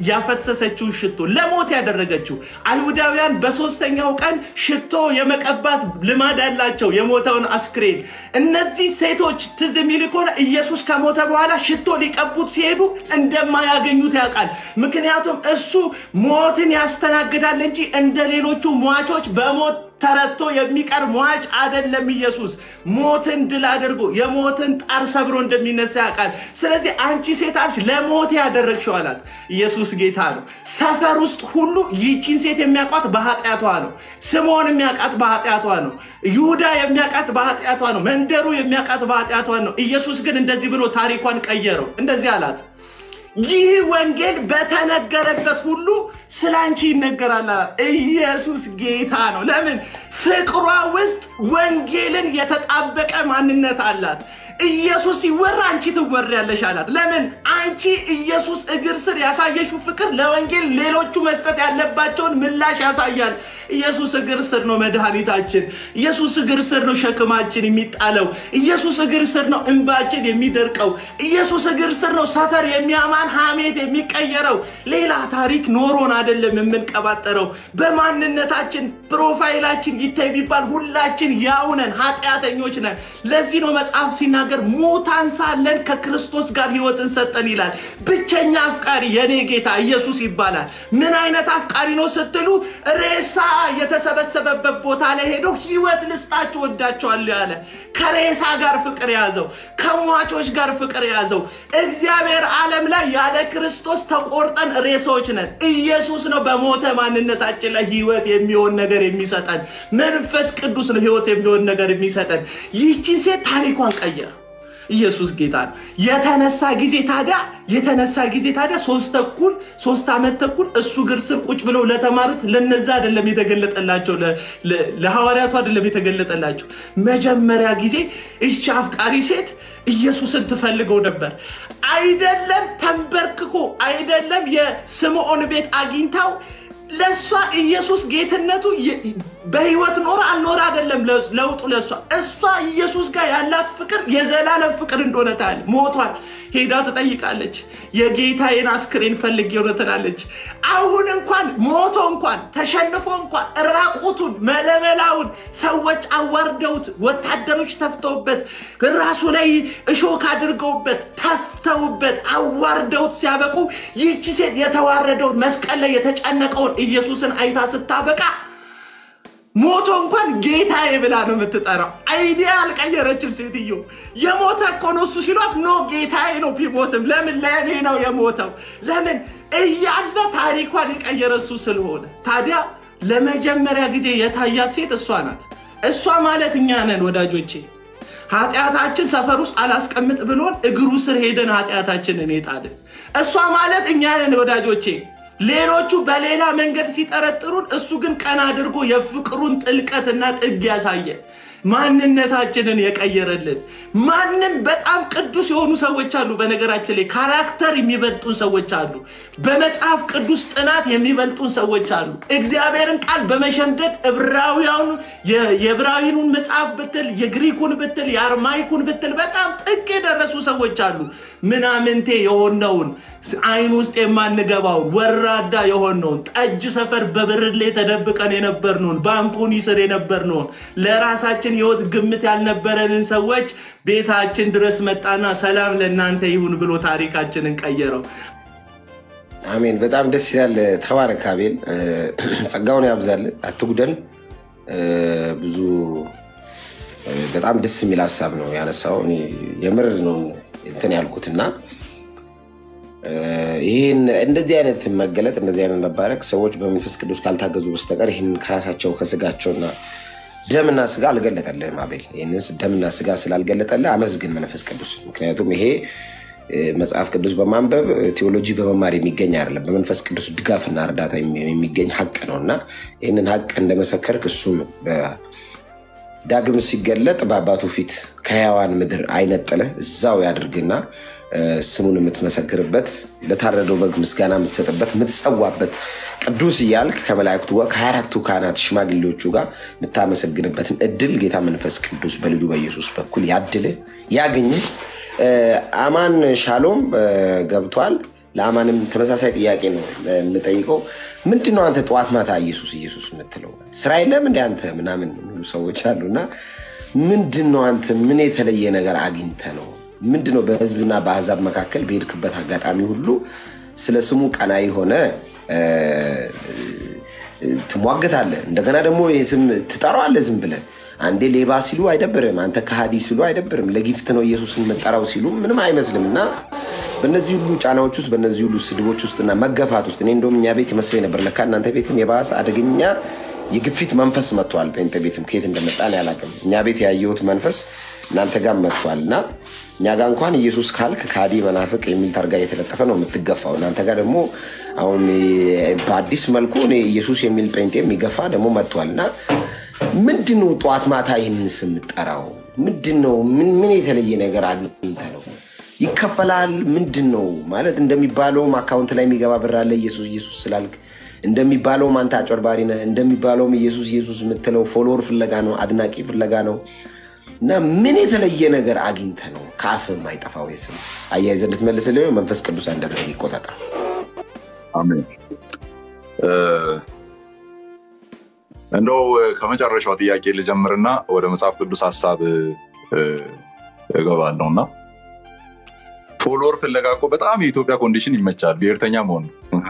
ያፈሰሰችውን ሽቶ ለሞት ያደረገችው። አይሁዳውያን በሶስተኛው ቀን ሽቶ የመቀባት ልማድ ያላቸው የሞተውን አስክሬን። እነዚህ ሴቶች ትዝ የሚል ከሆነ ኢየሱስ ከሞተ በኋላ ሽቶ ሊቀቡት ሲሄዱ እንደማያገኙት ያውቃል። ምክንያቱም እሱ ሞትን ያስተናግዳል እንጂ እንደ ሌሎቹ ሟቾች በሞት ተረቶ የሚቀር ሟች አይደለም። ኢየሱስ ሞትን ድል አድርጎ የሞትን ጣር ሰብሮ እንደሚነሳ ያውቃል። ስለዚህ አንቺ ሴት አልሽ ለሞት ያደረግሽው አላት። ኢየሱስ ጌታ ነው። ሰፈር ውስጥ ሁሉ ይቺን ሴት የሚያውቋት በኃጢአቷ ነው። ስምዖን የሚያውቃት በኃጢአቷ ነው። ይሁዳ የሚያውቃት በኃጢአቷ ነው። መንደሩ የሚያውቃት በኃጢአቷ ነው። ኢየሱስ ግን እንደዚህ ብሎ ታሪኳን ቀየረው። እንደዚህ አላት ይህ ወንጌል በተነገረበት ሁሉ ስለ አንቺ ይነገራል። ኢየሱስ ጌታ ነው። ለምን? ፍቅሯ ውስጥ ወንጌልን የተጣበቀ ማንነት አላት። ኢየሱስ ሲወራ አንቺ ትወሪያለሽ አላት። ለምን? አንቺ ኢየሱስ እግር ስር ያሳየሽው ፍቅር ለወንጌል ሌሎቹ መስጠት ያለባቸውን ምላሽ ያሳያል። ኢየሱስ እግር ስር ነው መድኃኒታችን። ኢየሱስ እግር ስር ነው ሸክማችን የሚጣለው። ኢየሱስ እግር ስር ነው እንባችን የሚደርቀው። ኢየሱስ እግር ስር ነው ሰፈር የሚያማን ሐሜት የሚቀየረው። ሌላ ታሪክ ኖሮን አይደለም የምንቀባጠረው። በማንነታችን ፕሮፋይላችን ይታይ ቢባል ሁላችን ያው ነን፣ ኃጢአተኞች ነን። ለዚህ ነው መጽሐፍ ሲናገር ሙታን ሳለን ከክርስቶስ ጋር ሕይወትን ሰጠን ይላል። ብቸኛ አፍቃሪ የኔ ጌታ ኢየሱስ ይባላል። ምን አይነት አፍቃሪ ነው ስትሉ ሬሳ የተሰበሰበበት ቦታ ላይ ሄዶ ሕይወት ልስጣችሁ ወዳቸዋለሁ ያለ ከሬሳ ጋር ፍቅር የያዘው ከሟቾች ጋር ፍቅር የያዘው እግዚአብሔር ዓለም ላይ ያለ ክርስቶስ ተቆርጠን ሬሳዎች ነን። ኢየሱስ ነው በሞተ ማንነታችን ላይ ሕይወት የሚሆን ነገር የሚሰጠን። መንፈስ ቅዱስ ነው ሕይወት የሚሆን ነገር የሚሰጠን። ይህችን ሴት ታሪኳን ቀየረ። ኢየሱስ ጌታ ነው። የተነሳ ጊዜ ታዲያ የተነሳ ጊዜ ታዲያ ሶስት ተኩል ሶስት ዓመት ተኩል እሱ እግር ስር ቁጭ ብለው ለተማሩት ለነዛ አይደለም የተገለጠላቸው፣ ለሐዋርያቱ አይደለም የተገለጠላቸው። መጀመሪያ ጊዜ እቺ አፍቃሪ ሴት ኢየሱስን ትፈልገው ነበር። አይደለም ተንበርክኮ አይደለም የስምዖን ቤት አግኝታው ለእሷ ኢየሱስ ጌትነቱ በህይወት ኖረ አልኖረ አይደለም ለውጡ ለእሷ እሷ ኢየሱስ ጋር ያላት ፍቅር የዘላለም ፍቅር እንደሆነ ታያለች። ሞቷል። ሄዳ ትጠይቃለች። የጌታዬን አስክሬን ፈልጌ ሆነ ትላለች። አሁን እንኳን ሞቶ እንኳን ተሸንፎ እንኳን ራቁቱን መለመላውን ሰዎች አዋርደውት ወታደሮች ተፍተውበት ራሱ ላይ እሾክ አድርገውበት ተፍተውበት አዋርደውት ሲያበቁ ይህቺ ሴት የተዋረደውን መስቀል ላይ የተጨነቀውን ኢየሱስን አይታ ስታበቃ ሞቶ እንኳን ጌታዬ ብላ ነው የምትጠራው። አይዲያ አልቀየረችም ሴትዮ። የሞተ እኮ ነው እሱ ሲሏት ኖ ጌታዬ ነው ቢሞትም፣ ለምን ለእኔ ነው የሞተው። ለምን እያለ ታሪኳን የቀየረ እሱ ስለሆነ። ታዲያ ለመጀመሪያ ጊዜ የታያት ሴት እሷ ናት። እሷ ማለት እኛ ነን ወዳጆቼ። ኃጢአታችን ሰፈር ውስጥ አላስቀምጥ ብሎን እግሩ ስር ሄደን ኃጢአታችንን የጣልን እሷ ማለት እኛ ነን ወዳጆቼ። ሌሎቹ በሌላ መንገድ ሲጠረጥሩን፣ እሱ ግን ቀና አድርጎ የፍቅሩን ጥልቀትና ጥግ ያሳየ። ማንነታችንን የቀየረልን ማንም በጣም ቅዱስ የሆኑ ሰዎች አሉ። በነገራችን ላይ ካራክተር የሚበልጡን ሰዎች አሉ። በመጽሐፍ ቅዱስ ጥናት የሚበልጡን ሰዎች አሉ። እግዚአብሔርን ቃል በመሸምደድ ዕብራውያኑ የዕብራዊኑን መጽሐፍ ብትል፣ የግሪኩን ብትል፣ የአርማይኩን ብትል በጣም ጥቅ የደረሱ ሰዎች አሉ። ምናምንቴ የሆነውን አይን ውስጥ የማንገባውን ወራዳ የሆነውን ጠጅ ሰፈር በብርሌ ተደብቀን የነበርነውን ባንኩን ይስር የነበርነውን ለራሳችን ሕይወት ግምት ያልነበረንን ሰዎች ቤታችን ድረስ መጣና ሰላም ለእናንተ ይሁን ብሎ ታሪካችንን ቀየረው። አሜን። በጣም ደስ ይላል። ተባረክ አቤል፣ ጸጋውን ያብዛል፣ አትጉደል። ብዙ በጣም ደስ የሚል ሀሳብ ነው ያነሳው። እኔ የምር ነው እንትን ያልኩትና ይህን እንደዚህ አይነት መገለጥ እንደዚህ አይነት መባረክ ሰዎች በመንፈስ ቅዱስ ካልታገዙ በስተቀር ይህን ከራሳቸው ከስጋቸውና ደምና ስጋ አልገለጠልህም አቤል። ይህንን ደምና ስጋ ስላልገለጠልህ አመስግን መንፈስ ቅዱስ። ምክንያቱም ይሄ መጽሐፍ ቅዱስ በማንበብ ቴዎሎጂ በመማር የሚገኝ አይደለም። በመንፈስ ቅዱስ ድጋፍና እርዳታ የሚገኝ ሀቅ ነው እና ይህንን ሀቅ እንደመሰከርክ እሱም ዳግም ሲገለጥ በአባቱ ፊት ከሕያዋን ምድር አይነጥልህ እዛው ያድርግና ስሙን የምትመሰክርበት ለታረደው በግ ምስጋና የምትሰጥበት የምትጸዋበት ቅዱስ እያልክ ከመላእክቱ ጋር ከሀያ አራቱ ካህናት ሽማግሌዎቹ ጋር የምታመሰግንበትን እድል ጌታ መንፈስ ቅዱስ በልጁ በኢየሱስ በኩል ያድልህ ያግኝህ። አማን ሻሎም ገብቷል። ለአማንም ተመሳሳይ ጥያቄ ነው የምጠይቀው። ምንድን ነው አንተ ጠዋት ማታ ኢየሱስ ኢየሱስ የምትለው? ስራ የለም እንደ አንተ ምናምን የሚሉ ሰዎች አሉና ምንድን ነው አንተ ምን የተለየ ነገር አግኝተ ነው? ምንድን ነው በህዝብና በአሕዛብ መካከል በሄድክበት አጋጣሚ ሁሉ ስለ ስሙ ቀናኢ ሆነ ትሟገታለህ። እንደገና ደግሞ ይህ ስም ትጠራዋለህ ዝም ብለህ አንዴ ሌባ ሲሉ አይደብርም፣ አንተ ከሃዲ ሲሉ አይደብርም፣ ለጊፍት ነው ኢየሱስን መጠራው ሲሉ ምንም አይመስልም። እና በእነዚህ ሁሉ ጫናዎች ውስጥ በእነዚህ ሁሉ ስድቦች ውስጥና መገፋት ውስጥ እኔ እንደውም እኛ ቤት ይመስለኝ ነበር ለካ እናንተ ቤትም የባሰ አደገኛ የግፊት መንፈስ መጥቷል። ጴንጤ ቤትም ከየት እንደመጣ እኔ አላውቅም። እኛ ቤት ያየሁት መንፈስ እናንተ ጋር መጥቷል እና እኛ ጋር እንኳን ኢየሱስ ካልክ ከሃዲ መናፍቅ የሚል ታርጋ እየተለጠፈ ነው የምትገፋው። እናንተ ጋር ደግሞ አሁን በአዲስ መልኩ እኔ ኢየሱስ የሚል ጴንጤ የሚገፋ ደግሞ መጥቷል እና ምንድን ነው ጠዋት ማታ ይህንን ስም የምጠራው? ምንድን ነው? ምን የተለየ ነገር አግኝተህ ነው? ይከፈላል? ምንድን ነው ማለት? እንደሚባለውም አካውንት ላይ የሚገባ ብር አለ ኢየሱስ ኢየሱስ ስላልክ፣ እንደሚባለውም አንተ አጭበርባሪ ነህ፣ እንደሚባለውም ኢየሱስ ኢየሱስ የምትለው ፎሎወር ፍለጋ ነው፣ አድናቂ ፍለጋ ነው። እና ምን የተለየ ነገር አግኝተህ ነው ከአፍህ የማይጠፋው ስም? አያይዘህ እንድትመልስልህ መንፈስ ቅዱስ አንደበትህን ይቆጣጠር። አሜን። እንደው ከመጨረሻው ጥያቄ ልጀምርና ወደ መጽሐፍ ቅዱስ ሀሳብ እገባለሁ እና ፎሎወር ፍለጋ እኮ በጣም የኢትዮጵያ ኮንዲሽን ይመቻል። ብሔርተኛ መሆን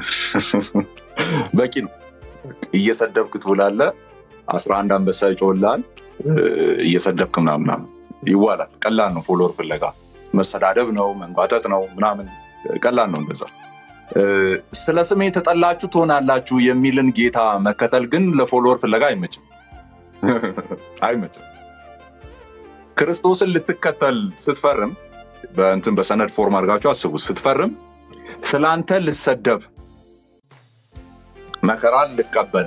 በቂ ነው። እየሰደብክ ትውላለህ። አስራ አንድ አንበሳ ይጮህልሃል። እየሰደብክ ምናምን ይዋላል። ቀላል ነው። ፎሎወር ፍለጋ መሰዳደብ ነው፣ መንጓጠጥ ነው ምናምን ቀላል ነው እንደዛ ስለ ስሜ የተጠላችሁ ትሆናላችሁ የሚልን ጌታ መከተል ግን ለፎሎወር ፍለጋ አይመችም አይመችም። ክርስቶስን ልትከተል ስትፈርም በእንትን በሰነድ ፎርም አድርጋችሁ አስቡ። ስትፈርም ስለአንተ ልሰደብ፣ መከራን ልቀበል፣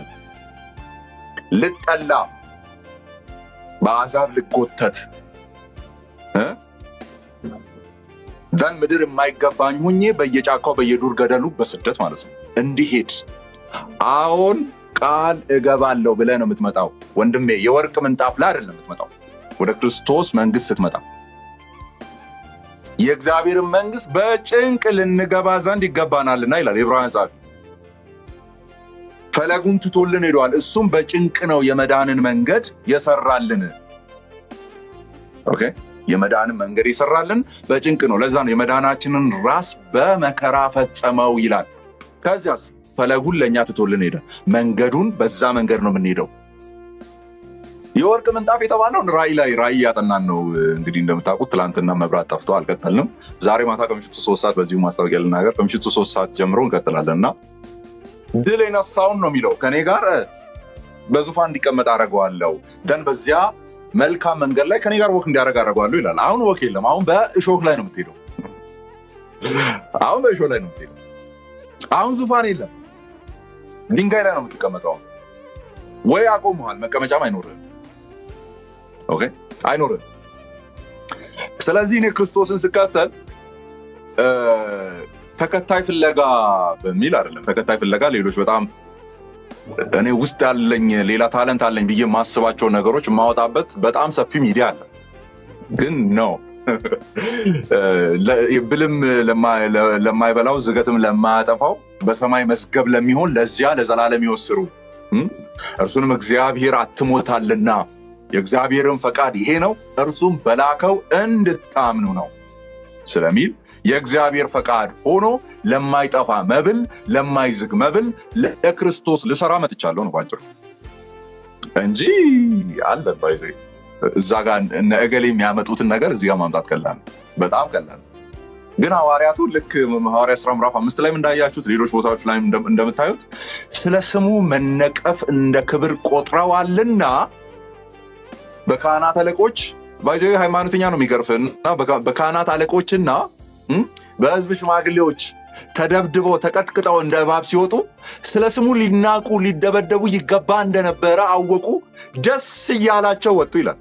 ልጠላ፣ በአሕዛብ ልጎተት ደን ምድር የማይገባኝ ሁኜ በየጫካው በየዱር ገደሉ በስደት ማለት ነው እንዲሄድ አዎን ቃል እገባለሁ ብለህ ነው የምትመጣው ወንድሜ። የወርቅ ምንጣፍ ላይ አይደለም የምትመጣው። ወደ ክርስቶስ መንግስት ስትመጣ የእግዚአብሔርን መንግስት በጭንቅ ልንገባ ዘንድ ይገባናልና ይላል የዕብራውያን ጸሐፊ። ፈለጉን ትቶልን ሄደዋል። እሱም በጭንቅ ነው የመዳንን መንገድ የሰራልን። ኦኬ የመዳንን መንገድ የሰራልን በጭንቅ ነው። ለዛ ነው የመዳናችንን ራስ በመከራ ፈጸመው ይላል። ከዚያስ ፈለጉን ለእኛ ትቶልን ሄደ። መንገዱን በዛ መንገድ ነው የምንሄደው። የወርቅ ምንጣፍ የተባለውን ራእይ ላይ ራእይ ያጠናን ነው። እንግዲህ እንደምታውቁት ትላንትና መብራት ጠፍቶ አልቀጠልንም። ዛሬ ማታ ከምሽቱ ሶስት ሰዓት በዚሁ ማስታወቂያ ልናገር፣ ከምሽቱ ሶስት ሰዓት ጀምሮ እንቀጥላለን እና ድል የነሳውን ነው የሚለው ከኔ ጋር በዙፋን እንዲቀመጥ አደርገዋለሁ ደን በዚያ መልካም መንገድ ላይ ከኔ ጋር ወክ እንዲያደርግ አደርገዋለሁ ይላል። አሁን ወክ የለም። አሁን በእሾክ ላይ ነው የምትሄደው። አሁን በእሾህ ላይ ነው የምትሄደው። አሁን ዙፋን የለም። ድንጋይ ላይ ነው የምትቀመጠው። ወይ አቆመሃል፣ መቀመጫም አይኖርህም። ኦኬ አይኖርም። ስለዚህ እኔ ክርስቶስን ስከተል እ፣ ተከታይ ፍለጋ በሚል አይደለም። ተከታይ ፍለጋ ሌሎች በጣም እኔ ውስጥ ያለኝ ሌላ ታለንት አለኝ ብዬ የማስባቸው ነገሮች የማወጣበት በጣም ሰፊ ሚዲያ አለ። ግን ነው ብልም ለማ- ለ- ለማይበላው ዝገትም ለማያጠፋው በሰማይ መዝገብ ለሚሆን ለዚያ ለዘላለም ይወስሩ እም? እርሱንም እግዚአብሔር አትሞታልና የእግዚአብሔርን ፈቃድ ይሄ ነው፣ እርሱም በላከው እንድታምኑ ነው ስለሚል የእግዚአብሔር ፈቃድ ሆኖ ለማይጠፋ መብል ለማይዝግ መብል ለክርስቶስ ልሰራ መጥቻለሁ ነው ባጭሩ እንጂ አለ ባይዘ እዛ ጋር እነ እገሌ የሚያመጡትን ነገር እዚህ ጋር ማምጣት ቀላል ነው። በጣም ቀላል ነው። ግን ሐዋርያቱ ልክ ሐዋርያ ስራ ምዕራፍ አምስት ላይም እንዳያችሁት ሌሎች ቦታዎች ላይ እንደምታዩት ስለ ስሙ መነቀፍ እንደ ክብር ቆጥረዋልና በካህናት አለቆች ባይዘ ሃይማኖተኛ ነው የሚገርፍህ እና በካ- በካህናት አለቆችና እም፣ በህዝብ ሽማግሌዎች ተደብድበው ተቀጥቅጠው እንደ እባብ ሲወጡ ስለ ስሙ ሊናቁ ሊደበደቡ ይገባ እንደነበረ አወቁ፣ ደስ እያላቸው ወጡ ይላል።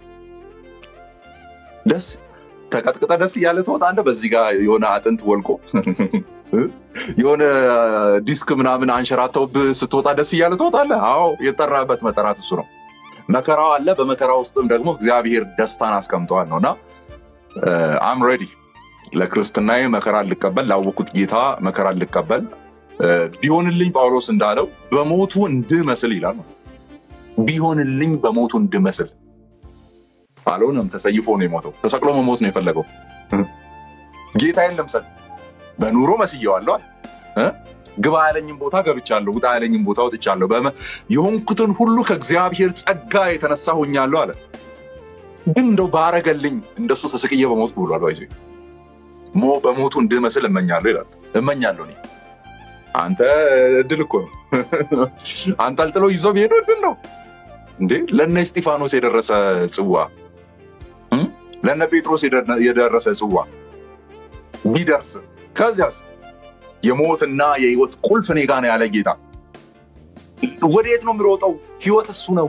ደስ ተቀጥቅጠ ደስ እያለ ትወጣለህ። በዚህ ጋር የሆነ አጥንት ወልቆ የሆነ ዲስክ ምናምን አንሸራተውብህ ስትወጣ ደስ እያለ ትወጣለህ። አዎ የጠራበት መጠራት እሱ ነው። መከራው አለ። በመከራ ውስጥም ደግሞ እግዚአብሔር ደስታን አስቀምጠዋል ነው እና አም ሬዲ ለክርስትናዬ መከራ ልቀበል፣ ላወኩት ጌታ መከራ ልቀበል እ፣ ቢሆንልኝ ጳውሎስ እንዳለው በሞቱ እንድመስል ይላል። ቢሆንልኝ በሞቱ እንድመስል አልሆነም። ተሰይፎ ነው የሞተው። ተሰቅሎ መሞት ነው የፈለገው። ጌታዬን ልምሰል፣ በኑሮ መስየዋለሁ አለ እ? ግባ ያለኝም ቦታ ገብቻለሁ፣ ውጣ ያለኝም ቦታ ወጥቻለሁ። በመ- የሆንኩትን ሁሉ ከእግዚአብሔር ጸጋ የተነሳ ሆኛለሁ አለ። ግን እንደው ባረገልኝ እንደሱ ተሰቅዬ በሞት ብሏል። ባይዞ ሞ በሞቱ እንድመስል እመኛለሁ ይላል። እመኛለሁ እኔ አንተ እድል እኮ ነው። አንጠልጥሎ ይዞ ቢሄዱ እድል ነው እንዴ! ለነ እስጢፋኖስ የደረሰ ጽዋ እም? ለነ ጴጥሮስ የደረ- የደረሰ ጽዋ ቢደርስ ከዚያስ የሞትና የህይወት ቁልፍ እኔ ጋ ነው ያለ ጌታ ወዴት ነው የሚሮጠው? ህይወት እሱ ነው።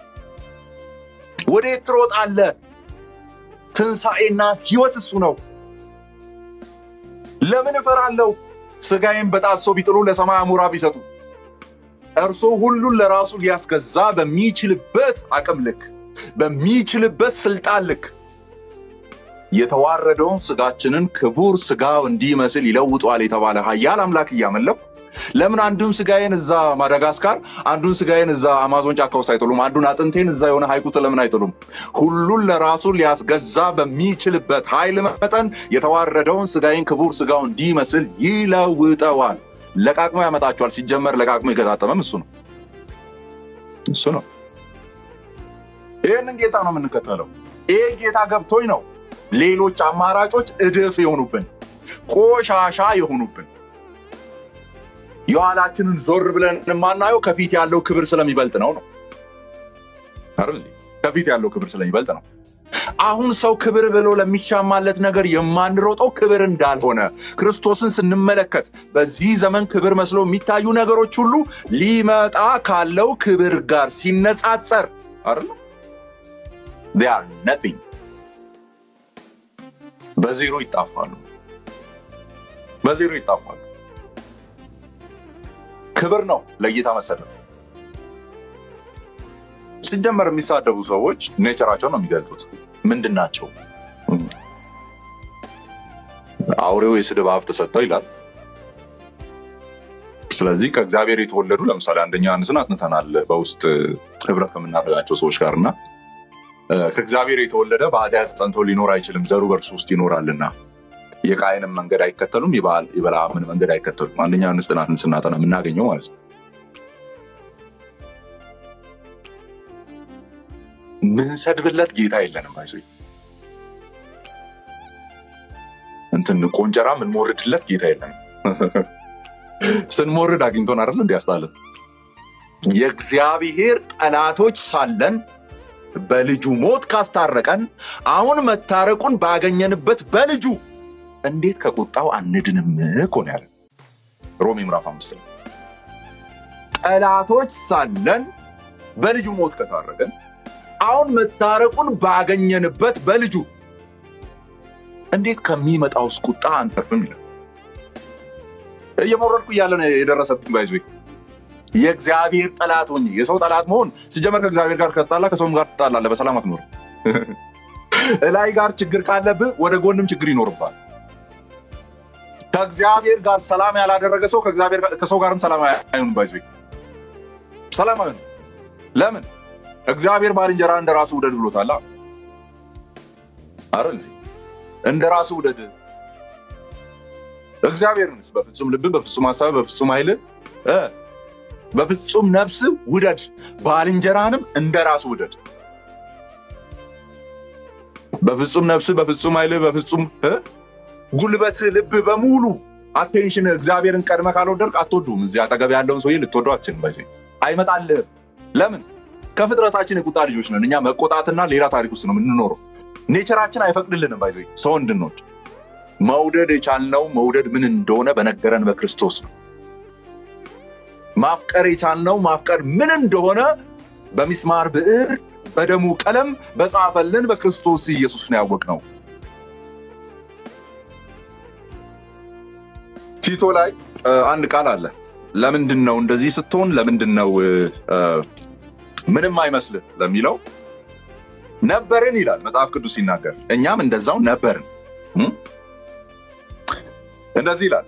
ወዴት ትሮጣለህ? ትንሣኤና ህይወት እሱ ነው። ለምን እፈራለሁ? ስጋዬን በጣሶ ቢጥሉ ለሰማይ አሞራ ቢሰጡ እርሱ ሁሉን ለራሱ ሊያስገዛ በሚችልበት አቅም ልክ በሚችልበት ስልጣን ልክ የተዋረደውን ስጋችንን ክቡር ስጋው እንዲመስል ይለውጠዋል የተባለ ኃያል አምላክ እያመለኩ ለምን አንዱን ስጋዬን እዛ ማዳጋስካር አንዱን ስጋዬን እዛ አማዞን ጫካ ውስጥ አይጥሉም? አንዱን አጥንቴን እዛ የሆነ ሐይቅ ውስጥ ለምን አይጥሉም? ሁሉን ለራሱ ሊያስገዛ በሚችልበት ኃይል መጠን የተዋረደውን ስጋዬን ክቡር ስጋው እንዲመስል ይለውጠዋል። ለቃቅሞ ያመጣቸዋል። ሲጀመር ለቃቅሞ የገጣጠመም እሱ ነው እሱ ነው። ይህንን ጌታ ነው የምንከተለው። ይሄ ጌታ ገብቶኝ ነው ሌሎች አማራጮች እድፍ የሆኑብን ቆሻሻ የሆኑብን የኋላችንን ዞር ብለን የማናየው ከፊት ያለው ክብር ስለሚበልጥ ነው ነው አይደል? ከፊት ያለው ክብር ስለሚበልጥ ነው። አሁን ሰው ክብር ብሎ ለሚሻማለት ነገር የማንሮጠው ክብር እንዳልሆነ ክርስቶስን ስንመለከት በዚህ ዘመን ክብር መስሎ የሚታዩ ነገሮች ሁሉ ሊመጣ ካለው ክብር ጋር ሲነጻጸር አይደል? they are nothing በዜሮ ይጣፋሉ። በዜሮ ይጣፋሉ። ክብር ነው ለጌታ መሰለፍ። ሲጀመር የሚሳደቡ ሰዎች ኔቸራቸውን ነው የሚገልጡት። ምንድን ናቸው? አውሬው የስድብ አፍ ተሰጠው ይላል። ስለዚህ ከእግዚአብሔር የተወለዱ ለምሳሌ አንደኛ ዮሐንስን አጥንተናል በውስጥ ህብረት ከምናደርጋቸው ሰዎች ጋር እና እ፣ ከእግዚአብሔር የተወለደ በኃጢአት ጸንቶ ሊኖር አይችልም፣ ዘሩ በእርሱ ውስጥ ይኖራልና የቃየንን መንገድ አይከተሉም፣ የበዓል- የበለዓምን መንገድ አይከተሉም። አንደኛ ዮሐንስ ጥናትን ስናጠና የምናገኘው ማለት ነው። ምንሰድብለት ጌታ የለንም። አይዞ እንትን ቆንጨራ ምንሞርድለት ጌታ የለንም። ስንሞርድ አግኝቶን አይደል እንዲያስጣለን የእግዚአብሔር ጠላቶች ሳለን በልጁ ሞት ካስታረቀን አሁን መታረቁን ባገኘንበት በልጁ እንዴት ከቁጣው አንድንም እኮ ነው ያለን ሮሜ ምዕራፍ አምስት ላይ ጠላቶች ሳለን በልጁ ሞት ከታረቀን አሁን መታረቁን ባገኘንበት በልጁ እንዴት ከሚመጣውስ ቁጣ አንተርፍም ይላል። እየሞረድኩ እያለ ነው የደረሰብኝ። ባይዞ የእግዚአብሔር ጠላት ሆኜ የሰው ጠላት መሆን ሲጀመር ከእግዚአብሔር ጋር ከተጣላ ከሰውም ጋር ትጣላለህ፣ በሰላም አትኖርም። እላይ ጋር ችግር ካለብህ ወደ ጎንም ችግር ይኖርባል። ከእግዚአብሔር ጋር ሰላም ያላደረገ ሰው ከእግዚአብሔር ጋር- ከሰው ጋርም ሰላም አይሆንም። ባይዞ ሰላም አይሆንም። ለምን? እግዚአብሔር ባልንጀራ እንደ ራሱ ውደድ ብሎታል አይደል? እንደ ራሱ ውደድ። እግዚአብሔርንስ በፍጹም ልብ፣ በፍጹም ሀሳብ፣ በፍጹም ኃይል እ በፍጹም ነፍስ ውደድ፣ ባልንጀራንም እንደ ራሱ ውደድ። በፍጹም ነፍስ፣ በፍጹም ኃይል፣ በፍጹም እ ጉልበት፣ ልብ በሙሉ አቴንሽን እግዚአብሔርን ቀድመ ካልወደድክ አትወዱም። እዚህ አጠገብ ያለውን ሰውዬ ልትወደው አትችልም። ባይዘ አይመጣልህም። ለምን? ከፍጥረታችን የቁጣ ልጆች ነን። እኛ መቆጣትና ሌላ ታሪክ ውስጥ ነው የምንኖረው። ኔቸራችን አይፈቅድልንም። ባይዘ ሰው እንድንወድ መውደድ የቻልነው መውደድ ምን እንደሆነ በነገረን በክርስቶስ ነው። ማፍቀር የቻልነው ማፍቀር ምን እንደሆነ በሚስማር ብዕር በደሙ ቀለም በጻፈልን በክርስቶስ ኢየሱስ ነው ያወቅነው። ቲቶ ላይ እ፣ አንድ ቃል አለ። ለምንድን ነው እንደዚህ ስትሆን ለምንድን ነው እ፣ እ፣ ምንም አይመስልህ ለሚለው ነበርን ይላል መጽሐፍ ቅዱስ ሲናገር፣ እኛም እንደዛው ነበርን። እ? እንደዚህ ይላል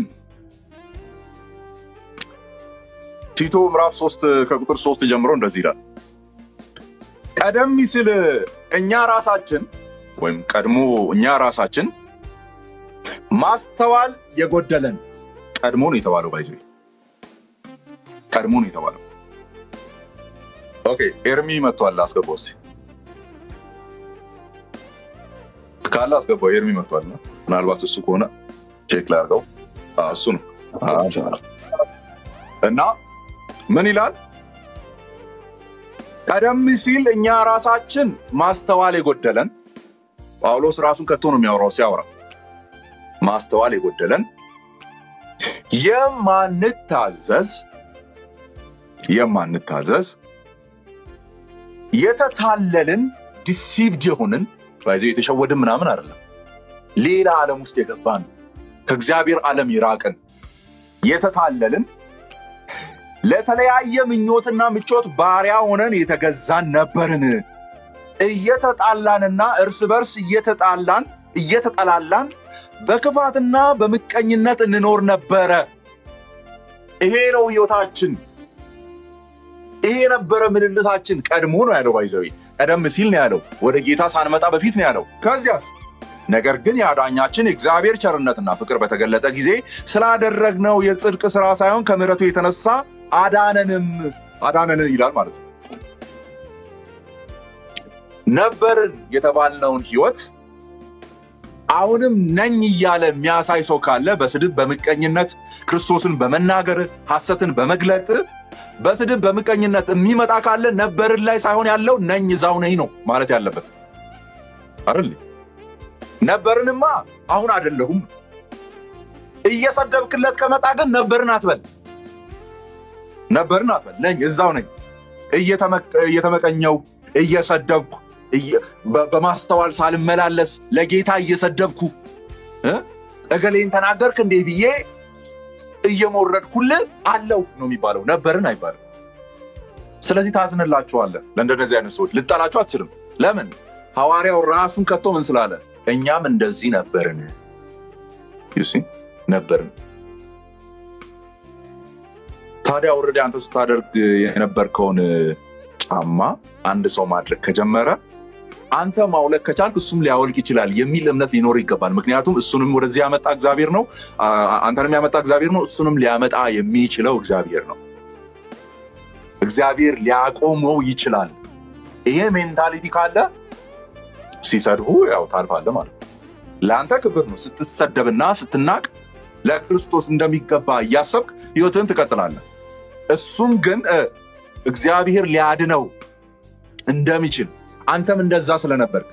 ቲቶ ምዕራፍ ሶስት ከቁጥር ሶስት ጀምሮ እንደዚህ ይላል ቀደም ሲል እኛ ራሳችን ወይም ቀድሞ እኛ ራሳችን ማስተዋል የጎደለን ቀድሞ ነው የተባለው። ባይዘ ቀድሞ ነው የተባለው። ኦኬ ኤርሚ መጥቷል። አስገባው እስኪ ካለ አስገባው። ኤርሚ መጥቷል። ምናልባት እሱ ከሆነ ቼክ ላድርገው። አዎ፣ እሱ ነው አዎ። እና ምን ይላል? ቀደም ሲል እኛ ራሳችን ማስተዋል የጎደለን ጳውሎስ ራሱን ከቶ ነው የሚያወራው ሲያወራ ማስተዋል የጎደለን የማንታዘዝ የማንታዘዝ የተታለልን ዲሲቭድ የሆንን ባይዘ የተሸወድን ምናምን አይደለም። ሌላ ዓለም ውስጥ የገባን ከእግዚአብሔር ዓለም የራቅን የተታለልን ለተለያየ ምኞትና ምቾት ባሪያ ሆነን የተገዛን ነበርን። እየተጣላንና እርስ በርስ እየተጣላን እየተጠላላን በክፋትና በምቀኝነት እንኖር ነበረ። ይሄ ነው ህይወታችን። ይሄ ነበረ ምልልሳችን። ቀድሞ ነው ያለው ባይዘዊ ቀደም ሲል ነው ያለው። ወደ ጌታ ሳንመጣ በፊት ነው ያለው። ከዚያስ ነገር ግን የአዳኛችን የእግዚአብሔር ቸርነትና ፍቅር በተገለጠ ጊዜ ስላደረግነው የጽድቅ ስራ ሳይሆን ከምሕረቱ የተነሳ አዳነንም አዳነን ይላል ማለት ነው። ነበርን የተባልነውን ህይወት አሁንም ነኝ እያለ የሚያሳይ ሰው ካለ በስድብ በምቀኝነት ክርስቶስን በመናገር ሐሰትን በመግለጥ በስድብ በምቀኝነት የሚመጣ ካለ ነበርን ላይ ሳይሆን ያለው ነኝ እዛው ነኝ ነው ማለት ያለበት አይደል? ነበርንማ አሁን አይደለሁም። እየሰደብክለት ከመጣ ግን ነበርን አትበል፣ ነበርን አትበል። ነኝ እዛው ነኝ እየተመቀኘው እየሰደብኩ በ- በማስተዋል ሳልመላለስ ለጌታ እየሰደብኩ እ እገሌን ተናገርክ እንዴ ብዬ እየሞረድኩልህ አለው ነው የሚባለው፣ ነበርን አይባልም። ስለዚህ ታዝንላችኋለህ። ለእንደነዚህ አይነት ሰዎች ልጠላችሁ አትችልም። ለምን? ሐዋርያው ራሱን ከቶ ምን ስላለ እኛም እንደዚህ ነበርን You see? ነበርን። ታዲያ ወረደ አንተ ስታደርግ የነበርከውን ጫማ አንድ ሰው ማድረግ ከጀመረ አንተ ማውለቅ ከቻልክ እሱም ሊያወልቅ ይችላል የሚል እምነት ሊኖር ይገባል። ምክንያቱም እሱንም ወደዚህ ያመጣ እግዚአብሔር ነው፣ አ- አንተንም ያመጣ እግዚአብሔር ነው፣ እሱንም ሊያመጣ የሚችለው እግዚአብሔር ነው። እግዚአብሔር ሊያቆመው ይችላል። ይሄ ሜንታሊቲ ካለ ሲሰድቡ ያው ታልፋለህ ማለት ነው። ለአንተ ክብር ነው። ስትሰደብና ስትናቅ ለክርስቶስ እንደሚገባ እያሰብክ ህይወትን ትቀጥላለህ። እሱም ግን እ፣ እግዚአብሔር ሊያድነው እንደሚችል አንተም እንደዛ ስለነበርክ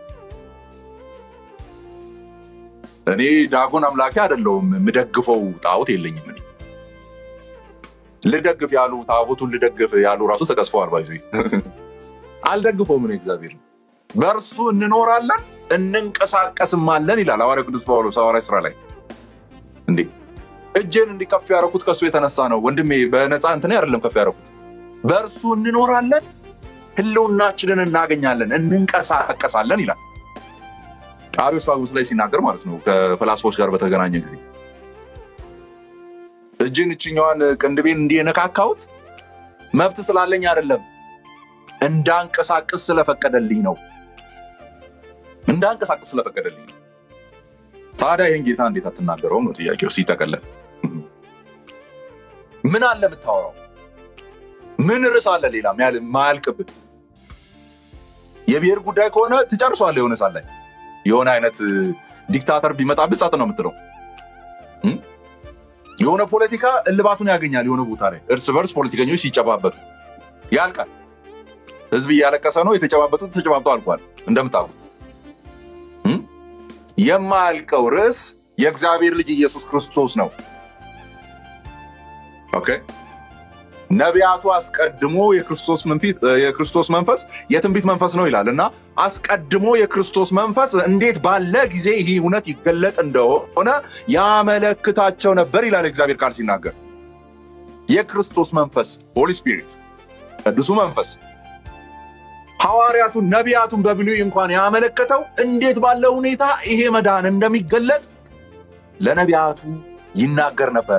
እኔ ዳጎን አምላኬ አይደለሁም። የምደግፈው ጣዖት የለኝም። እኔ ልደግፍ ያሉ ጣዖቱን ልደግፍ ያሉ ራሱ ተቀስፈዋል። ባይዙ አልደግፈውም ነው እግዚአብሔር በእርሱ እንኖራለን እንንቀሳቀስማለን ይላል ሐዋርያ ቅዱስ ጳውሎስ ሐዋርያ ስራ ላይ እንዴ እጄን እንዲከፍ ያደረኩት ከእሱ የተነሳ ነው ወንድሜ በነፃ እንትን አይደለም ከፍ ያደረኩት በእርሱ እንኖራለን ህልውናችንን እናገኛለን እንንቀሳቀሳለን ይላል አሪዮስፋጎስ ላይ ሲናገር ማለት ነው ከፈላስፎች ጋር በተገናኘ ጊዜ እጅን እችኛዋን ቅንድቤን እንዲህ የነካካሁት መብት ስላለኝ አይደለም እንዳንቀሳቅስ ስለፈቀደልኝ ነው እንዳንቀሳቅስ ስለፈቀደልኝ ነው ታዲያ ይህን ጌታ እንዴት አትናገረውም ነው ጥያቄው ሲጠቀለል ምን አለ የምታወራው ምን ርዕስ አለ ሌላ ማያልቅብን የብሔር ጉዳይ ከሆነ ትጨርሷለ የሆነ ሳላይ የሆነ አይነት ዲክታተር ቢመጣብህ ጸጥ ነው የምትለው የሆነ ፖለቲካ እልባቱን ያገኛል የሆነ ቦታ ላይ እርስ በርስ ፖለቲከኞች ሲጨባበጡ ያልቃል ህዝብ እያለቀሰ ነው የተጨባበጡት ተጨባብጠው አልቋል እንደምታውቁት የማያልቀው ርዕስ የእግዚአብሔር ልጅ ኢየሱስ ክርስቶስ ነው ኦኬ ነቢያቱ አስቀድሞ የክርስቶስ መንፈስ የትንቢት መንፈስ ነው ይላል እና አስቀድሞ የክርስቶስ መንፈስ እንዴት ባለ ጊዜ ይህ እውነት ይገለጥ እንደሆነ ያመለክታቸው ነበር ይላል እግዚአብሔር ቃል ሲናገር የክርስቶስ መንፈስ ሆሊ ስፒሪት ቅዱሱ መንፈስ ሐዋርያቱን ነቢያቱን በብሉይ እንኳን ያመለከተው እንዴት ባለ ሁኔታ ይሄ መዳን እንደሚገለጥ ለነቢያቱ ይናገር ነበረ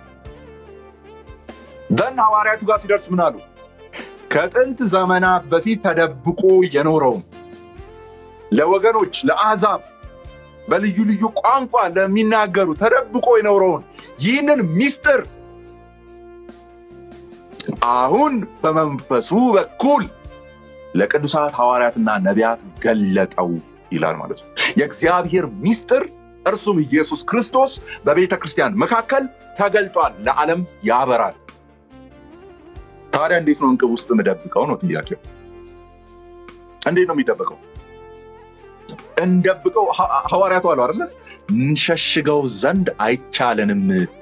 ደን ሐዋርያቱ ጋር ሲደርስ ምን አሉ ከጥንት ዘመናት በፊት ተደብቆ የኖረውን ለወገኖች ለአሕዛብ በልዩ ልዩ ቋንቋ ለሚናገሩ ተደብቆ የኖረውን ይህንን ሚስጥር አሁን በመንፈሱ በኩል ለቅዱሳት ሐዋርያትና ነቢያት ገለጠው ይላል ማለት ነው የእግዚአብሔር ሚስጥር እርሱም ኢየሱስ ክርስቶስ በቤተ ክርስቲያን መካከል ተገልጧል ለዓለም ያበራል ታዲያ እንዴት ነው እንቅብ ውስጥ የምደብቀው ነው ጥያቄው እንዴት ነው የሚደበቀው እንደብቀው ሐዋርያቱ አሉ አይደለ እንሸሽገው ዘንድ አይቻለንም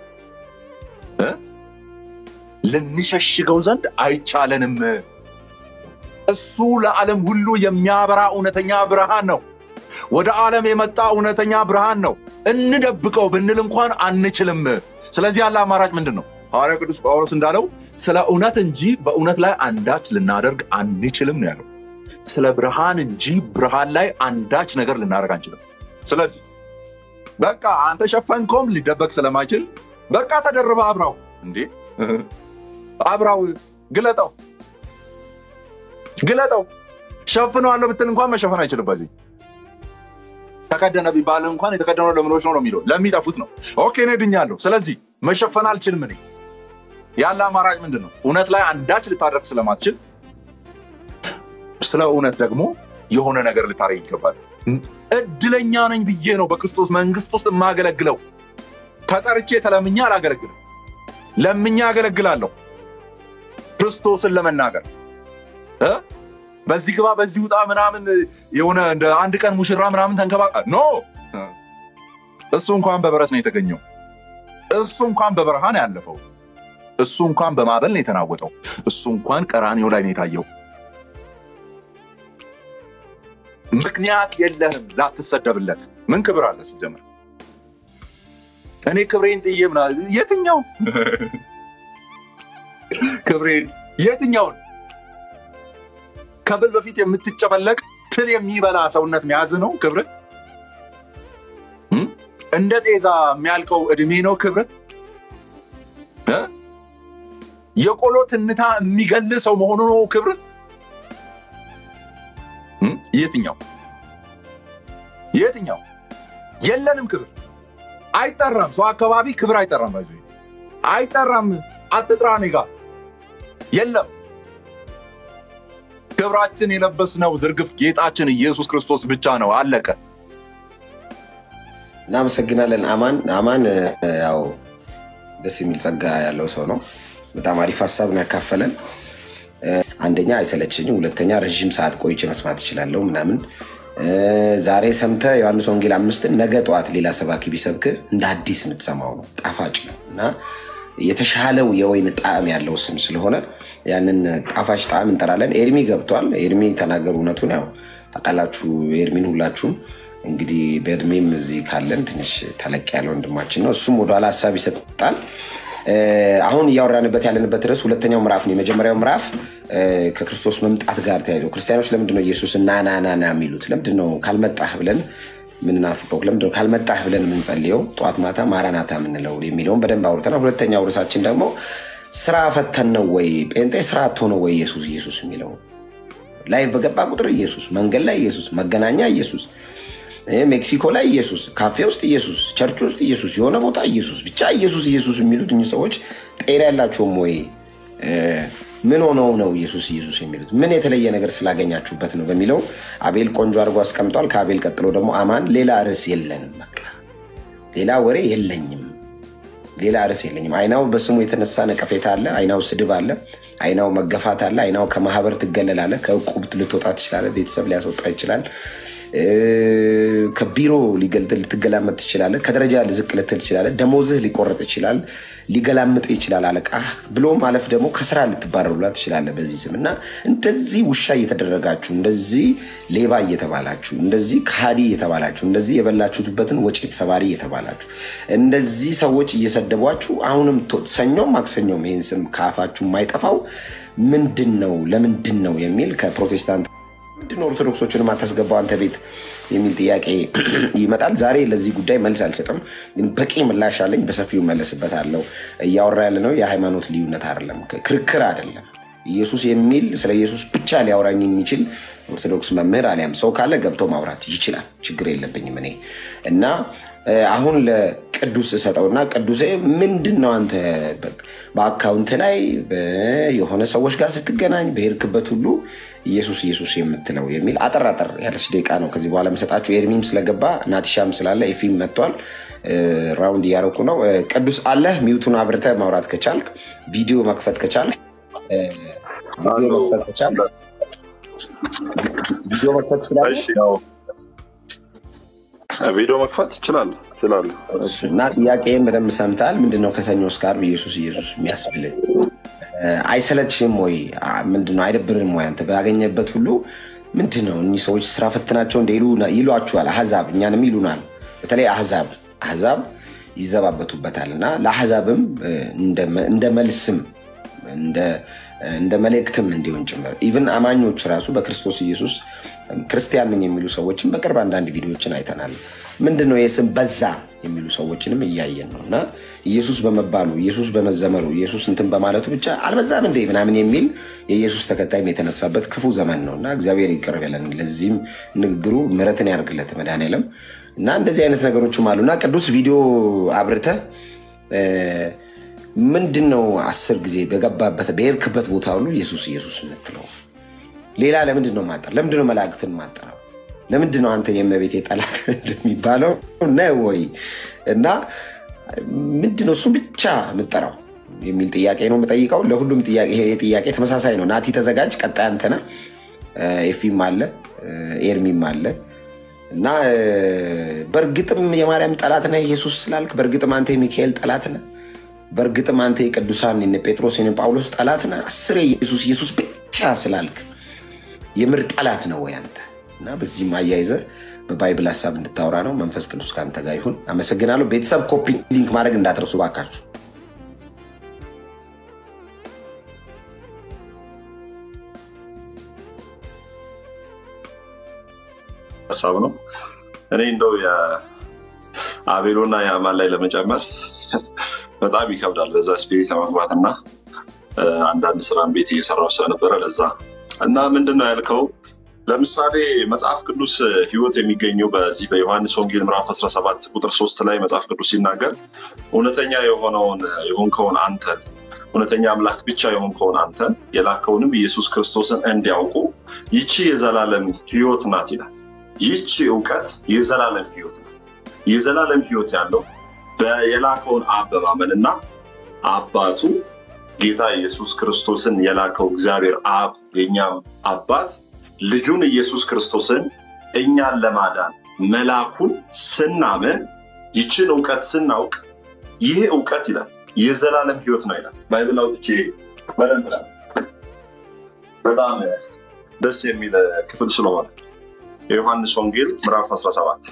ልንሸሽገው ዘንድ አይቻለንም እሱ ለዓለም ሁሉ የሚያበራ እውነተኛ ብርሃን ነው ወደ ዓለም የመጣ እውነተኛ ብርሃን ነው እንደብቀው ብንል እንኳን አንችልም ስለዚህ ያለ አማራጭ ምንድን ነው ሐዋርያ ቅዱስ ጳውሎስ እንዳለው ስለ እውነት እንጂ በእውነት ላይ አንዳች ልናደርግ አንችልም ነው ያለው ስለ ብርሃን እንጂ ብርሃን ላይ አንዳች ነገር ልናደርግ አንችልም ስለዚህ በቃ አንተ ሸፈንከውም ሊደበቅ ስለማይችል በቃ ተደርበ አብራው እንዴ አብራው ግለጠው ግለጠው ሸፍነዋለሁ ብትል እንኳን መሸፈን አይችልም በዚህ ተቀደነ ቢባል እንኳን የተቀደነው ለምኖች ነው ነው የሚለው ለሚጠፉት ነው ኦኬ እኔ ድኛለሁ ስለዚህ መሸፈን አልችልም እኔ ያለ አማራጭ ምንድን ነው እውነት ላይ አንዳች ልታደርግ ስለማትችል ስለ እውነት ደግሞ የሆነ ነገር ልታደርግ ይገባል እድለኛ ነኝ ብዬ ነው በክርስቶስ መንግስት ውስጥ የማገለግለው ተጠርቼ ተለምኛ አላገለግልም ለምኛ አገለግላለሁ ክርስቶስን ለመናገር በዚህ ግባ በዚህ ውጣ ምናምን የሆነ እንደ አንድ ቀን ሙሽራ ምናምን ተንከባ ኖ እሱ እንኳን በበረት ነው የተገኘው እሱ እንኳን በበረሃን ያለፈው እሱ እንኳን በማዕበል ነው የተናወጠው እሱ እንኳን ቀራኒው ላይ ነው የታየው ምክንያት የለህም ላትሰደብለት ምን ክብር አለ ሲጀምር እኔ ክብሬን ጥዬ ምና የትኛው ክብሬን የትኛውን ከብል በፊት የምትጨፈለቅ ትል የሚበላ ሰውነት መያዝ ነው ክብር እንደ ጤዛ የሚያልቀው እድሜ ነው ክብር የቆሎ ትንታ የሚገል ሰው መሆኑ ነው ክብር የትኛው የትኛው የለንም ክብር አይጠራም ሰው አካባቢ ክብር አይጠራም ባይዞ አይጠራም አትጥራ እኔ ጋር የለም ክብራችን የለበስነው ዝርግፍ ጌጣችን ኢየሱስ ክርስቶስ ብቻ ነው አለቀ እናመሰግናለን አማን አማን ያው ደስ የሚል ጸጋ ያለው ሰው ነው በጣም አሪፍ ሀሳብ ነው ያካፈለን አንደኛ አይሰለችኝም ሁለተኛ ረዥም ሰዓት ቆይቼ መስማት እችላለሁ ምናምን ዛሬ ሰምተ ዮሐንስ ወንጌል አምስትን ነገ ጠዋት ሌላ ሰባኪ ቢሰብክ እንደ አዲስ የምትሰማው ነው ጣፋጭ ነው እና የተሻለው የወይን ጣዕም ያለው ስም ስለሆነ ያንን ጣፋጭ ጣዕም እንጠራለን። ኤርሚ ገብቷል። ኤርሚ ተናገሩ እውነቱን። ያው ታውቃላችሁ ኤርሚን ሁላችሁም እንግዲህ በእድሜም እዚህ ካለን ትንሽ ተለቅ ያለ ወንድማችን ነው። እሱም ወደኋላ ሀሳብ ይሰጣል። አሁን እያወራንበት ያለንበት ርዕስ ሁለተኛው ምዕራፍ ነው። የመጀመሪያው ምዕራፍ ከክርስቶስ መምጣት ጋር ተያይዘው ክርስቲያኖች ለምንድነው ኢየሱስ ና ና ና ና የሚሉት? ለምንድነው ካልመጣህ ብለን ምንናፍቀው? ለምንድነው ካልመጣህ ብለን የምንጸልየው ጠዋት ማታ ማራናታ የምንለው የሚለውን በደንብ አውርተናል። ሁለተኛው ርዕሳችን ደግሞ ስራ ፈተን ነው ወይ ጴንጤ ስራ አጥቶ ነው ወይ ኢየሱስ ኢየሱስ የሚለው ላይ በገባ ቁጥር ኢየሱስ፣ መንገድ ላይ ኢየሱስ፣ መገናኛ ኢየሱስ ሜክሲኮ ላይ ኢየሱስ፣ ካፌ ውስጥ ኢየሱስ፣ ቸርች ውስጥ ኢየሱስ፣ የሆነ ቦታ ኢየሱስ፣ ብቻ ኢየሱስ ኢየሱስ የሚሉት እኚህ ሰዎች ጤና ያላቸውም ወይ? ምን ሆነው ነው ኢየሱስ ኢየሱስ የሚሉት? ምን የተለየ ነገር ስላገኛችሁበት ነው በሚለው አቤል ቆንጆ አድርጎ አስቀምጧል። ከአቤል ቀጥሎ ደግሞ አማን ሌላ ርዕስ የለንም፣ በቃ ሌላ ወሬ የለኝም፣ ሌላ ርዕስ የለኝም። አይናው በስሙ የተነሳ ነቀፌታ አለ፣ አይናው ስድብ አለ፣ አይናው መገፋት አለ፣ አይናው ከማህበር ትገለላለ፣ ከእቁብ ልትወጣ ትችላለ፣ ቤተሰብ ሊያስወጣ ይችላል ከቢሮ ልትገላመጥ ትችላለህ። ከደረጃ ልዝቅ ልትል ትችላለህ። ደሞዝህ ሊቆረጥ ይችላል። ሊገላምጥ ይችላል አለቃ ብሎ ማለፍ ደግሞ ከስራ ልትባረሩላ ትችላለህ በዚህ ስም እና እንደዚህ ውሻ እየተደረጋችሁ እንደዚህ ሌባ እየተባላችሁ እንደዚህ ከሃዲ እየተባላችሁ እንደዚህ የበላችሁበትን ወጪት ሰባሪ እየተባላችሁ እንደዚህ ሰዎች እየሰደቧችሁ አሁንም ሰኞም ማክሰኞም ይህን ስም ከአፋችሁ የማይጠፋው ምንድን ነው? ለምንድን ነው የሚል ከፕሮቴስታንት ምንድን ነው ኦርቶዶክሶችን የማታስገባው አንተ ቤት የሚል ጥያቄ ይመጣል። ዛሬ ለዚህ ጉዳይ መልስ አልሰጥም፣ ግን በቂ ምላሽ አለኝ። በሰፊው መለስበታለሁ። እያወራ ያለ ነው የሃይማኖት ልዩነት አይደለም፣ ክርክር አይደለም። ኢየሱስ የሚል ስለ ኢየሱስ ብቻ ሊያወራኝ የሚችል ኦርቶዶክስ መምህር አሊያም ሰው ካለ ገብቶ ማውራት ይችላል። ችግር የለብኝም እኔ እና አሁን ለቅዱስ እሰጠውና ቅዱሴ ምንድን ነው አንተ በአካውንት ላይ የሆነ ሰዎች ጋር ስትገናኝ በሄድክበት ሁሉ ኢየሱስ ኢየሱስ የምትለው የሚል አጠር አጠር ያለች ደቂቃ ነው ከዚህ በኋላ መሰጣችሁ። ኤርሚም ስለገባ ናቲሻም ስላለ ኤፊም መጥቷል። ራውንድ እያረኩ ነው። ቅዱስ አለህ ሚውቱን አብርተህ ማውራት ከቻልክ ቪዲዮ መክፈት ከቻልክ ቪዲዮ መክፈት ከቻልክ ቪዲዮ መክፈት ስላለ ቪዲዮ መክፈት ይችላል ይችላል። እና ጥያቄም በደንብ ሰምተሃል። ምንድነው ከሰኞ እስከ ዓርብ ኢየሱስ ኢየሱስ የሚያስብል አይሰለችም ወይ? ምንድነው አይደብርም ወይ? አንተ ባገኘበት ሁሉ ምንድነው እኒህ ሰዎች ስራ ፈትናቸው እንደ ይሏችኋል። አህዛብ እኛንም ይሉናል። በተለይ አህዛብ አህዛብ ይዘባበቱበታል እና ለአህዛብም እንደ መልስም እንደ መልእክትም እንዲሆን ጭምር ኢቭን አማኞች ራሱ በክርስቶስ ኢየሱስ ክርስቲያን ነኝ የሚሉ ሰዎችን በቅርብ አንዳንድ ቪዲዮዎችን አይተናል። ምንድነው የስም በዛ የሚሉ ሰዎችንም እያየን ነው እና ኢየሱስ በመባሉ ኢየሱስ በመዘመሩ ኢየሱስ እንትን በማለቱ ብቻ አልበዛም እንዴ ምናምን የሚል የኢየሱስ ተከታይም የተነሳበት ክፉ ዘመን ነው እና እግዚአብሔር ይቅር በለን። ለዚህም ንግግሩ ምሕረትን ያደርግለት መድኃኔዓለም እና እንደዚህ አይነት ነገሮችም አሉ እና ቅዱስ ቪዲዮ አብርተህ ምንድን ነው አስር ጊዜ በገባበት በሄድክበት ቦታ ሁሉ ኢየሱስ ኢየሱስ የምትለው ሌላ ለምንድን ነው ማጠር? ለምንድን ነው መላእክትን ማጠራው? ለምንድን ነው አንተ የእመቤቴ ጠላት እንደሚባለው ነው ወይ? እና ምንድን ነው እሱም ብቻ የምጠራው የሚል ጥያቄ ነው የምጠይቀው። ለሁሉም ይሄ ጥያቄ ተመሳሳይ ነው። ናቲ ተዘጋጅ። ቀጣይ አንተነህ ኤፊም አለ ኤርሚም አለ እና በእርግጥም የማርያም ጠላት ነህ ኢየሱስ ስላልክ፣ በእርግጥም አንተ የሚካኤል ጠላት ነህ፣ በእርግጥም አንተ የቅዱሳን የነ ጴጥሮስ የነ ጳውሎስ ጠላት ነህ። አስር ኢየሱስ ኢየሱስ ብቻ ስላልክ የምር ጠላት ነው ወይ አንተ? እና በዚህም አያይዘህ በባይብል ሀሳብ እንድታወራ ነው። መንፈስ ቅዱስ ከአንተ ጋር ይሁን። አመሰግናለሁ። ቤተሰብ ኮፒ ሊንክ ማድረግ እንዳትረሱ ባካችሁ። ሀሳብ ነው። እኔ እንደው የአቤሎና የአማን ላይ ለመጨመር በጣም ይከብዳል። በዛ ስፒሪት ለመግባት እና አንዳንድ ስራን ቤት እየሰራው ስለነበረ ለዛ እና ምንድን ነው ያልከው ለምሳሌ መጽሐፍ ቅዱስ ህይወት የሚገኘው በዚህ በዮሐንስ ወንጌል ምዕራፍ 17 ቁጥር ሶስት ላይ መጽሐፍ ቅዱስ ሲናገር እውነተኛ የሆነውን የሆንከውን አንተን እውነተኛ አምላክ ብቻ የሆንከውን አንተን የላከውንም ኢየሱስ ክርስቶስን እንዲያውቁ ይቺ የዘላለም ህይወት ናት ይላል። ይቺ እውቀት የዘላለም ህይወት ናት። የዘላለም ህይወት ያለው የላከውን አብ በማመን እና አባቱ ጌታ ኢየሱስ ክርስቶስን የላከው እግዚአብሔር አብ የእኛም አባት ልጁን ኢየሱስ ክርስቶስን እኛን ለማዳን መላኩን ስናምን ይችን እውቀት ስናውቅ ይህ እውቀት ይላል የዘላለም ህይወት ነው ይላል። ባይብል አውጥቼ በደንብ በጣም ደስ የሚል ክፍል ስለሆነ የዮሐንስ ወንጌል ምዕራፍ 17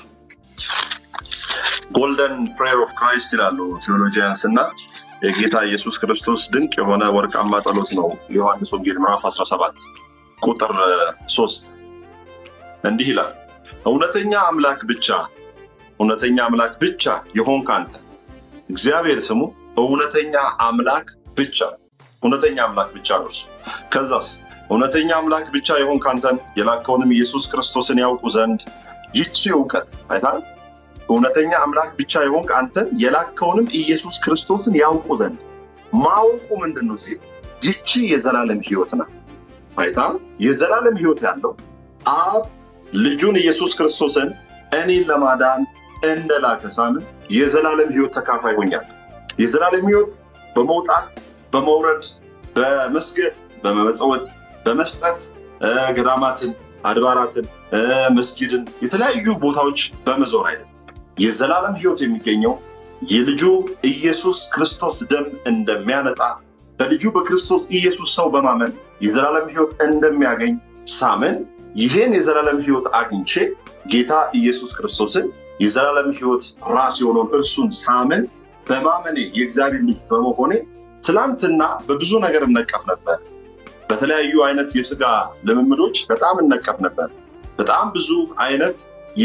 ጎልደን ፕሬየር ኦፍ ክራይስት ይላሉ ቴዎሎጂያንስ እና የጌታ ኢየሱስ ክርስቶስ ድንቅ የሆነ ወርቃማ ጸሎት ነው። የዮሐንስ ወንጌል ምዕራፍ 17 ቁጥር 3 እንዲህ ይላል፣ እውነተኛ አምላክ ብቻ እውነተኛ አምላክ ብቻ የሆንክ አንተ እግዚአብሔር ስሙ እውነተኛ አምላክ ብቻ እውነተኛ አምላክ ብቻ ነው እርሱ። ከዛስ እውነተኛ አምላክ ብቻ የሆንክ አንተን የላከውንም ኢየሱስ ክርስቶስን ያውቁ ዘንድ ይቺ እውቀት አይታል እውነተኛ አምላክ ብቻ የሆንክ አንተን የላከውንም ኢየሱስ ክርስቶስን ያውቁ ዘንድ ማወቁ ምንድን ነው ሲል ይቺ የዘላለም ህይወት ናት። አይታል የዘላለም ህይወት ያለው አብ ልጁን ኢየሱስ ክርስቶስን እኔን ለማዳን እንደላከ ሳምን የዘላለም ህይወት ተካፋይ ሆኛል። የዘላለም ህይወት በመውጣት በመውረድ በመስገድ በመመጸወት በመስጠት ገዳማትን፣ አድባራትን፣ መስጊድን የተለያዩ ቦታዎች በመዞር አይደለም። የዘላለም ህይወት የሚገኘው የልጁ ኢየሱስ ክርስቶስ ደም እንደሚያነጻ በልጁ በክርስቶስ ኢየሱስ ሰው በማመን የዘላለም ህይወት እንደሚያገኝ ሳምን ይህን የዘላለም ህይወት አግኝቼ ጌታ ኢየሱስ ክርስቶስን የዘላለም ህይወት ራስ የሆነውን እርሱን ሳምን በማመኔ የእግዚአብሔር ልጅ በመሆኔ ትላንትና በብዙ ነገር እነቀፍ ነበር። በተለያዩ አይነት የስጋ ልምምዶች በጣም እነቀፍ ነበር። በጣም ብዙ አይነት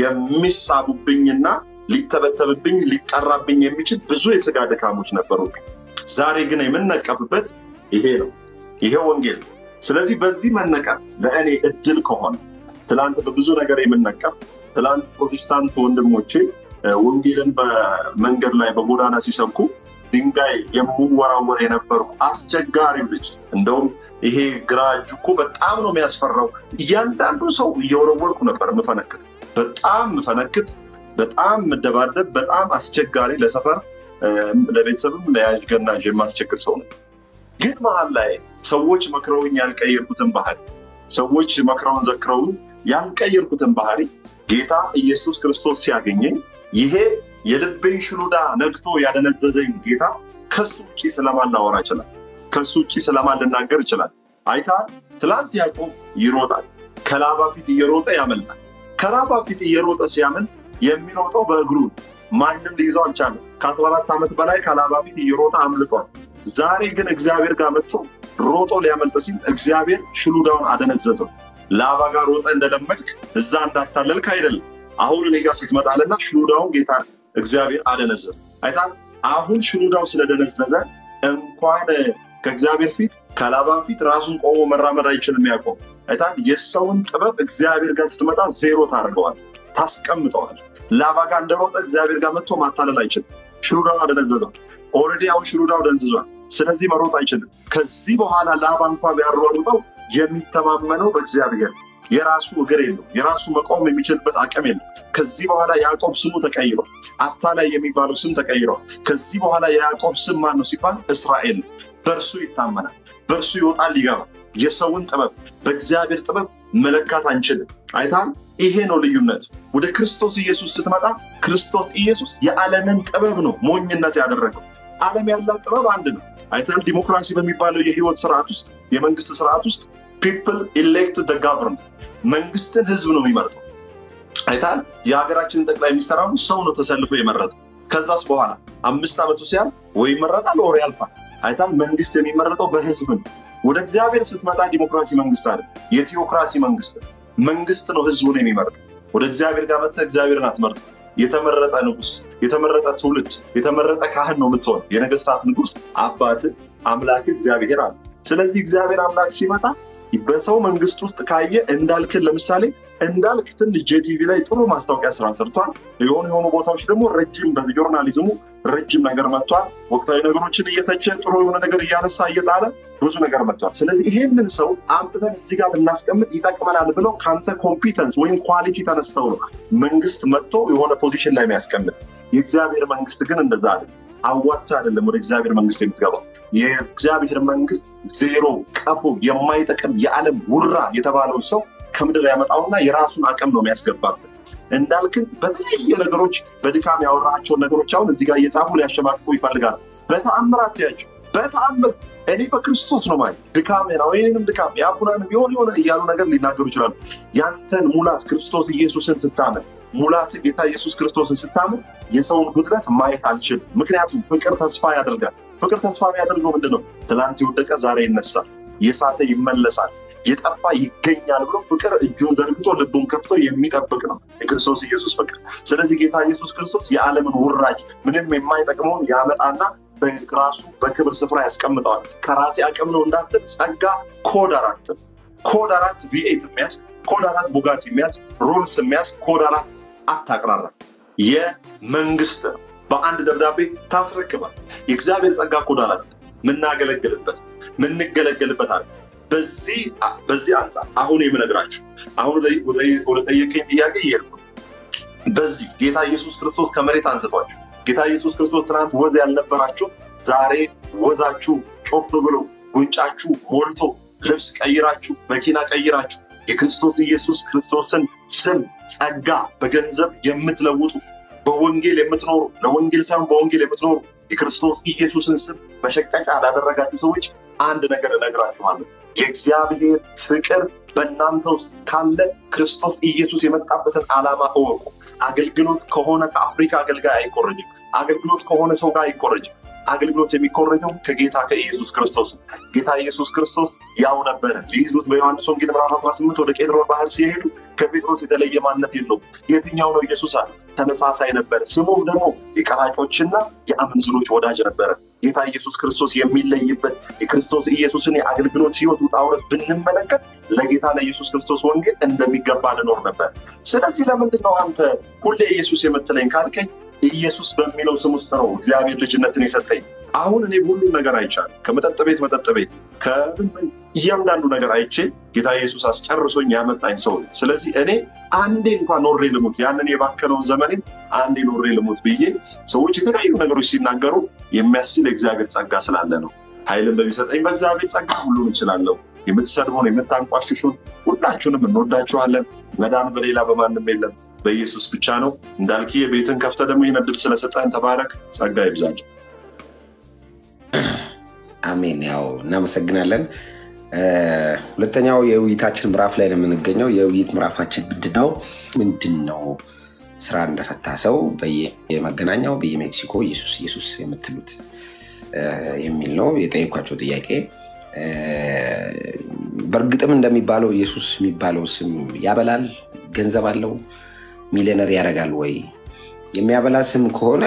የሚሳቡብኝና ሊተበተብብኝ ሊጠራብኝ የሚችል ብዙ የስጋ ድካሞች ነበሩብኝ። ዛሬ ግን የምነቀፍበት ይሄ ነው፣ ይሄ ወንጌል ነው። ስለዚህ በዚህ መነቀፍ ለእኔ እድል ከሆነ ትላንት በብዙ ነገር የምነቀፍ ትላንት ፕሮቴስታንት ወንድሞቼ ወንጌልን በመንገድ ላይ በጎዳና ሲሰብኩ ድንጋይ የምወራወር የነበሩ አስቸጋሪው ልጅ እንደውም ይሄ ግራ እጁ እኮ በጣም ነው የሚያስፈራው። እያንዳንዱ ሰው እየወረወርኩ ነበር ምፈነክት፣ በጣም ምፈነክት፣ በጣም ምደባደብ፣ በጣም አስቸጋሪ ለሰፈር ለቤተሰብም ለያዥ ገናዥ የማስቸግር ሰው ነው። ግን መሀል ላይ ሰዎች መክረውኝ ያልቀየርኩትን ባህሪ ሰዎች መክረውን ዘክረውን ያልቀየርኩትን ባህሪ ጌታ ኢየሱስ ክርስቶስ ሲያገኘኝ ይሄ የልቤን ሽሉዳ ነግቶ ያደነዘዘኝ ጌታ ከሱ ውጭ ስለማን ላወራ ይችላል? ከሱ ውጭ ስለማን ልናገር ይችላል? አይታ ትላንት ያዕቆብ ይሮጣል፣ ከላባ ፊት እየሮጠ ያመልጣል። ከላባ ፊት እየሮጠ ሲያመልጥ የሚሮጠው በእግሩ ማንም ሊይዘው አልቻለም። ከአስራ አራት ዓመት በላይ ከላባ ፊት እየሮጠ አምልጧል። ዛሬ ግን እግዚአብሔር ጋር መጥቶ ሮጦ ሊያመልጥ ሲል እግዚአብሔር ሽሉዳውን አደነዘዘው። ላባ ጋር ሮጠ እንደለመድክ እዛ እንዳታለልክ አይደለም። አሁን እኔ ጋር ስትመጣልና ሽሉዳውን ጌታ እግዚአብሔር አደነዘዘ። አይታ አሁን ሽሉዳው ስለደነዘዘ እንኳን ከእግዚአብሔር ፊት ከላባን ፊት ራሱን ቆሞ መራመድ አይችልም። ያዕቆብ አይታ የሰውን ጥበብ እግዚአብሔር ጋር ስትመጣ ዜሮ ታደርገዋል፣ ታስቀምጠዋል። ላባ ጋር እንደሮጠ እግዚአብሔር ጋር መጥቶ ማታለል አይችልም። ሽሉዳው አደነዘዘው። ኦልሬዲ አሁን ሽሉዳው ደንዝዟል። ስለዚህ መሮጥ አይችልም። ከዚህ በኋላ ላባ እንኳ ቢያሯሩጠው የሚተማመነው በእግዚአብሔር የራሱ እግር የለው፣ የራሱ መቆም የሚችልበት አቅም የለው። ከዚህ በኋላ ያዕቆብ ስሙ ተቀይሯል። አታላይ የሚባለው ስም ተቀይሯል። ከዚህ በኋላ የያዕቆብ ስም ማን ነው ሲባል እስራኤል ነው። በእርሱ ይታመናል፣ በእርሱ ይወጣል ይገባል። የሰውን ጥበብ በእግዚአብሔር ጥበብ መለካት አንችልም። አይታል። ይሄ ነው ልዩነቱ። ወደ ክርስቶስ ኢየሱስ ስትመጣ ክርስቶስ ኢየሱስ የዓለምን ጥበብ ነው ሞኝነት ያደረገው። ዓለም ያላት ጥበብ አንድ ነው። አይታል። ዲሞክራሲ በሚባለው የህይወት ስርዓት ውስጥ የመንግስት ስርዓት ውስጥ ፒፕል ኢሌክት ደ ጋቨርንመንት መንግስትን ህዝብ ነው የሚመርጠው። አይታል። የሀገራችንን ጠቅላይ ሚኒስትር አሁን ሰው ነው ተሰልፎ የመረጠው። ከዛስ በኋላ አምስት ዓመቱ ሲያል ወይ ይመረጣል ወር ያልፋል። አይታል። መንግስት የሚመረጠው በህዝብ ነው። ወደ እግዚአብሔር ስትመጣ ዲሞክራሲ መንግስት አለ፣ የቴዎክራሲ መንግስት መንግስት ነው ህዝቡን የሚመርጠው። ወደ እግዚአብሔር ጋር መጥተህ እግዚአብሔርን አትመርጥ። የተመረጠ ንጉስ፣ የተመረጠ ትውልድ፣ የተመረጠ ካህን ነው የምትሆን። የነገስታት ንጉስ አባት አምላክ እግዚአብሔር አለ። ስለዚህ እግዚአብሔር አምላክ ሲመጣ በሰው መንግስት ውስጥ ካየ እንዳልክን ለምሳሌ እንዳልክ ትንሽ ጄቲቪ ላይ ጥሩ ማስታወቂያ ስራ ሰርቷል። የሆኑ የሆኑ ቦታዎች ደግሞ ረጅም በጆርናሊዝሙ ረጅም ነገር መጥቷል። ወቅታዊ ነገሮችን እየተቸ ጥሩ የሆነ ነገር እያነሳ እየጣለ ብዙ ነገር መጥቷል። ስለዚህ ይሄንን ሰው አምጥተን እዚህ ጋር ብናስቀምጥ ይጠቅመናል ብለው ከአንተ ኮምፒተንስ ወይም ኳሊቲ ተነስተው ነው መንግስት መጥቶ የሆነ ፖዚሽን ላይ የሚያስቀምጥ። የእግዚአብሔር መንግስት ግን እንደዛ አይደለም። አዋቻ አይደለም ወደ እግዚአብሔር መንግስት የምትገባው። የእግዚአብሔር መንግስት ዜሮ ቀፎ የማይጠቅም የዓለም ውራ የተባለውን ሰው ከምድር ያመጣውና የራሱን አቅም ነው የሚያስገባበት። እንዳልክን በተለያየ ነገሮች በድካም ያወራቸውን ነገሮች አሁን እዚህ ጋር እየጻፉ ሊያሸማቅቁ ይፈልጋል። በተአምራት ያቸው በተአምር እኔ በክርስቶስ ነው ማለት ድካሜ ነው ይህንም ድካም የአቡናን ቢሆን የሆነ እያሉ ነገር ሊናገሩ ይችላሉ። ያንተን ሙላት ክርስቶስ ኢየሱስን ስታምን ሙላት ጌታ ኢየሱስ ክርስቶስን ስታምን የሰውን ጉድለት ማየት አንችልም። ምክንያቱም ፍቅር ተስፋ ያደርጋል። ፍቅር ተስፋ የሚያደርገው ምንድን ነው? ትላንት የወደቀ ዛሬ ይነሳል፣ የሳተ ይመለሳል፣ የጠፋ ይገኛል ብሎ ፍቅር እጁን ዘርግቶ ልቡን ከፍቶ የሚጠብቅ ነው የክርስቶስ ኢየሱስ ፍቅር። ስለዚህ ጌታ ኢየሱስ ክርስቶስ የዓለምን ውራጅ ምንም የማይጠቅመውን ያመጣና በራሱ በክብር ስፍራ ያስቀምጠዋል። ከራሴ አቅም ነው እንዳትል ጸጋ ኮድ አራት ኮድ አራት ቪኤት የሚያዝ ኮድ አራት ቡጋት የሚያዝ ሮልስ የሚያዝ ኮድ አራት አታቅራራ የመንግስት ነው። በአንድ ደብዳቤ ታስረክባል። የእግዚአብሔር ጸጋ ኮድ አራት ምናገለግልበት ምንገለገልበት አለ። በዚህ በዚህ አንጻር አሁን የምነግራችሁ አሁን ወደ ጠየቀኝ ጥያቄ እየሄድኩ በዚህ ጌታ ኢየሱስ ክርስቶስ ከመሬት አንስቷችሁ ጌታ ኢየሱስ ክርስቶስ ትናንት ወዝ ያልነበራችሁ ዛሬ ወዛችሁ ጮፍ ብሎ ጉንጫችሁ ሞልቶ ልብስ ቀይራችሁ መኪና ቀይራችሁ የክርስቶስ ኢየሱስ ክርስቶስን ስም ጸጋ በገንዘብ የምትለውጡ በወንጌል የምትኖሩ ለወንጌል ሳይሆን በወንጌል የምትኖሩ የክርስቶስ ኢየሱስን ስም መሸቀጫ ላደረጋችሁ ሰዎች አንድ ነገር እነግራችኋለሁ። የእግዚአብሔር ፍቅር በእናንተ ውስጥ ካለ ክርስቶስ ኢየሱስ የመጣበትን ዓላማ እወቁ። አገልግሎት ከሆነ ከአፍሪካ አገልጋይ አይኮረጅም። አገልግሎት ከሆነ ሰው ጋር አይኮረጅም። አገልግሎት የሚኮረጀው ከጌታ ከኢየሱስ ክርስቶስ ነው። ጌታ ኢየሱስ ክርስቶስ ያው ነበረ። ሊይዙት በዮሐንስ ወንጌል ምዕራፍ 18 ወደ ቄድሮን ባህር ሲሄዱ ከጴጥሮስ የተለየ ማንነት የለውም። የትኛው ነው ኢየሱስ አለ። ተመሳሳይ ነበረ። ስሙም ደግሞ የቀራጮችና የአመንዝሮች ወዳጅ ነበረ። ጌታ ኢየሱስ ክርስቶስ የሚለይበት የክርስቶስ ኢየሱስን የአገልግሎት ህይወት ውጣ ውረድ ብንመለከት ለጌታ ለኢየሱስ ክርስቶስ ወንጌል እንደሚገባ ልኖር ነበር። ስለዚህ ለምንድን ነው አንተ ሁሌ ኢየሱስ የምትለኝ ካልከኝ ኢየሱስ በሚለው ስም ውስጥ ነው እግዚአብሔር ልጅነትን የሰጠኝ። አሁን እኔ ሁሉም ነገር አይቻል ከመጠጥ ቤት መጠጥ ቤት ከምን እያንዳንዱ ነገር አይቼ ጌታ ኢየሱስ አስጨርሶኝ ያመጣኝ ሰው ነኝ። ስለዚህ እኔ አንዴ እንኳን ኖሬ ልሙት ያንን የባከነውን ዘመኔን አንዴ ኖሬ ልሙት ብዬ ሰዎች የተለያዩ ነገሮች ሲናገሩ የሚያስችል የእግዚአብሔር ጸጋ ስላለ ነው። ኃይልን በሚሰጠኝ በእግዚአብሔር ጸጋ ሁሉን እችላለሁ። የምትሰድቡን የምታንቋሽሹን ሁላችሁንም እንወዳችኋለን። መዳን በሌላ በማንም የለም በኢየሱስ ብቻ ነው። እንዳልክ ቤትን ከፍተ ደግሞ ይህን እድል ስለሰጠን ተባረክ። ጸጋ ይብዛል። አሜን። ያው እናመሰግናለን። ሁለተኛው የውይይታችን ምዕራፍ ላይ ነው የምንገኘው። የውይይት ምዕራፋችን ምንድን ነው? ምንድን ነው ስራ እንደፈታ ሰው በየመገናኛው በየሜክሲኮ ኢየሱስ ኢየሱስ የምትሉት የሚል ነው የጠየኳቸው ጥያቄ። በእርግጥም እንደሚባለው ኢየሱስ የሚባለው ስም ያበላል፣ ገንዘብ አለው፣ ሚሊዮነር ያደርጋል ወይ? የሚያበላ ስም ከሆነ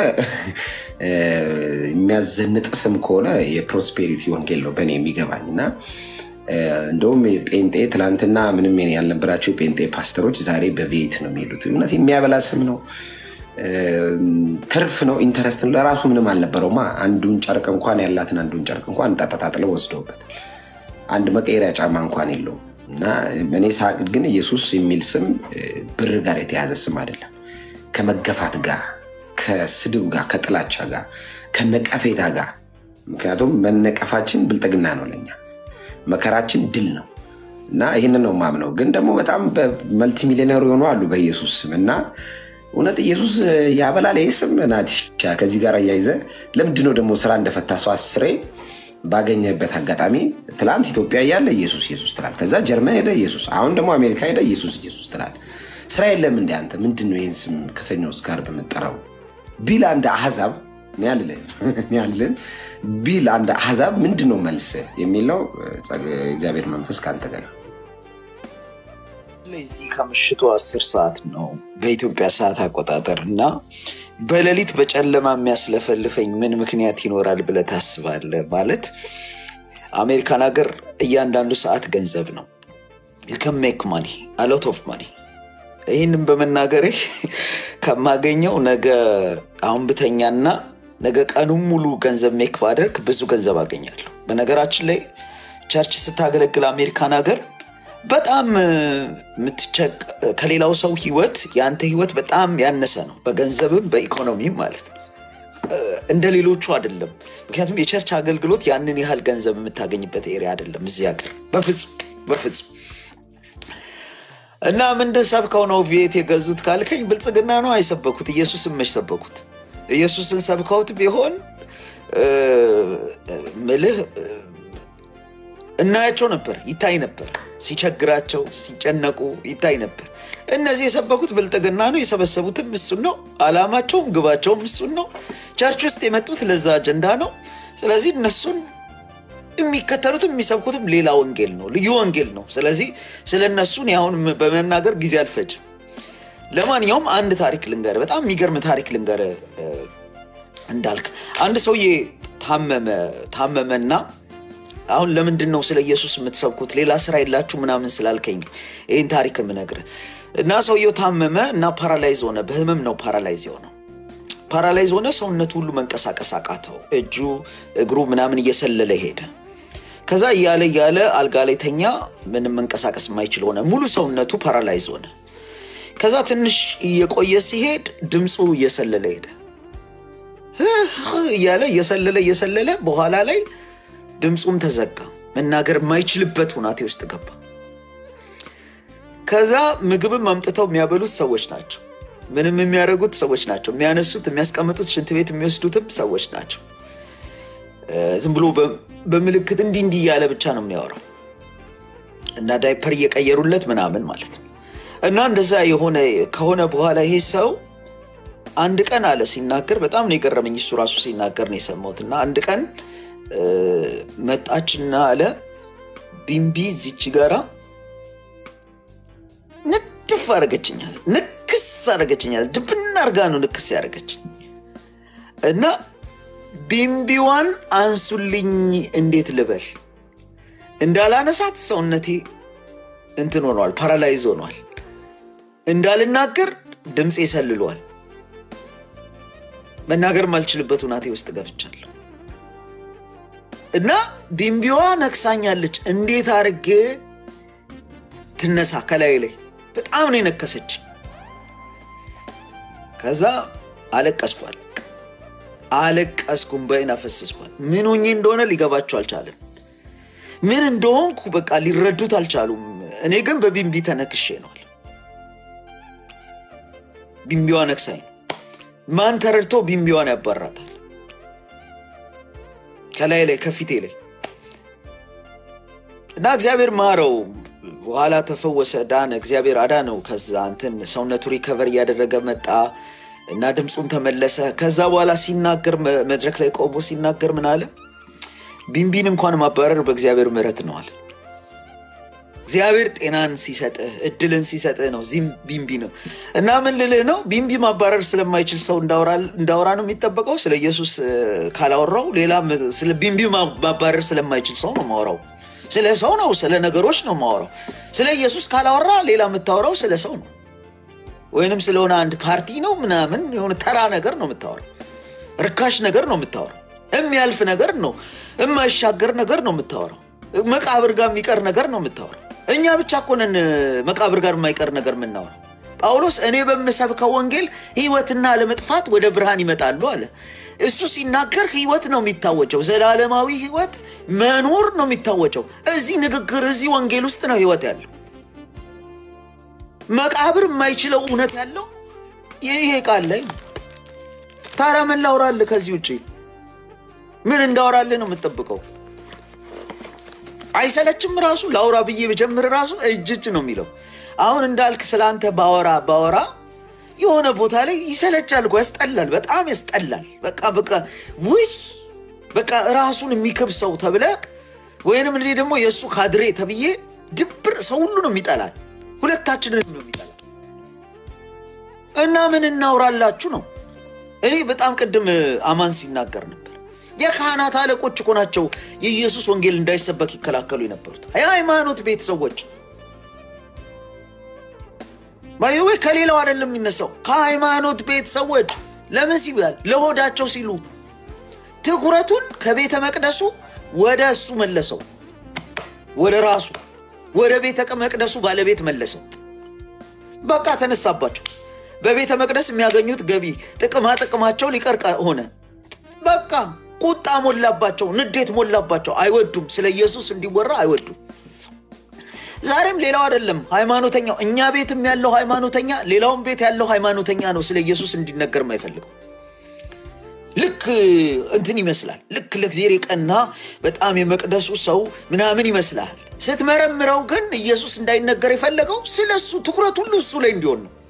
የሚያዘንጥ ስም ከሆነ የፕሮስፔሪቲ ወንጌል ነው በእኔ የሚገባኝ እና እንደውም ጴንጤ ትላንትና ምንም ያልነበራቸው የጴንጤ ፓስተሮች ዛሬ በቤት ነው የሚሄዱት። እውነት የሚያበላ ስም ነው፣ ትርፍ ነው፣ ኢንተረስት ነው። ለራሱ ምንም አልነበረውማ። አንዱን ጨርቅ እንኳን ያላትን አንዱን ጨርቅ እንኳን ጣጣጣጥለው ወስደውበታል። አንድ መቀየሪያ ጫማ እንኳን የለውም። እና እኔ ሳቅ ግን ኢየሱስ የሚል ስም ብር ጋር የተያዘ ስም አይደለም። ከመገፋት ጋር፣ ከስድብ ጋር፣ ከጥላቻ ጋር፣ ከነቀፌታ ጋር ምክንያቱም መነቀፋችን ብልጥግና ነው ለኛ መከራችን ድል ነው እና ይህንን ነው ማምነው። ግን ደግሞ በጣም መልቲ ሚሊዮነር የሆኑ አሉ በኢየሱስ ስም እና እውነት ኢየሱስ ያበላል ይህ ስም ናት። ከዚህ ጋር እያይዘ ለምንድነው ደግሞ ስራ እንደፈታ ሰው አስሬ ባገኘበት አጋጣሚ ትላንት ኢትዮጵያ እያለ ኢየሱስ ኢየሱስ ትላል። ከዛ ጀርመን ሄደ ኢየሱስ፣ አሁን ደግሞ አሜሪካ ሄደ ኢየሱስ ኢየሱስ ትላል። ስራ የለም እንደ አንተ ምንድን ነው ይህን ስም ከሰኞ እስከ ዓርብ የምጠራው ቢል አንድ አህዛብ ያልን ቢል አንድ አህዛብ ምንድን ነው መልስ የሚል ነው። እግዚአብሔር መንፈስ ከአንተ ጋር እዚህ ከምሽቱ አስር ሰዓት ነው በኢትዮጵያ ሰዓት አቆጣጠር እና በሌሊት በጨለማ የሚያስለፈልፈኝ ምን ምክንያት ይኖራል ብለህ ታስባለህ? ማለት አሜሪካን ሀገር እያንዳንዱ ሰዓት ገንዘብ ነው። ሜክ ማኒ አሎት ኦፍ ማኒ። ይህንም በመናገሬ ከማገኘው ነገ አሁን ብተኛና ነገ ቀኑን ሙሉ ገንዘብ ሜክ ባደርግ ብዙ ገንዘብ አገኛለሁ። በነገራችን ላይ ቸርች ስታገለግል አሜሪካን ሀገር በጣም የምትቸቅ ከሌላው ሰው ህይወት የአንተ ህይወት በጣም ያነሰ ነው፣ በገንዘብም በኢኮኖሚም ማለት ነው። እንደ ሌሎቹ አይደለም። ምክንያቱም የቸርች አገልግሎት ያንን ያህል ገንዘብ የምታገኝበት ኤሪያ አይደለም እዚህ ሀገር በፍጹም በፍጹም። እና ምንድን ሰብከው ነው ቤት የገዙት ካልከኝ ብልጽግና ነው አይሰበኩት። ኢየሱስን መች ሰበኩት? ኢየሱስን ሰብከውት ቢሆን እ፣ ምልህ እ፣ እናያቸው ነበር፣ ይታይ ነበር። ሲቸግራቸው ሲጨነቁ ይታይ ነበር። እነዚህ የሰበኩት ብልጥግና ነው፣ የሰበሰቡትም እሱን ነው። አላማቸውም ግባቸውም እሱን ነው። ቸርች ውስጥ የመጡት ለዛ አጀንዳ ነው። ስለዚህ እነሱን የሚከተሉትም የሚሰብኩትም ሌላ ወንጌል ነው፣ ልዩ ወንጌል ነው። ስለዚህ ስለ እነሱን አሁን በመናገር ጊዜ አልፈጅም። ለማንኛውም አንድ ታሪክ ልንገር፣ በጣም የሚገርም ታሪክ ልንገር። እንዳልክ አንድ ሰውዬ ታመመ ታመመና አሁን ለምንድን ነው ስለ ኢየሱስ የምትሰብኩት ሌላ ስራ የላችሁ ምናምን ስላልከኝ ይህን ታሪክ የምነግርህ እና ሰውየው ታመመ እና ፓራላይዝ ሆነ። በህመም ነው ፓራላይዝ የሆነው። ፓራላይዝ ሆነ። ሰውነቱ ሁሉ መንቀሳቀስ አቃተው። እጁ እግሩ ምናምን እየሰለለ ሄደ። ከዛ እያለ እያለ አልጋ ላይ ተኛ። ምንም መንቀሳቀስ የማይችል ሆነ። ሙሉ ሰውነቱ ፓራላይዝ ሆነ። ከዛ ትንሽ እየቆየ ሲሄድ ድምፁ እየሰለለ ሄደ እያለ እየሰለለ እየሰለለ በኋላ ላይ ድምፁም ተዘጋ። መናገር የማይችልበት ሁናቴ ውስጥ ገባ። ከዛ ምግብም አምጥተው የሚያበሉት ሰዎች ናቸው። ምንም የሚያደርጉት ሰዎች ናቸው። የሚያነሱት፣ የሚያስቀምጡት፣ ሽንት ቤት የሚወስዱትም ሰዎች ናቸው። ዝም ብሎ በምልክት እንዲህ እንዲህ እያለ ብቻ ነው የሚያወራው እና ዳይፐር እየቀየሩለት ምናምን ማለት ነው። እና እንደዛ የሆነ ከሆነ በኋላ ይሄ ሰው አንድ ቀን አለ ሲናገር፣ በጣም ነው የገረመኝ። እሱ ራሱ ሲናገር ነው የሰማሁት። እና አንድ ቀን መጣችና አለ ቢምቢ እዚች ጋራ ንድፍ አደረገችኛል፣ ንክስ አደረገችኛል። ድብና አርጋ ነው ንክስ ያደረገችኝ እና ቢምቢዋን አንሱልኝ እንዴት ልበል እንዳላነሳት ሰውነቴ እንትን ሆኗል፣ ፓራላይዝ ሆኗል። እንዳልናገር ድምፄ ሰልሏል። መናገር ማልችልበት ሁናቴ ውስጥ ገብቻለሁ እና ቢምቢዋ ነክሳኛለች። እንዴት አድርጌ ትነሳ ከላይ ላይ በጣም ነው የነከሰች። ከዛ አለቀስኳል አለቀስኩም፣ በይን አፈሰስኳል። ምን ሆኜ እንደሆነ ሊገባቸው አልቻለም። ምን እንደሆንኩ በቃ ሊረዱት አልቻሉም። እኔ ግን በቢምቢ ተነክሼ ነዋል። ቢምቢዋ ነክሳኝ ማን ተረድቶ ቢምቢዋን ያባራታል? ከላይ ላይ ከፊቴ ላይ እና እግዚአብሔር ማረው። በኋላ ተፈወሰ፣ ዳነ። እግዚአብሔር አዳነው። ከዛ እንትን ሰውነቱ ሪከቨር እያደረገ መጣ እና ድምፁም ተመለሰ። ከዛ በኋላ ሲናገር መድረክ ላይ ቆሞ ሲናገር ምን አለ? ቢምቢን እንኳን ማባረር በእግዚአብሔር ምሕረት ነው አለ። እግዚአብሔር ጤናን ሲሰጥህ እድልን ሲሰጥህ ነው። እዚህም ቢምቢ ነው እና ምን ልልህ ነው፣ ቢምቢ ማባረር ስለማይችል ሰው እንዳወራ ነው የሚጠበቀው። ስለ ኢየሱስ ካላወራው ሌላ ስለ ቢምቢ ማባረር ስለማይችል ሰው ነው ማወራው። ስለ ሰው ነው፣ ስለ ነገሮች ነው ማወራው። ስለ ኢየሱስ ካላወራ ሌላ የምታወራው ስለ ሰው ነው ወይንም ስለሆነ አንድ ፓርቲ ነው ምናምን የሆነ ተራ ነገር ነው የምታወራው። ርካሽ ነገር ነው የምታወራው። የሚያልፍ ነገር ነው፣ የማይሻገር ነገር ነው የምታወራው። መቃብር ጋር የሚቀር ነገር ነው የምታወራው። እኛ ብቻ እኮ ነን መቃብር ጋር የማይቀር ነገር የምናወራው። ጳውሎስ እኔ በምሰብከው ወንጌል ሕይወትና ለመጥፋት ወደ ብርሃን ይመጣሉ አለ። እሱ ሲናገር ሕይወት ነው የሚታወጀው፣ ዘላለማዊ ሕይወት መኖር ነው የሚታወጀው። እዚህ ንግግር እዚህ ወንጌል ውስጥ ነው ሕይወት ያለው። መቃብር የማይችለው እውነት ያለው ይሄ ቃል ላይ ነው። ታዲያ ምን ላውራልህ? ከዚህ ውጭ ምን እንዳወራልህ ነው የምጠብቀው? አይሰለችም? ራሱ ላውራ ብዬ ብጀምር ራሱ እጅ እጅ ነው የሚለው። አሁን እንዳልክ ስለአንተ ባወራ ባወራ የሆነ ቦታ ላይ ይሰለቻል እኮ ያስጠላል፣ በጣም ያስጠላል። በቃ በቃ ውይ በቃ ራሱን የሚክብ ሰው ተብለ ወይንም እኔ ደግሞ የእሱ ካድሬ ተብዬ ድብር ሰው ሁሉ ነው የሚጠላል። ሁለታችንን ነው የሚጠላል። እና ምን እናውራላችሁ ነው። እኔ በጣም ቅድም አማን ሲናገር ነበር። የካህናት አለቆች እኮ ናቸው የኢየሱስ ወንጌል እንዳይሰበክ ይከላከሉ የነበሩት የሃይማኖት ቤት ሰዎች። ወይ ከሌላው አይደለም የሚነሳው ከሃይማኖት ቤት ሰዎች። ለምን ሲባል ለሆዳቸው ሲሉ ትኩረቱን ከቤተ መቅደሱ ወደ እሱ መለሰው፣ ወደ ራሱ ወደ ቤተ መቅደሱ ባለቤት መለሰው። በቃ ተነሳባቸው። በቤተ መቅደስ የሚያገኙት ገቢ ጥቅማ ጥቅማቸው ሊቀርቅ ሆነ። በቃ ቁጣ ሞላባቸው፣ ንዴት ሞላባቸው። አይወዱም፣ ስለ ኢየሱስ እንዲወራ አይወዱም። ዛሬም ሌላው አይደለም ሃይማኖተኛው፣ እኛ ቤትም ያለው ሃይማኖተኛ፣ ሌላውም ቤት ያለው ሃይማኖተኛ ነው ስለ ኢየሱስ እንዲነገር የማይፈልገው። ልክ እንትን ይመስላል። ልክ ለእግዚአብሔር የቀና በጣም የመቅደሱ ሰው ምናምን ይመስላል። ስትመረምረው ግን ኢየሱስ እንዳይነገር የፈለገው ስለ እሱ ትኩረት ሁሉ እሱ ላይ እንዲሆን ነው።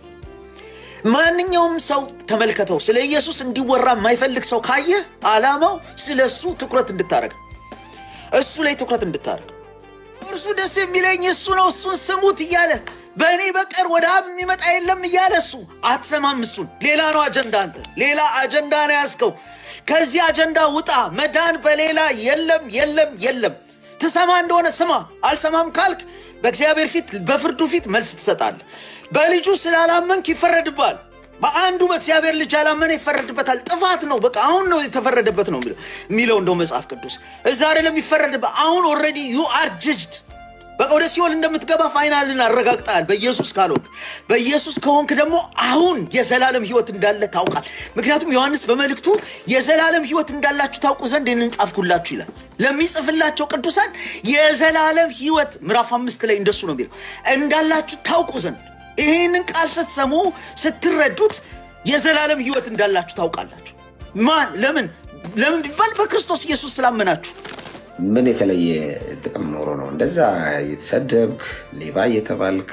ማንኛውም ሰው ተመልከተው፣ ስለ ኢየሱስ እንዲወራ የማይፈልግ ሰው ካየህ ዓላማው ስለ እሱ ትኩረት እንድታደረግ እሱ ላይ ትኩረት እንድታደረግ እርሱ ደስ የሚለኝ እሱ ነው፣ እሱን ስሙት እያለ በእኔ በቀር ወደ አብ የሚመጣ የለም እያለ እሱ አትሰማም። እሱን ሌላ ነው አጀንዳ። አንተ ሌላ አጀንዳ ነው ያዝከው። ከዚህ አጀንዳ ውጣ። መዳን በሌላ የለም፣ የለም፣ የለም። ትሰማ እንደሆነ ስማ፣ አልሰማም ካልክ በእግዚአብሔር ፊት በፍርዱ ፊት መልስ ትሰጣለህ። በልጁ ስላላመንክ ይፈረድባል። በአንዱ በእግዚአብሔር ልጅ ያላመነ ይፈረድበታል። ጥፋት ነው። በቃ አሁን ነው የተፈረደበት ነው የሚለው እንደው መጽሐፍ ቅዱስ እዛ አይደለም የሚፈረድበት። አሁን ኦልሬዲ ዩ አር ጅጅድ በቃ ወደ ሲኦል እንደምትገባ ፋይናልን አረጋግጠሃል። በኢየሱስ ካልሆንክ፣ በኢየሱስ ከሆንክ ደግሞ አሁን የዘላለም ሕይወት እንዳለ ታውቃል። ምክንያቱም ዮሐንስ በመልእክቱ የዘላለም ሕይወት እንዳላችሁ ታውቁ ዘንድ ይህንን ጻፍኩላችሁ ይላል። ለሚጽፍላቸው ቅዱሳን የዘላለም ሕይወት ምዕራፍ አምስት ላይ እንደሱ ነው የሚለው እንዳላችሁ ታውቁ ዘንድ ይህንን ቃል ስትሰሙ ስትረዱት የዘላለም ሕይወት እንዳላችሁ ታውቃላችሁ። ማን ለምን ለምን ቢባል በክርስቶስ ኢየሱስ ስላመናችሁ ምን የተለየ ጥቅም ኖሮ ነው እንደዛ እየተሰደብክ ሌባ እየተባልክ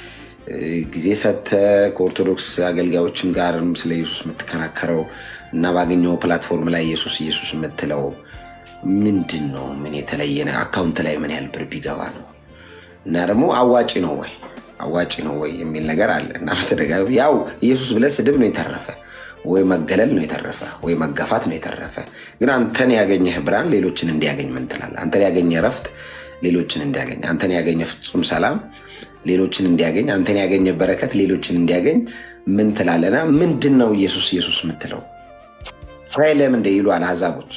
ጊዜ ሰጥተህ ከኦርቶዶክስ አገልጋዮችም ጋርም ስለ ኢየሱስ የምትከራከረው እና ባገኘው ፕላትፎርም ላይ ኢየሱስ ኢየሱስ የምትለው ምንድን ነው? ምን የተለየ ነው? አካውንት ላይ ምን ያህል ብር ቢገባ ነው? እና ደግሞ አዋጭ ነው ወይ አዋጭ ነው ወይ የሚል ነገር አለ እና በተደጋጋሚ ያው ኢየሱስ ብለህ ስድብ ነው የተረፈ ወይ መገለል ነው የተረፈ ወይ መገፋት ነው የተረፈ። ግን አንተን ያገኘህ ብርሃን ሌሎችን እንዲያገኝ ምን ትላለህ? አንተን ያገኘ እረፍት ሌሎችን እንዲያገኝ፣ አንተን ያገኘ ፍጹም ሰላም ሌሎችን እንዲያገኝ፣ አንተን ያገኘ በረከት ሌሎችን እንዲያገኝ ምን ትላለና ምንድን ነው ኢየሱስ ኢየሱስ የምትለው? እስራኤል ለምን እንደ ይሉሃል አሕዛቦች?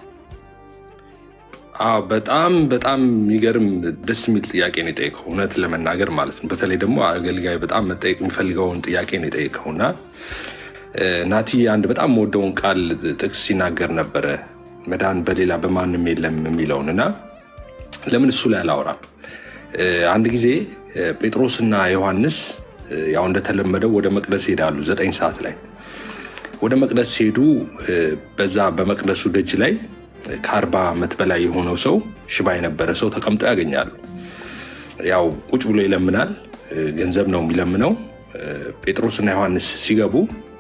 አዎ በጣም በጣም የሚገርም ደስ የሚል ጥያቄ ነው የጠየቀው፣ እውነት ለመናገር ማለት ነው። በተለይ ደግሞ አገልጋይ በጣም መጠየቅ የሚፈልገውን ጥያቄ ነው የጠየቀው እና ናቲ አንድ በጣም የምወደውን ቃል ጥቅስ ሲናገር ነበረ፣ መዳን በሌላ በማንም የለም የሚለውን እና ለምን እሱ ላይ አላወራም? አንድ ጊዜ ጴጥሮስና ዮሐንስ ያው እንደተለመደው ወደ መቅደስ ይሄዳሉ። ዘጠኝ ሰዓት ላይ ወደ መቅደስ ሲሄዱ በዛ በመቅደሱ ደጅ ላይ ከአርባ ዓመት በላይ የሆነው ሰው ሽባ የነበረ ሰው ተቀምጦ ያገኛሉ። ያው ቁጭ ብሎ ይለምናል። ገንዘብ ነው የሚለምነው። ጴጥሮስና ዮሐንስ ሲገቡ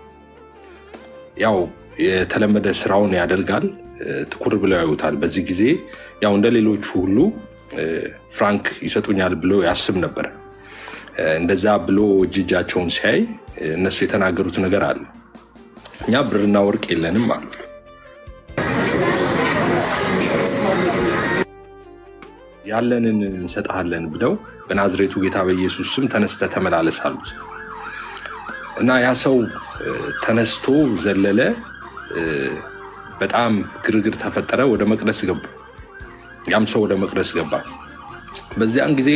ያው የተለመደ ስራውን ያደርጋል። ትኩር ብለው ያዩታል። በዚህ ጊዜ ያው እንደ ሌሎቹ ሁሉ ፍራንክ ይሰጡኛል ብሎ ያስብ ነበር። እንደዛ ብሎ እጅ እጃቸውን ሲያይ እነሱ የተናገሩት ነገር አለ። እኛ ብርና ወርቅ የለንም አሉ። ያለንን እንሰጥሃለን ብለው በናዝሬቱ ጌታ በኢየሱስ ስም ተነስተ ተመላለስ አሉት እና ያ ሰው ተነስቶ ዘለለ። በጣም ግርግር ተፈጠረ። ወደ መቅደስ ገቡ። ያም ሰው ወደ መቅደስ ገባ። በዚያን ጊዜ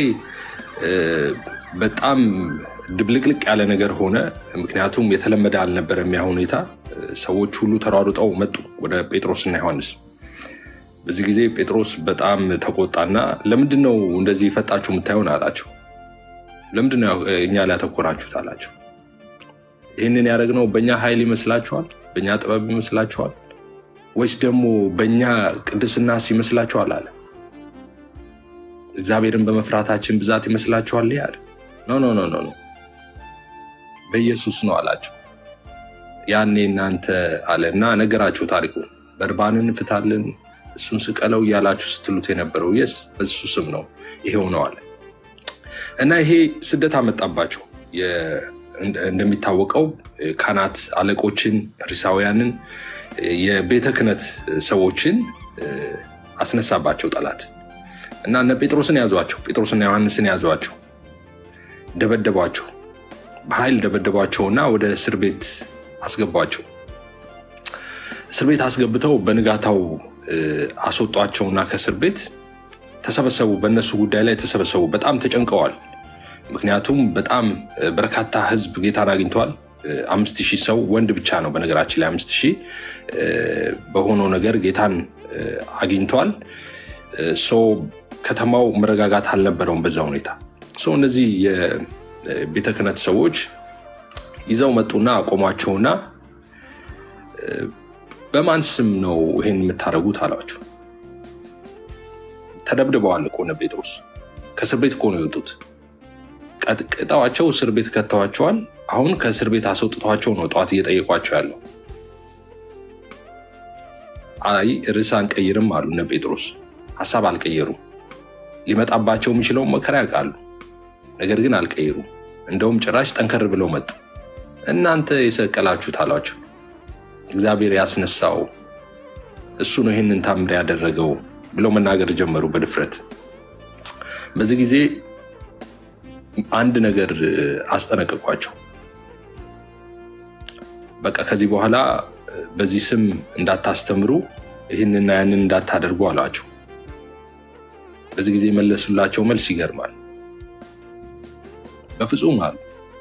በጣም ድብልቅልቅ ያለ ነገር ሆነ። ምክንያቱም የተለመደ አልነበረም ያ ሁኔታ። ሰዎች ሁሉ ተሯሩጠው መጡ ወደ ጴጥሮስና ዮሐንስ። በዚህ ጊዜ ጴጥሮስ በጣም ተቆጣና ለምንድን ነው እንደዚህ ፈጣችሁ የምታየውን አላቸው። ለምንድን ነው እኛ ላይ ያተኮራችሁት አላቸው። ይህንን ያደረግነው በእኛ ኃይል ይመስላችኋል? በእኛ ጥበብ ይመስላችኋል? ወይስ ደግሞ በእኛ ቅድስናስ ይመስላችኋል አለ። እግዚአብሔርን በመፍራታችን ብዛት ይመስላችኋል አለ። ኖ ኖ ኖ ኖ ኖ በኢየሱስ ነው አላቸው። ያኔ እናንተ አለ እና ነገራቸው ታሪኩ በርባንን እንፍታለን እሱን ስቀለው እያላችሁ ስትሉት የነበረው የስ በሱ ስም ነው ይሄው ነው አለ እና ይሄ ስደት አመጣባቸው። እንደሚታወቀው ካህናት አለቆችን፣ ፈሪሳውያንን፣ የቤተ ክህነት ሰዎችን አስነሳባቸው ጠላት እና እነ ጴጥሮስን ያዟቸው። ጴጥሮስና ዮሐንስን ያዟቸው፣ ደበደቧቸው፣ በኃይል ደበደቧቸውና ወደ እስር ቤት አስገቧቸው። እስር ቤት አስገብተው በንጋታው አስወጧቸውና ከእስር ቤት ተሰበሰቡ። በእነሱ ጉዳይ ላይ ተሰበሰቡ። በጣም ተጨንቀዋል። ምክንያቱም በጣም በርካታ ሕዝብ ጌታን አግኝተዋል። አምስት ሺህ ሰው ወንድ ብቻ ነው በነገራችን ላይ አምስት ሺህ በሆነው ነገር ጌታን አግኝተዋል። ሰው ከተማው መረጋጋት አልነበረውም በዛ ሁኔታ ሰው እነዚህ የቤተ ክህነት ሰዎች ይዘው መጡና አቆሟቸውና በማን ስም ነው ይሄን የምታደርጉት አሏቸው። ተደብድበዋል እኮ እነ ጴጥሮስ ከእስር ቤት እኮ ነው የወጡት። ቀጥቅጠዋቸው እስር ቤት ከተዋቸዋል። አሁን ከእስር ቤት አስወጥቷቸው ነው ጠዋት እየጠየቋቸው ያለው። አይ ርዕስ አንቀይርም አሉ እነ ጴጥሮስ። ሀሳብ አልቀየሩም። ሊመጣባቸው የሚችለውን መከራ ያውቃሉ። ነገር ግን አልቀየሩም። እንደውም ጭራሽ ጠንከር ብለው መጡ። እናንተ የሰቀላችሁት አሏቸው። እግዚአብሔር ያስነሳው እሱ ነው ይህንን ታምር ያደረገው ብለው መናገር ጀመሩ በድፍረት። በዚህ ጊዜ አንድ ነገር አስጠነቀቋቸው። በቃ ከዚህ በኋላ በዚህ ስም እንዳታስተምሩ፣ ይህንና ያንን እንዳታደርጉ አሏቸው። በዚህ ጊዜ የመለሱላቸው መልስ ይገርማል። በፍጹም አሉ።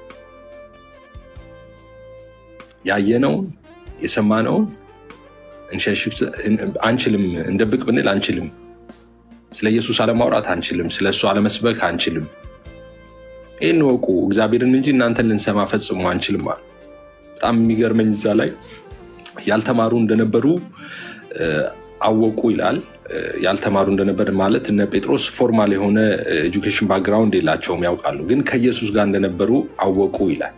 ያየነውን የሰማነውን እንሸሽግ አንችልም፣ እንደብቅ ብንል አንችልም። ስለ ኢየሱስ አለማውራት አንችልም። ስለ እሱ አለመስበክ አንችልም። ይህን ወቁ፣ እግዚአብሔርን እንጂ እናንተን ልንሰማ ፈጽሞ አንችልም አሉ። በጣም የሚገርመኝ እዛ ላይ ያልተማሩ እንደነበሩ አወቁ ይላል። ያልተማሩ እንደነበር ማለት እነ ጴጥሮስ ፎርማል የሆነ ኤጁኬሽን ባክግራውንድ የላቸውም፣ ያውቃሉ። ግን ከኢየሱስ ጋር እንደነበሩ አወቁ ይላል።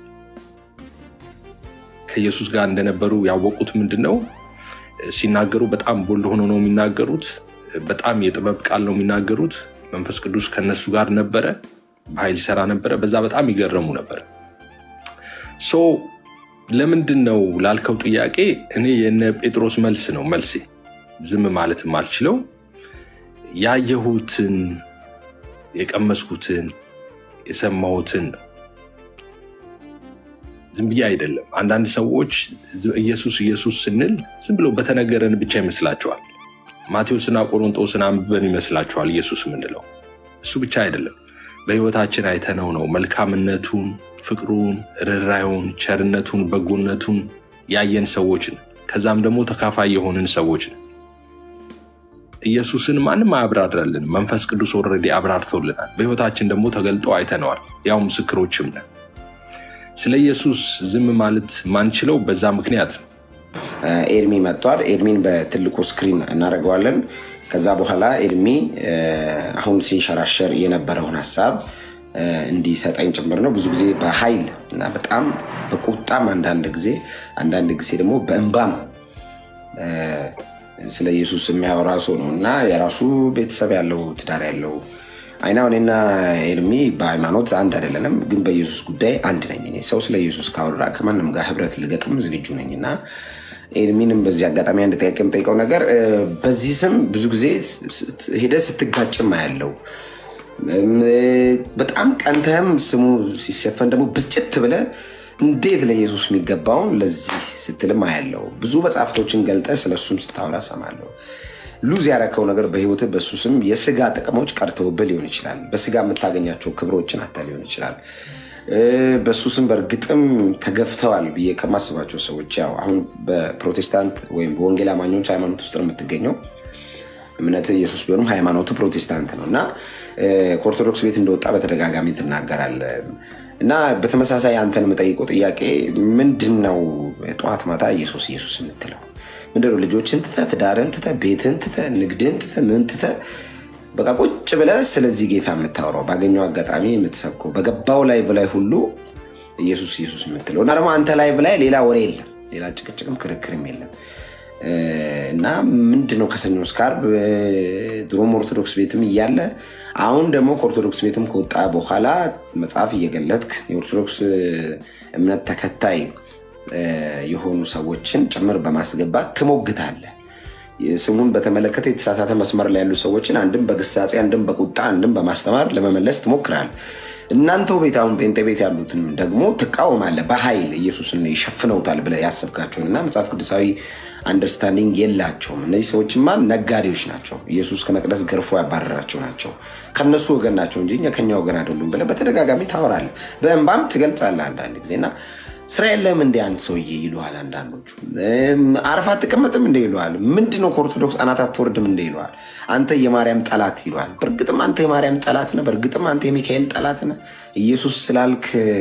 ከኢየሱስ ጋር እንደነበሩ ያወቁት ምንድን ነው? ሲናገሩ በጣም ቦልድ ሆኖ ነው የሚናገሩት። በጣም የጥበብ ቃል ነው የሚናገሩት። መንፈስ ቅዱስ ከነሱ ጋር ነበረ፣ በኃይል ይሰራ ነበረ። በዛ በጣም ይገረሙ ነበረ። ሶ ለምንድን ነው ላልከው ጥያቄ እኔ የነ ጴጥሮስ መልስ ነው መልሴ። ዝም ማለት የማልችለው ያየሁትን፣ የቀመስኩትን፣ የሰማሁትን ነው። ዝም ብዬ አይደለም። አንዳንድ ሰዎች ኢየሱስ ኢየሱስ ስንል ዝም ብሎ በተነገረን ብቻ ይመስላቸዋል። ማቴዎስና ቆሮንጦስን አንብበን ይመስላቸዋል ኢየሱስ የምንለው። እሱ ብቻ አይደለም፣ በሕይወታችን አይተነው ነው መልካምነቱን፣ ፍቅሩን፣ ርኅራኄውን፣ ቸርነቱን፣ በጎነቱን ያየን ሰዎች ነን። ከዛም ደግሞ ተካፋይ የሆንን ሰዎች ነን። ኢየሱስን ማንም አያብራራልን። መንፈስ ቅዱስ ኦልሬዲ አብራርቶልናል። በሕይወታችን ደግሞ ተገልጦ አይተነዋል። ያው ምስክሮችም ነን። ስለ ኢየሱስ ዝም ማለት ማንችለው በዛ ምክንያት ነው። ኤርሚ መጥቷል። ኤርሚን በትልቁ ስክሪን እናደርገዋለን። ከዛ በኋላ ኤርሚ አሁን ሲንሸራሸር የነበረውን ሀሳብ እንዲሰጠኝ ጭምር ነው። ብዙ ጊዜ በኃይል እና በጣም በቁጣም አንዳንድ ጊዜ አንዳንድ ጊዜ ደግሞ በእንባም ስለ ኢየሱስ የሚያወራ ሰው ነው እና የራሱ ቤተሰብ ያለው ትዳር ያለው አይና እኔና ኤርሚ በሃይማኖት አንድ አይደለንም፣ ግን በኢየሱስ ጉዳይ አንድ ነኝ። እኔ ሰው ስለ ኢየሱስ ካወራ ከማንም ጋር ህብረት ልገጥም ዝግጁ ነኝ እና ኤርሚንም በዚህ አጋጣሚ አንድ ጥያቄ የምጠይቀው ነገር በዚህ ስም ብዙ ጊዜ ሂደት ስትጋጭም አያለው። በጣም ቀንተህም ስሙ ሲሰፈን ደግሞ ብስጭት ብለህ እንዴት ለኢየሱስ የሚገባውን ለዚህ ስትልም አያለው። ብዙ መጽሐፍቶችን ገልጠህ ስለሱም ስታወራ ሰማለሁ። ሉዝ ያረከው ነገር በህይወት በሱ ስም የስጋ ጥቅሞች ቀርተውብህ ሊሆን ይችላል። በስጋ የምታገኛቸው ክብሮችን አታ ሊሆን ይችላል። በሱ ስም በእርግጥም ተገፍተዋል ብዬ ከማስባቸው ሰዎች ያው አሁን በፕሮቴስታንት ወይም በወንጌል አማኞች ሃይማኖት ውስጥ ነው የምትገኘው። እምነት ኢየሱስ ቢሆንም ሃይማኖቱ ፕሮቴስታንት ነው እና ከኦርቶዶክስ ቤት እንደወጣ በተደጋጋሚ ትናገራለህ እና በተመሳሳይ አንተን የምጠይቀው ጥያቄ ምንድን ነው? ጠዋት ማታ ኢየሱስ ኢየሱስ የምትለው ምንድን ነው? ልጆችን ትተህ ትዳርን ትተህ ቤትን ትተህ ንግድን ትተህ ምን ትተህ በቃ ቁጭ ብለህ ስለዚህ ጌታ የምታወራው ባገኘው አጋጣሚ የምትሰብከው በገባው ላይቭ ላይ ሁሉ ኢየሱስ ኢየሱስ የምትለው እና ደግሞ አንተ ላይቭ ላይ ሌላ ወሬ የለም፣ ሌላ ጭቅጭቅም ክርክርም የለም እና ምንድን ነው ከሰኞ እስከ ዓርብ ድሮም ኦርቶዶክስ ቤትም እያለ አሁን ደግሞ ከኦርቶዶክስ ቤትም ከወጣ በኋላ መጽሐፍ እየገለጥክ የኦርቶዶክስ እምነት ተከታይ የሆኑ ሰዎችን ጭምር በማስገባት ትሞግታለህ። ስሙን በተመለከተ የተሳሳተ መስመር ላይ ያሉ ሰዎችን አንድም በግሳጼ አንድም በቁጣ አንድም በማስተማር ለመመለስ ትሞክራለህ። እናንተው ቤት አሁን ጴንጤ ቤት ያሉትን ደግሞ ትቃወማለህ። በኃይል ኢየሱስን ይሸፍነውታል ብለህ ያሰብካቸውን እና መጽሐፍ ቅዱሳዊ አንደርስታንዲንግ የላቸውም። እነዚህ ሰዎችማ ነጋዴዎች ናቸው። ኢየሱስ ከመቅደስ ገርፎ ያባረራቸው ናቸው። ከነሱ ወገን ናቸው እንጂ እኛ ከኛ ወገን አይደሉም ብለህ በተደጋጋሚ ታወራለህ። በእንባም ትገልጻለህ አንዳንድ ጊዜ እና ስራ የለም እንደ አንድ ሰውዬ ይሉሃል። አንዳንዶቹ አረፍ አትቀመጥም እንደ ይሉሃል። ምንድነው ከኦርቶዶክስ አናት አትወርድም እንደ ይሉሃል። አንተ የማርያም ጠላት ይሉሃል። በእርግጥም አንተ የማርያም ጠላት ነህ። በእርግጥም አንተ የሚካኤል ጠላት ነህ። ኢየሱስ ስላልክ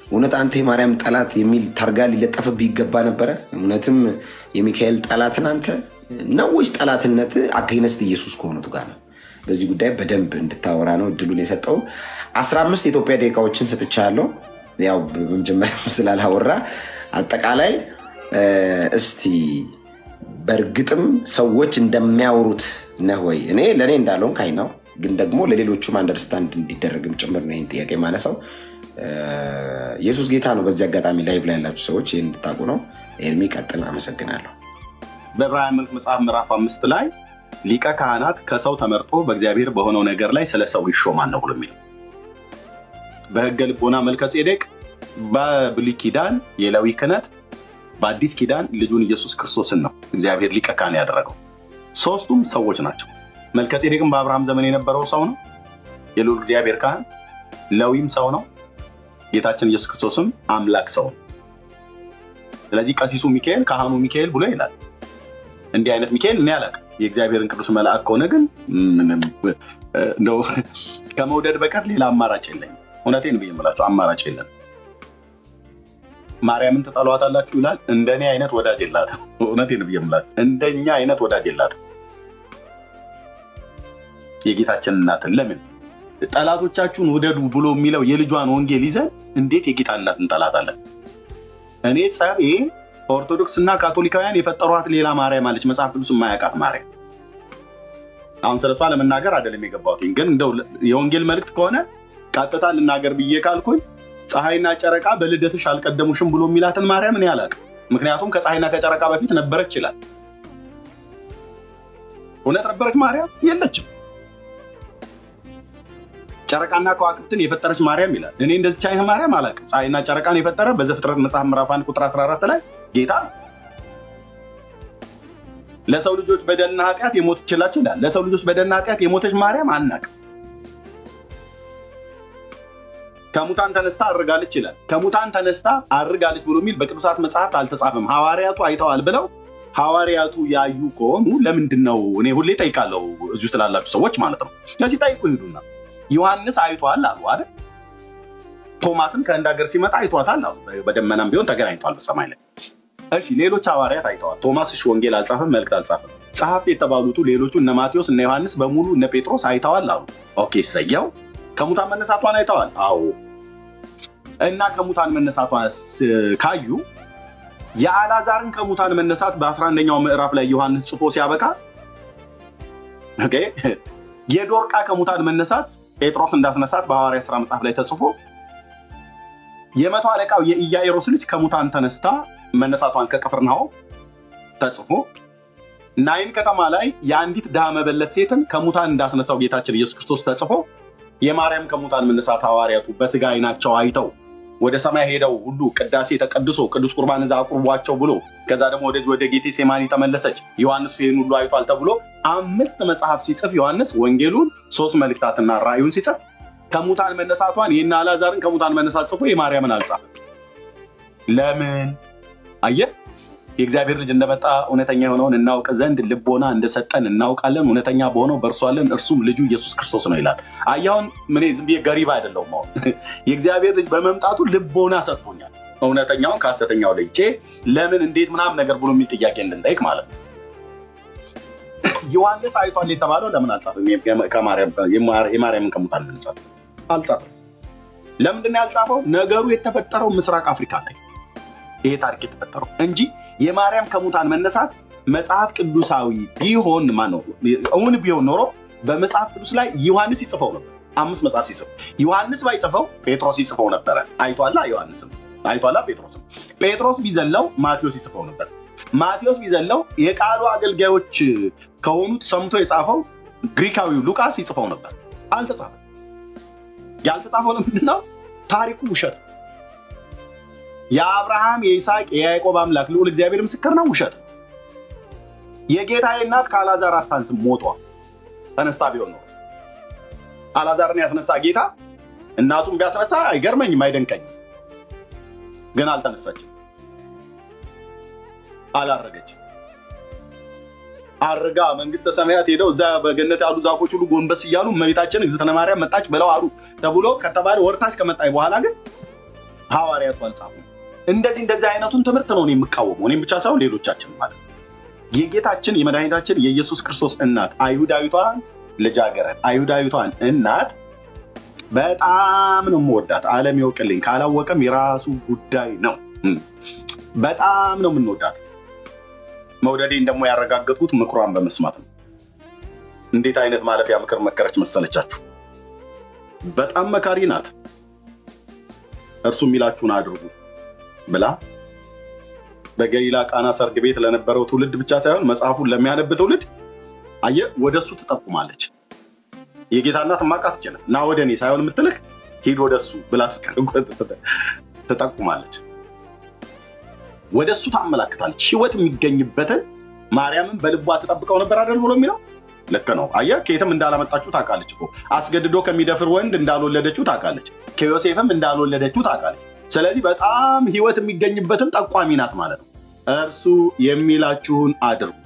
እውነት አንተ የማርያም ጠላት የሚል ታርጋ ሊለጠፍብህ ይገባ ነበረ? እውነትም የሚካኤል ጠላትን አንተ ነው ወይስ ጠላትነት አገይነስት ኢየሱስ ከሆኑት ጋር ነው? በዚህ ጉዳይ በደንብ እንድታወራ ነው እድሉን የሰጠው። አስራ አምስት የኢትዮጵያ ደቂቃዎችን ሰጥቻለሁ። ያው በመጀመሪያ ስላላወራ አጠቃላይ እስቲ በእርግጥም ሰዎች እንደሚያወሩት ነህ ወይ? እኔ ለእኔ እንዳለውን ካይ ነው፣ ግን ደግሞ ለሌሎቹም አንደርስታንድ እንዲደረግም ጭምር ነው ይህን ጥያቄ ማነሳው። ኢየሱስ ጌታ ነው። በዚህ አጋጣሚ ላይቭ ላይ ያላችሁ ሰዎች ይህን እንድታውቁ ነው። ኤርሚ ቀጥል። አመሰግናለሁ። በዕብራውያን መልክ መጽሐፍ ምዕራፍ አምስት ላይ ሊቀ ካህናት ከሰው ተመርጦ በእግዚአብሔር በሆነው ነገር ላይ ስለ ሰው ይሾማል ነው ብሎ የሚለው በሕገ ልቦና መልከ ጼዴቅ በብሉይ ኪዳን የሌዊ ክህነት በአዲስ ኪዳን ልጁን ኢየሱስ ክርስቶስን ነው እግዚአብሔር ሊቀ ካህን ያደረገው። ሶስቱም ሰዎች ናቸው። መልከ ጼዴቅም በአብርሃም ዘመን የነበረው ሰው ነው፣ የልዑል እግዚአብሔር ካህን። ሌዊም ሰው ነው፣ ጌታችን ኢየሱስ ክርስቶስም አምላክ ሰው ነው። ስለዚህ ቀሲሱ ሚካኤል ካህኑ ሚካኤል ብሎ ይላል። እንዲህ አይነት ሚካኤል እኔ አላውቅም። የእግዚአብሔርን ቅዱስ መልአክ ከሆነ ግን እንደው ከመውደድ በቀር ሌላ አማራጭ የለኝም። እውነቴን ብዬ የምላቸው አማራጭ የለም። ማርያምን ትጠሏታላችሁ ይላል። እንደኔ አይነት ወዳጅ የላትም። እውነቴን ብዬ የምላቸው እንደኛ አይነት ወዳጅ የላትም። የጌታችን እናትን ለምን ጠላቶቻችሁን ውደዱ ብሎ የሚለው የልጇን ወንጌል ይዘን እንዴት የጌታ እናት እንጠላታለን? እኔ ጸቤ ኦርቶዶክስ እና ካቶሊካውያን የፈጠሯት ሌላ ማርያም አለች፣ መጽሐፍ ቅዱስ የማያውቃት ማርያም። አሁን ስለሷ ለመናገር አይደለም የገባሁት፣ ግን እንደው የወንጌል መልእክት ከሆነ ቀጥታ ልናገር ብዬ ካልኩኝ ፀሐይና ጨረቃ በልደትሽ አልቀደሙሽም ብሎ የሚላትን ማርያም እኔ አላውቅም። ምክንያቱም ከፀሐይና ከጨረቃ በፊት ነበረች ይላል። እውነት ነበረች ማርያም? የለችም። ጨረቃና ከዋክብትን የፈጠረች ማርያም ይላል። እኔ እንደዚች አይነት ማርያም አላውቅም። ፀሐይና ጨረቃን የፈጠረ በዘፍጥረት መጽሐፍ ምዕራፍ አንድ ቁጥር 14 ላይ ጌታ ነው። ለሰው ልጆች በደልና ኃጢአት የሞተችላቸው ይላል። ለሰው ልጆች በደልና ኃጢአት የሞተች ማርያም አናውቅም። ከሙታን ተነስታ አድርጋለች ይላል። ከሙታን ተነስታ አድርጋለች ብሎ የሚል በቅዱሳት መጽሐፍት አልተጻፈም። ሐዋርያቱ አይተዋል ብለው ሐዋርያቱ ያዩ ከሆኑ ለምንድን ነው? እኔ ሁሌ ጠይቃለሁ፣ እዚሁ ስላላችሁ ሰዎች ማለት ነው። ስለዚህ ጠይቁ ሂዱና ዮሐንስ አይቷል አሉ አይደል? ቶማስም ከህንድ ሀገር ሲመጣ አይቷታል አሉ። በደመናም ቢሆን ተገናኝቷል በሰማይ ላይ። እሺ ሌሎች ሐዋርያት አይተዋል። ቶማስ እሺ ወንጌል አልጻፈም፣ መልእክት አልጻፈም። ጸሐፍት የተባሉቱ ሌሎቹ እነ ማቴዎስ እነ ዮሐንስ በሙሉ እነ ጴጥሮስ አይተዋል አሉ። ኦኬ ሰየው ከሙታን መነሳቷን አይተዋል። አዎ እና ከሙታን መነሳቷን ካዩ የአላዛርን ከሙታን መነሳት በአስራ አንደኛው ምዕራፍ ላይ ዮሐንስ ጽፎ ሲያበቃ ኦኬ የዶርቃ ከሙታን መነሳት ጴጥሮስ እንዳስነሳት በሐዋርያ ስራ መጽሐፍ ላይ ተጽፎ የመቶ አለቃው የኢያኢሮስ ልጅ ከሙታን ተነስታ መነሳቷን ከቅፍርናሆም ተጽፎ ናይን ከተማ ላይ የአንዲት ድሃ መበለት ሴትን ከሙታን እንዳስነሳው ጌታችን ኢየሱስ ክርስቶስ ተጽፎ የማርያም ከሙታን መነሳት ሐዋርያቱ በስጋ አይናቸው አይተው ወደ ሰማይ ሄደው ሁሉ ቅዳሴ ተቀድሶ ቅዱስ ቁርባን እዛ አቁርቧቸው ብሎ ከዛ ደግሞ ወደዚህ ወደ ጌቴ ሴማኒ ተመለሰች። ዮሐንስ ይህን ሁሉ አይቷል ተብሎ አምስት መጽሐፍ ሲጽፍ ዮሐንስ ወንጌሉን ሶስት መልእክታትና ራእዩን ሲጽፍ ከሙታን መነሳቷን ይህን አላዛርን ከሙታን መነሳት ጽፎ የማርያምን አልጻፈም። ለምን? አየህ የእግዚአብሔር ልጅ እንደመጣ እውነተኛ የሆነውን እናውቅ ዘንድ ልቦና እንደሰጠን እናውቃለን። እውነተኛ በሆነው በእርሷለን እርሱም ልጁ ኢየሱስ ክርስቶስ ነው ይላል። አያሁን ምን ዝም ብዬ ገሪባ አይደለሁም። አሁን የእግዚአብሔር ልጅ በመምጣቱ ልቦና ሰጥቶኛል። እውነተኛውን ከሐሰተኛው ለይቼ ለምን እንዴት ምናምን ነገር ብሎ የሚል ጥያቄ እንድንጠይቅ ማለት ነው። ዮሐንስ አይቷል የተባለው ለምን አልጻፈም? የማርያምን ከሙታን መነሳት አልጻፈም። ለምንድን ነው ያልጻፈው? ነገሩ የተፈጠረው ምስራቅ አፍሪካ ላይ ይሄ ታሪክ የተፈጠረው እንጂ የማርያም ከሙታን መነሳት መጽሐፍ ቅዱሳዊ ቢሆን ማነው እውን ቢሆን ኖሮ በመጽሐፍ ቅዱስ ላይ ዮሐንስ ይጽፈው ነበር። አምስት መጽሐፍ ሲጽፍ ዮሐንስ ባይጽፈው ጴጥሮስ ይጽፈው ነበረ። አይቷላ ዮሐንስም አይቷላ ጴጥሮስም ጴጥሮስ ቢዘለው ማቴዎስ ይጽፈው ነበር። ማቴዎስ ቢዘለው የቃሉ አገልጋዮች ከሆኑት ሰምቶ የጻፈው ግሪካዊው ሉቃስ ይጽፈው ነበር። አልተጻፈም። ያልተጻፈው ለምንድን ነው? ታሪኩ ውሸት ነው። የአብርሃም የይስሐቅ የያዕቆብ አምላክ ልዑል እግዚአብሔር ምስክር ነው። ውሸት የጌታዬ እናት ከአላዛር አታንስም፣ ሞቷ ተነስታ ቢሆን ነው። አላዛርን ያስነሳ ጌታ እናቱን ቢያስነሳ አይገርመኝም፣ አይደንቀኝም። ግን አልተነሳችም፣ አላረገችም። አርጋ መንግስተ ሰማያት ሄደው እዛ በገነት ያሉ ዛፎች ሁሉ ጎንበስ እያሉ እመቤታችን እግዝእትነ ማርያም መጣች ብለው አሉ ተብሎ ከተባለ ወርታች ከመጣች በኋላ ግን ሐዋርያቱ አልጻፉም። እንደዚህ እንደዚህ አይነቱን ትምህርት ነው እኔ የምቃወመው፣ እኔም ብቻ ሳይሆን ሌሎቻችን ማለት ነው። የጌታችን የመድኃኒታችን የኢየሱስ ክርስቶስ እናት አይሁዳዊቷን ልጃገረድ አይሁዳዊቷን እናት በጣም ነው የምወዳት። ዓለም ይወቅልኝ፣ ካላወቀም የራሱ ጉዳይ ነው። እም። በጣም ነው የምንወዳት። መውደዴን ደግሞ ያረጋገጥኩት ምክሯን በመስማት ነው። እንዴት አይነት ማለፊያ ምክር መከረች መሰለቻችሁ? በጣም መካሪ ናት። እርሱ የሚላችሁን አድርጉ ብላ በገሊላ ቃና ሰርግ ቤት ለነበረው ትውልድ ብቻ ሳይሆን መጽሐፉን ለሚያነብ ትውልድ አየ ወደ እሱ ትጠቁማለች። የጌታ እናት ማቃት ይችላል እና ወደ እኔ ሳይሆን የምትልክ ሂድ ወደ እሱ ብላ ትጠቁማለች። ወደ እሱ ታመላክታለች። ህይወት የሚገኝበትን ማርያምን በልቧ ትጠብቀው ነበር አይደል ብሎ የሚለው ልክ ነው። አየህ ከየትም እንዳላመጣችሁ ታውቃለች እኮ አስገድዶ ከሚደፍር ወንድ እንዳልወለደችው ታውቃለች። ከዮሴፍም እንዳልወለደችው ታውቃለች። ስለዚህ በጣም ህይወት የሚገኝበትን ጠቋሚ ናት ማለት ነው። እርሱ የሚላችሁን አድርጉ።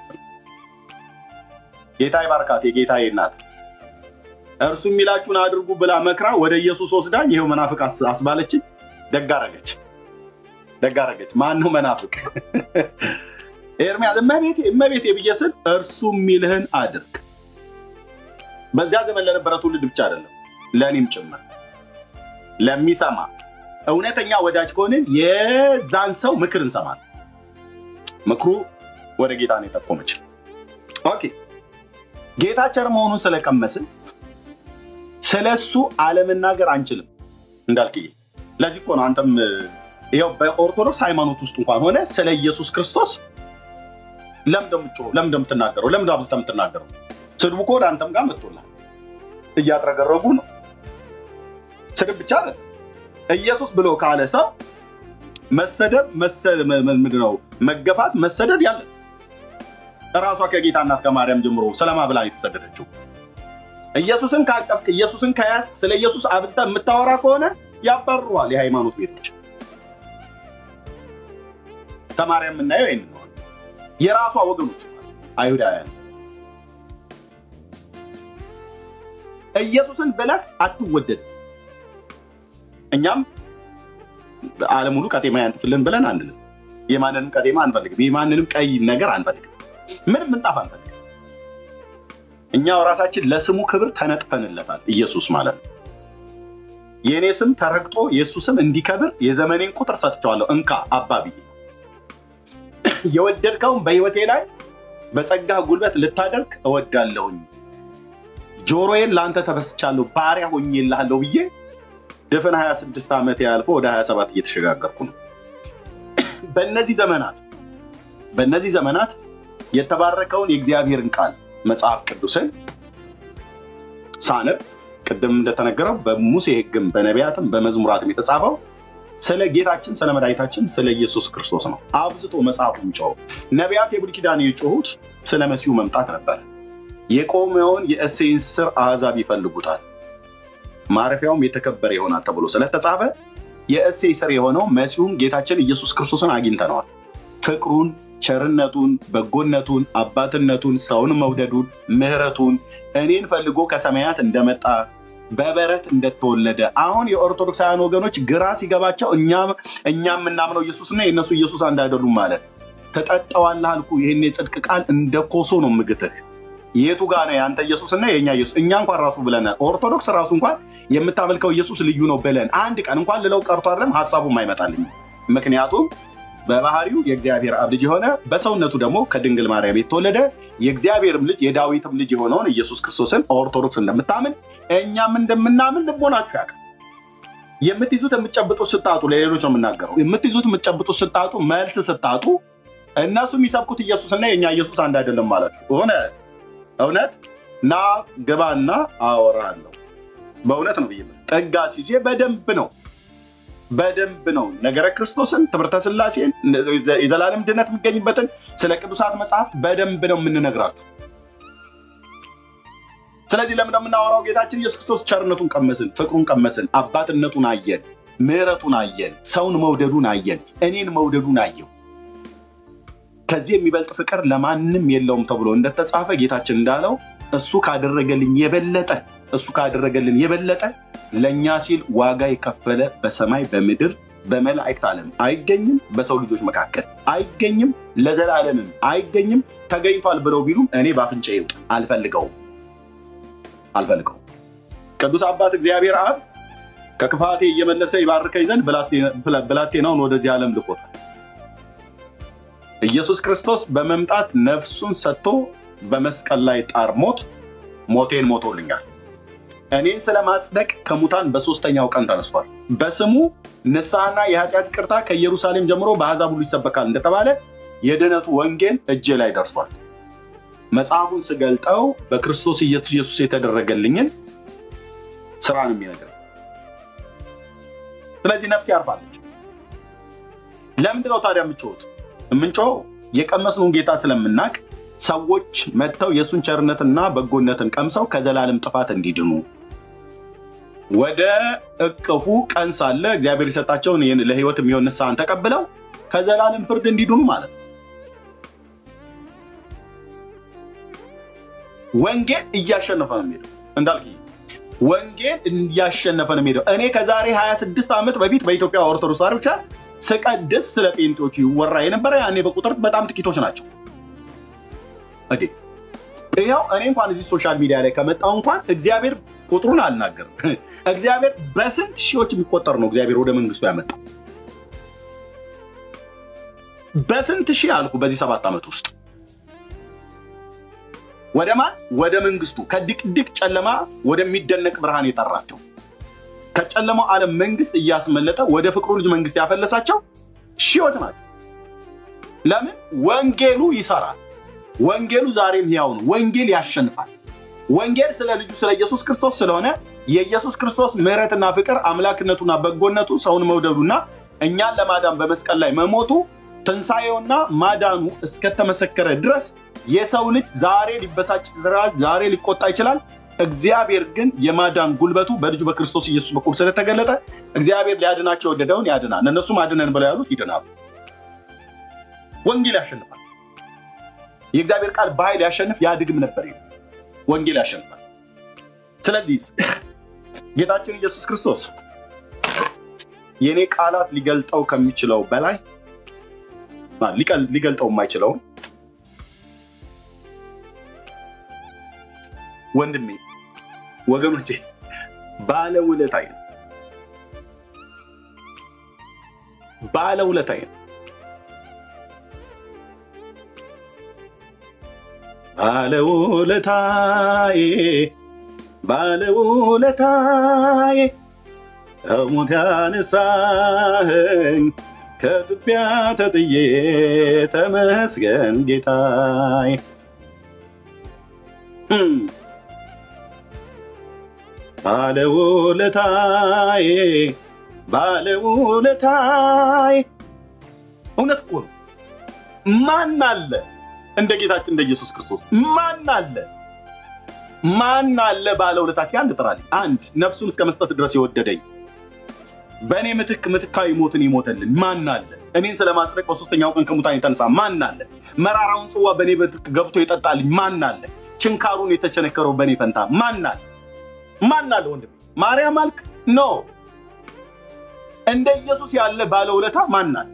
ጌታ ይባርካት። የጌታዬ እናት እርሱ የሚላችሁን አድርጉ ብላ መክራ ወደ ኢየሱስ ወስዳኝ ይኸው መናፍቅ አስ- አስባለችኝ። ደግ አደረገች፣ ደግ አደረገች። ማን ነው መናፍቅ? ኤርሚያስ እመቤቴ እመቤቴ ብዬ ስል እርሱ የሚልህን አድርግ። በዚያ ዘመን ለነበረ ትውልድ ብቻ አይደለም ለእኔም ጭምር ለሚሰማ እውነተኛ ወዳጅ ከሆንን የዛን ሰው ምክር እንሰማለን። ምክሩ ወደ ጌታ ነው የጠቆመች። ኦኬ ጌታ ቸር መሆኑን ስለቀመስን ስለ እሱ አለመናገር አንችልም እንዳልክዬ። ለዚህ እኮ ነው አንተም ይኸው በኦርቶዶክስ ሃይማኖት ውስጥ እንኳን ሆነ ስለ ኢየሱስ ክርስቶስ ለምን እንደምትጮኸው ለምን እንደምትናገረው ለምን አብዝተህ የምትናገረው? ስድቡ እኮ ወደ አንተም ጋር መጥቶላል። እያጥረገረጉ ነው። ስድብ ብቻ አይደለም። ኢየሱስ ብሎ ካለ ሰው መሰደብ መሰ- መ- መ- ምንድን ነው መገፋት፣ መሰደድ ያለ እራሷ ከጌታ እናት ከማርያም ጀምሮ ስለማ ብላ ነው የተሰደደችው። ኢየሱስን ካቀፍክ ኢየሱስን ከያዝክ ስለ ኢየሱስ አብዝተህ የምታወራ ከሆነ ያባርሯል የሃይማኖት ቤቶች። ከማርያም የምናየው ይህን ነው። የራሷ ወገኖች አይሁዳውያን ኢየሱስን ብለህ አትወደድ። እኛም ዓለም ሁሉ ቀጤማ ያንጥፍልን ብለን አንልም። የማንንም ቀጤማ አንፈልግም። የማንንም ቀይ ነገር አንፈልግም። ምንም ምንጣፍ አንፈልግም። እኛው ራሳችን ለስሙ ክብር ተነጥፈንለታል። ኢየሱስ ማለት ነው። የእኔ ስም ተረግጦ የእሱ ስም እንዲከብር የዘመኔን ቁጥር ሰጥቼዋለሁ። እንካ አባቢ የወደድከውን በህይወቴ ላይ በጸጋ ጉልበት ልታደርግ እወዳለሁኝ። ጆሮዬን ለአንተ ተበስቻለሁ፣ ባሪያ ሆኜልሃለሁ ብዬ ድፍን 26 ዓመት ያልፎ ወደ 27 እየተሸጋገርኩ ነው። በእነዚህ ዘመናት በእነዚህ ዘመናት የተባረከውን የእግዚአብሔርን ቃል መጽሐፍ ቅዱስን ሳነብ ቅድም እንደተነገረው በሙሴ ሕግም በነቢያትም በመዝሙራትም የተጻፈው ስለ ጌታችን ስለ መድኃኒታችን ስለ ኢየሱስ ክርስቶስ ነው። አብዝቶ መጽሐፉ የሚጮኸው ነቢያት የብሉይ ኪዳን የጮሁት ስለ መሲሁ መምጣት ነበር። የቆመውን የእሴይን ስር አሕዛብ ይፈልጉታል፣ ማረፊያውም የተከበረ ይሆናል ተብሎ ስለተጻፈ የእሴይ ስር የሆነው መሲሁን ጌታችን ኢየሱስ ክርስቶስን አግኝተነዋል። ፍቅሩን፣ ቸርነቱን፣ በጎነቱን፣ አባትነቱን፣ ሰውን መውደዱን፣ ምሕረቱን እኔን ፈልጎ ከሰማያት እንደመጣ በበረት እንደተወለደ አሁን የኦርቶዶክሳውያን ወገኖች ግራ ሲገባቸው እኛ እኛ የምናምነው ኢየሱስና የእነሱ ኢየሱስ አንድ አይደሉም ማለት ተጠጠዋለህ አልኩ። ይህን የጽድቅ ቃል እንደ ኮሶ ነው ምግትህ። የቱ ጋ ነው የአንተ ኢየሱስና የእኛ ኢየሱስ? እኛ እንኳን ራሱ ብለናል። ኦርቶዶክስ ራሱ እንኳን የምታመልከው ኢየሱስ ልዩ ነው ብለን አንድ ቀን እንኳን ልለው ቀርቶ አይደለም ሀሳቡም አይመጣልኝ። ምክንያቱም በባህሪው የእግዚአብሔር አብ ልጅ የሆነ በሰውነቱ ደግሞ ከድንግል ማርያም የተወለደ የእግዚአብሔርም ልጅ የዳዊትም ልጅ የሆነውን ኢየሱስ ክርስቶስን ኦርቶዶክስ እንደምታምን እኛም እንደምናምን ልቦናችሁ ያውቃል። የምትይዙት የምትጨብጡት ስታጡ፣ ለሌሎች ነው የምናገረው። የምትይዙት የምትጨብጡት ስታጡ፣ መልስ ስታጡ፣ እነሱ የሚሰብኩት ኢየሱስና የእኛ ኢየሱስ አንድ አይደለም ማለት ሆነ። እውነት ና ግባና አወራለሁ። በእውነት ነው ብዬ ጠጋ ሲዜ በደንብ ነው በደንብ ነው ነገረ ክርስቶስን ትምህርተ ስላሴን የዘላለም ድነት የሚገኝበትን ስለ ቅዱሳት መጽሐፍት በደንብ ነው የምንነግራችሁ። ስለዚህ ለምን የምናወራው? ጌታችን ኢየሱስ ክርስቶስ ቸርነቱን ቀመስን፣ ፍቅሩን ቀመስን፣ አባትነቱን አየን፣ ምሕረቱን አየን፣ ሰውን መውደዱን አየን፣ እኔን መውደዱን አየው። ከዚህ የሚበልጥ ፍቅር ለማንም የለውም ተብሎ እንደተጻፈ ጌታችን እንዳለው እሱ ካደረገልኝ የበለጠ እሱ ካደረገልን የበለጠ ለእኛ ሲል ዋጋ የከፈለ በሰማይ በምድር በመላእክት ዓለም አይገኝም፣ በሰው ልጆች መካከል አይገኝም፣ ለዘላለምም አይገኝም። ተገኝቷል ብለው ቢሉም እኔ በአፍንጫ ይውጥ አልፈልገውም አልፈልገውም። ቅዱስ አባት እግዚአብሔር አብ ከክፋቴ እየመለሰ ይባርከኝ ዘንድ ብላቴናውን ወደዚህ ዓለም ልኮታል። ኢየሱስ ክርስቶስ በመምጣት ነፍሱን ሰጥቶ በመስቀል ላይ ጣር ሞት ሞቴን ሞቶልኛል። እኔን ስለማጽደቅ ከሙታን በሶስተኛው ቀን ተነስቷል። በስሙ ንስሐና የኃጢአት ቅርታ ከኢየሩሳሌም ጀምሮ በአሕዛብ ሁሉ ይሰበካል እንደተባለ የድህነቱ ወንጌል እጄ ላይ ደርሷል። መጽሐፉን ስገልጠው በክርስቶስ ኢየሱስ የተደረገልኝን ስራ ነው የሚነግረኝ። ስለዚህ ነፍስ ያርፋለች። ለምንድን ነው ታዲያ የምንጮሁት? የምንጮኸው የቀመስነውን ጌታ ስለምናቅ ሰዎች መጥተው የእሱን ቸርነትና በጎነትን ቀምሰው ከዘላለም ጥፋት እንዲድኑ ወደ እቅፉ ቀን ሳለ እግዚአብሔር የሰጣቸውን ይህን ለሕይወት የሚሆን ንስሐን ተቀብለው ከዘላለም ፍርድ እንዲድኑ ማለት ነው። ወንጌል እያሸነፈ ነው የሚሄደው እንዳልክ ወንጌል እያሸነፈ ነው የሚሄደው። እኔ ከዛሬ 26 ዓመት በፊት በኢትዮጵያ ኦርቶዶክስ ተዋሕዶ ብቻ ስቀድስ ስለ ጴንጤዎቹ ይወራ የነበረ ያኔ በቁጥር በጣም ጥቂቶች ናቸው። ኦኬ ይኸው እኔ እንኳን እዚህ ሶሻል ሚዲያ ላይ ከመጣው እንኳን እግዚአብሔር ቁጥሩን አልናገርም። እግዚአብሔር በስንት ሺዎች የሚቆጠር ነው እግዚአብሔር ወደ መንግስቱ ያመጣው። በስንት ሺህ አልኩ በዚህ ሰባት ዓመት ውስጥ ወደ ማን ወደ መንግስቱ ከድቅድቅ ጨለማ ወደሚደነቅ ብርሃን የጠራቸው ከጨለማው ዓለም መንግስት እያስመለጠ ወደ ፍቅሩ ልጅ መንግስት ያፈለሳቸው ሺዎች ናቸው። ለምን? ወንጌሉ ይሰራል። ወንጌሉ ዛሬም ሕያው ነው። ወንጌል ያሸንፋል። ወንጌል ስለ ልጁ ስለ ኢየሱስ ክርስቶስ ስለሆነ የኢየሱስ ክርስቶስ ምሕረትና ፍቅር አምላክነቱና በጎነቱ ሰውን መውደዱና እኛን ለማዳን በመስቀል ላይ መሞቱ ትንሣኤውና ማዳኑ እስከተመሰከረ ድረስ የሰው ልጅ ዛሬ ሊበሳጭ ይችላል፣ ዛሬ ሊቆጣ ይችላል። እግዚአብሔር ግን የማዳን ጉልበቱ በልጁ በክርስቶስ ኢየሱስ በኩል ስለተገለጠ እግዚአብሔር ሊያድናቸው የወደደውን ያድናል። እነሱም አድነን ብለው ያሉት ይድናሉ። ወንጌል ያሸንፋል። የእግዚአብሔር ቃል በኃይል ያሸንፍ ያድግም ነበር። ወንጌል ያሸንፋል። ስለዚህ ጌታችን ኢየሱስ ክርስቶስ የእኔ ቃላት ሊገልጠው ከሚችለው በላይ ሊገልጠው የማይችለውን ወንድሜ ወገኖቼ ባለውለታዬ ነው። ባለውለታዬ ነው። ባለውለታዬ ባለውለታዬ ከሞት ያነሳኸኝ ከትቢያ ተጥዬ ተመስገን ጌታዬ። ባለውለታዬ ባለውለታዬ። እውነት እኮ ነው። ማን አለ እንደ ጌታችን እንደ ኢየሱስ ክርስቶስ? ማን አለ? ማን አለ ባለውለታ? እስኪ አንድ ጥራልኝ። አንድ ነፍሱን እስከ መስጠት ድረስ የወደደኝ በእኔ ምትክ ምትካዊ ሞትን ይሞተልን ማን አለ? እኔን ስለማጽደቅ በሶስተኛው ቀን ከሙታን የተነሳ ማን አለ? መራራውን ጽዋ በእኔ ምትክ ገብቶ የጠጣልኝ ማን አለ? ችንካሩን የተቸነከረው በእኔ ፈንታ ማን አለ? ማን አለ? ወንድም ማርያም አልክ? ኖ እንደ ኢየሱስ ያለ ባለውለታ ማን አለ?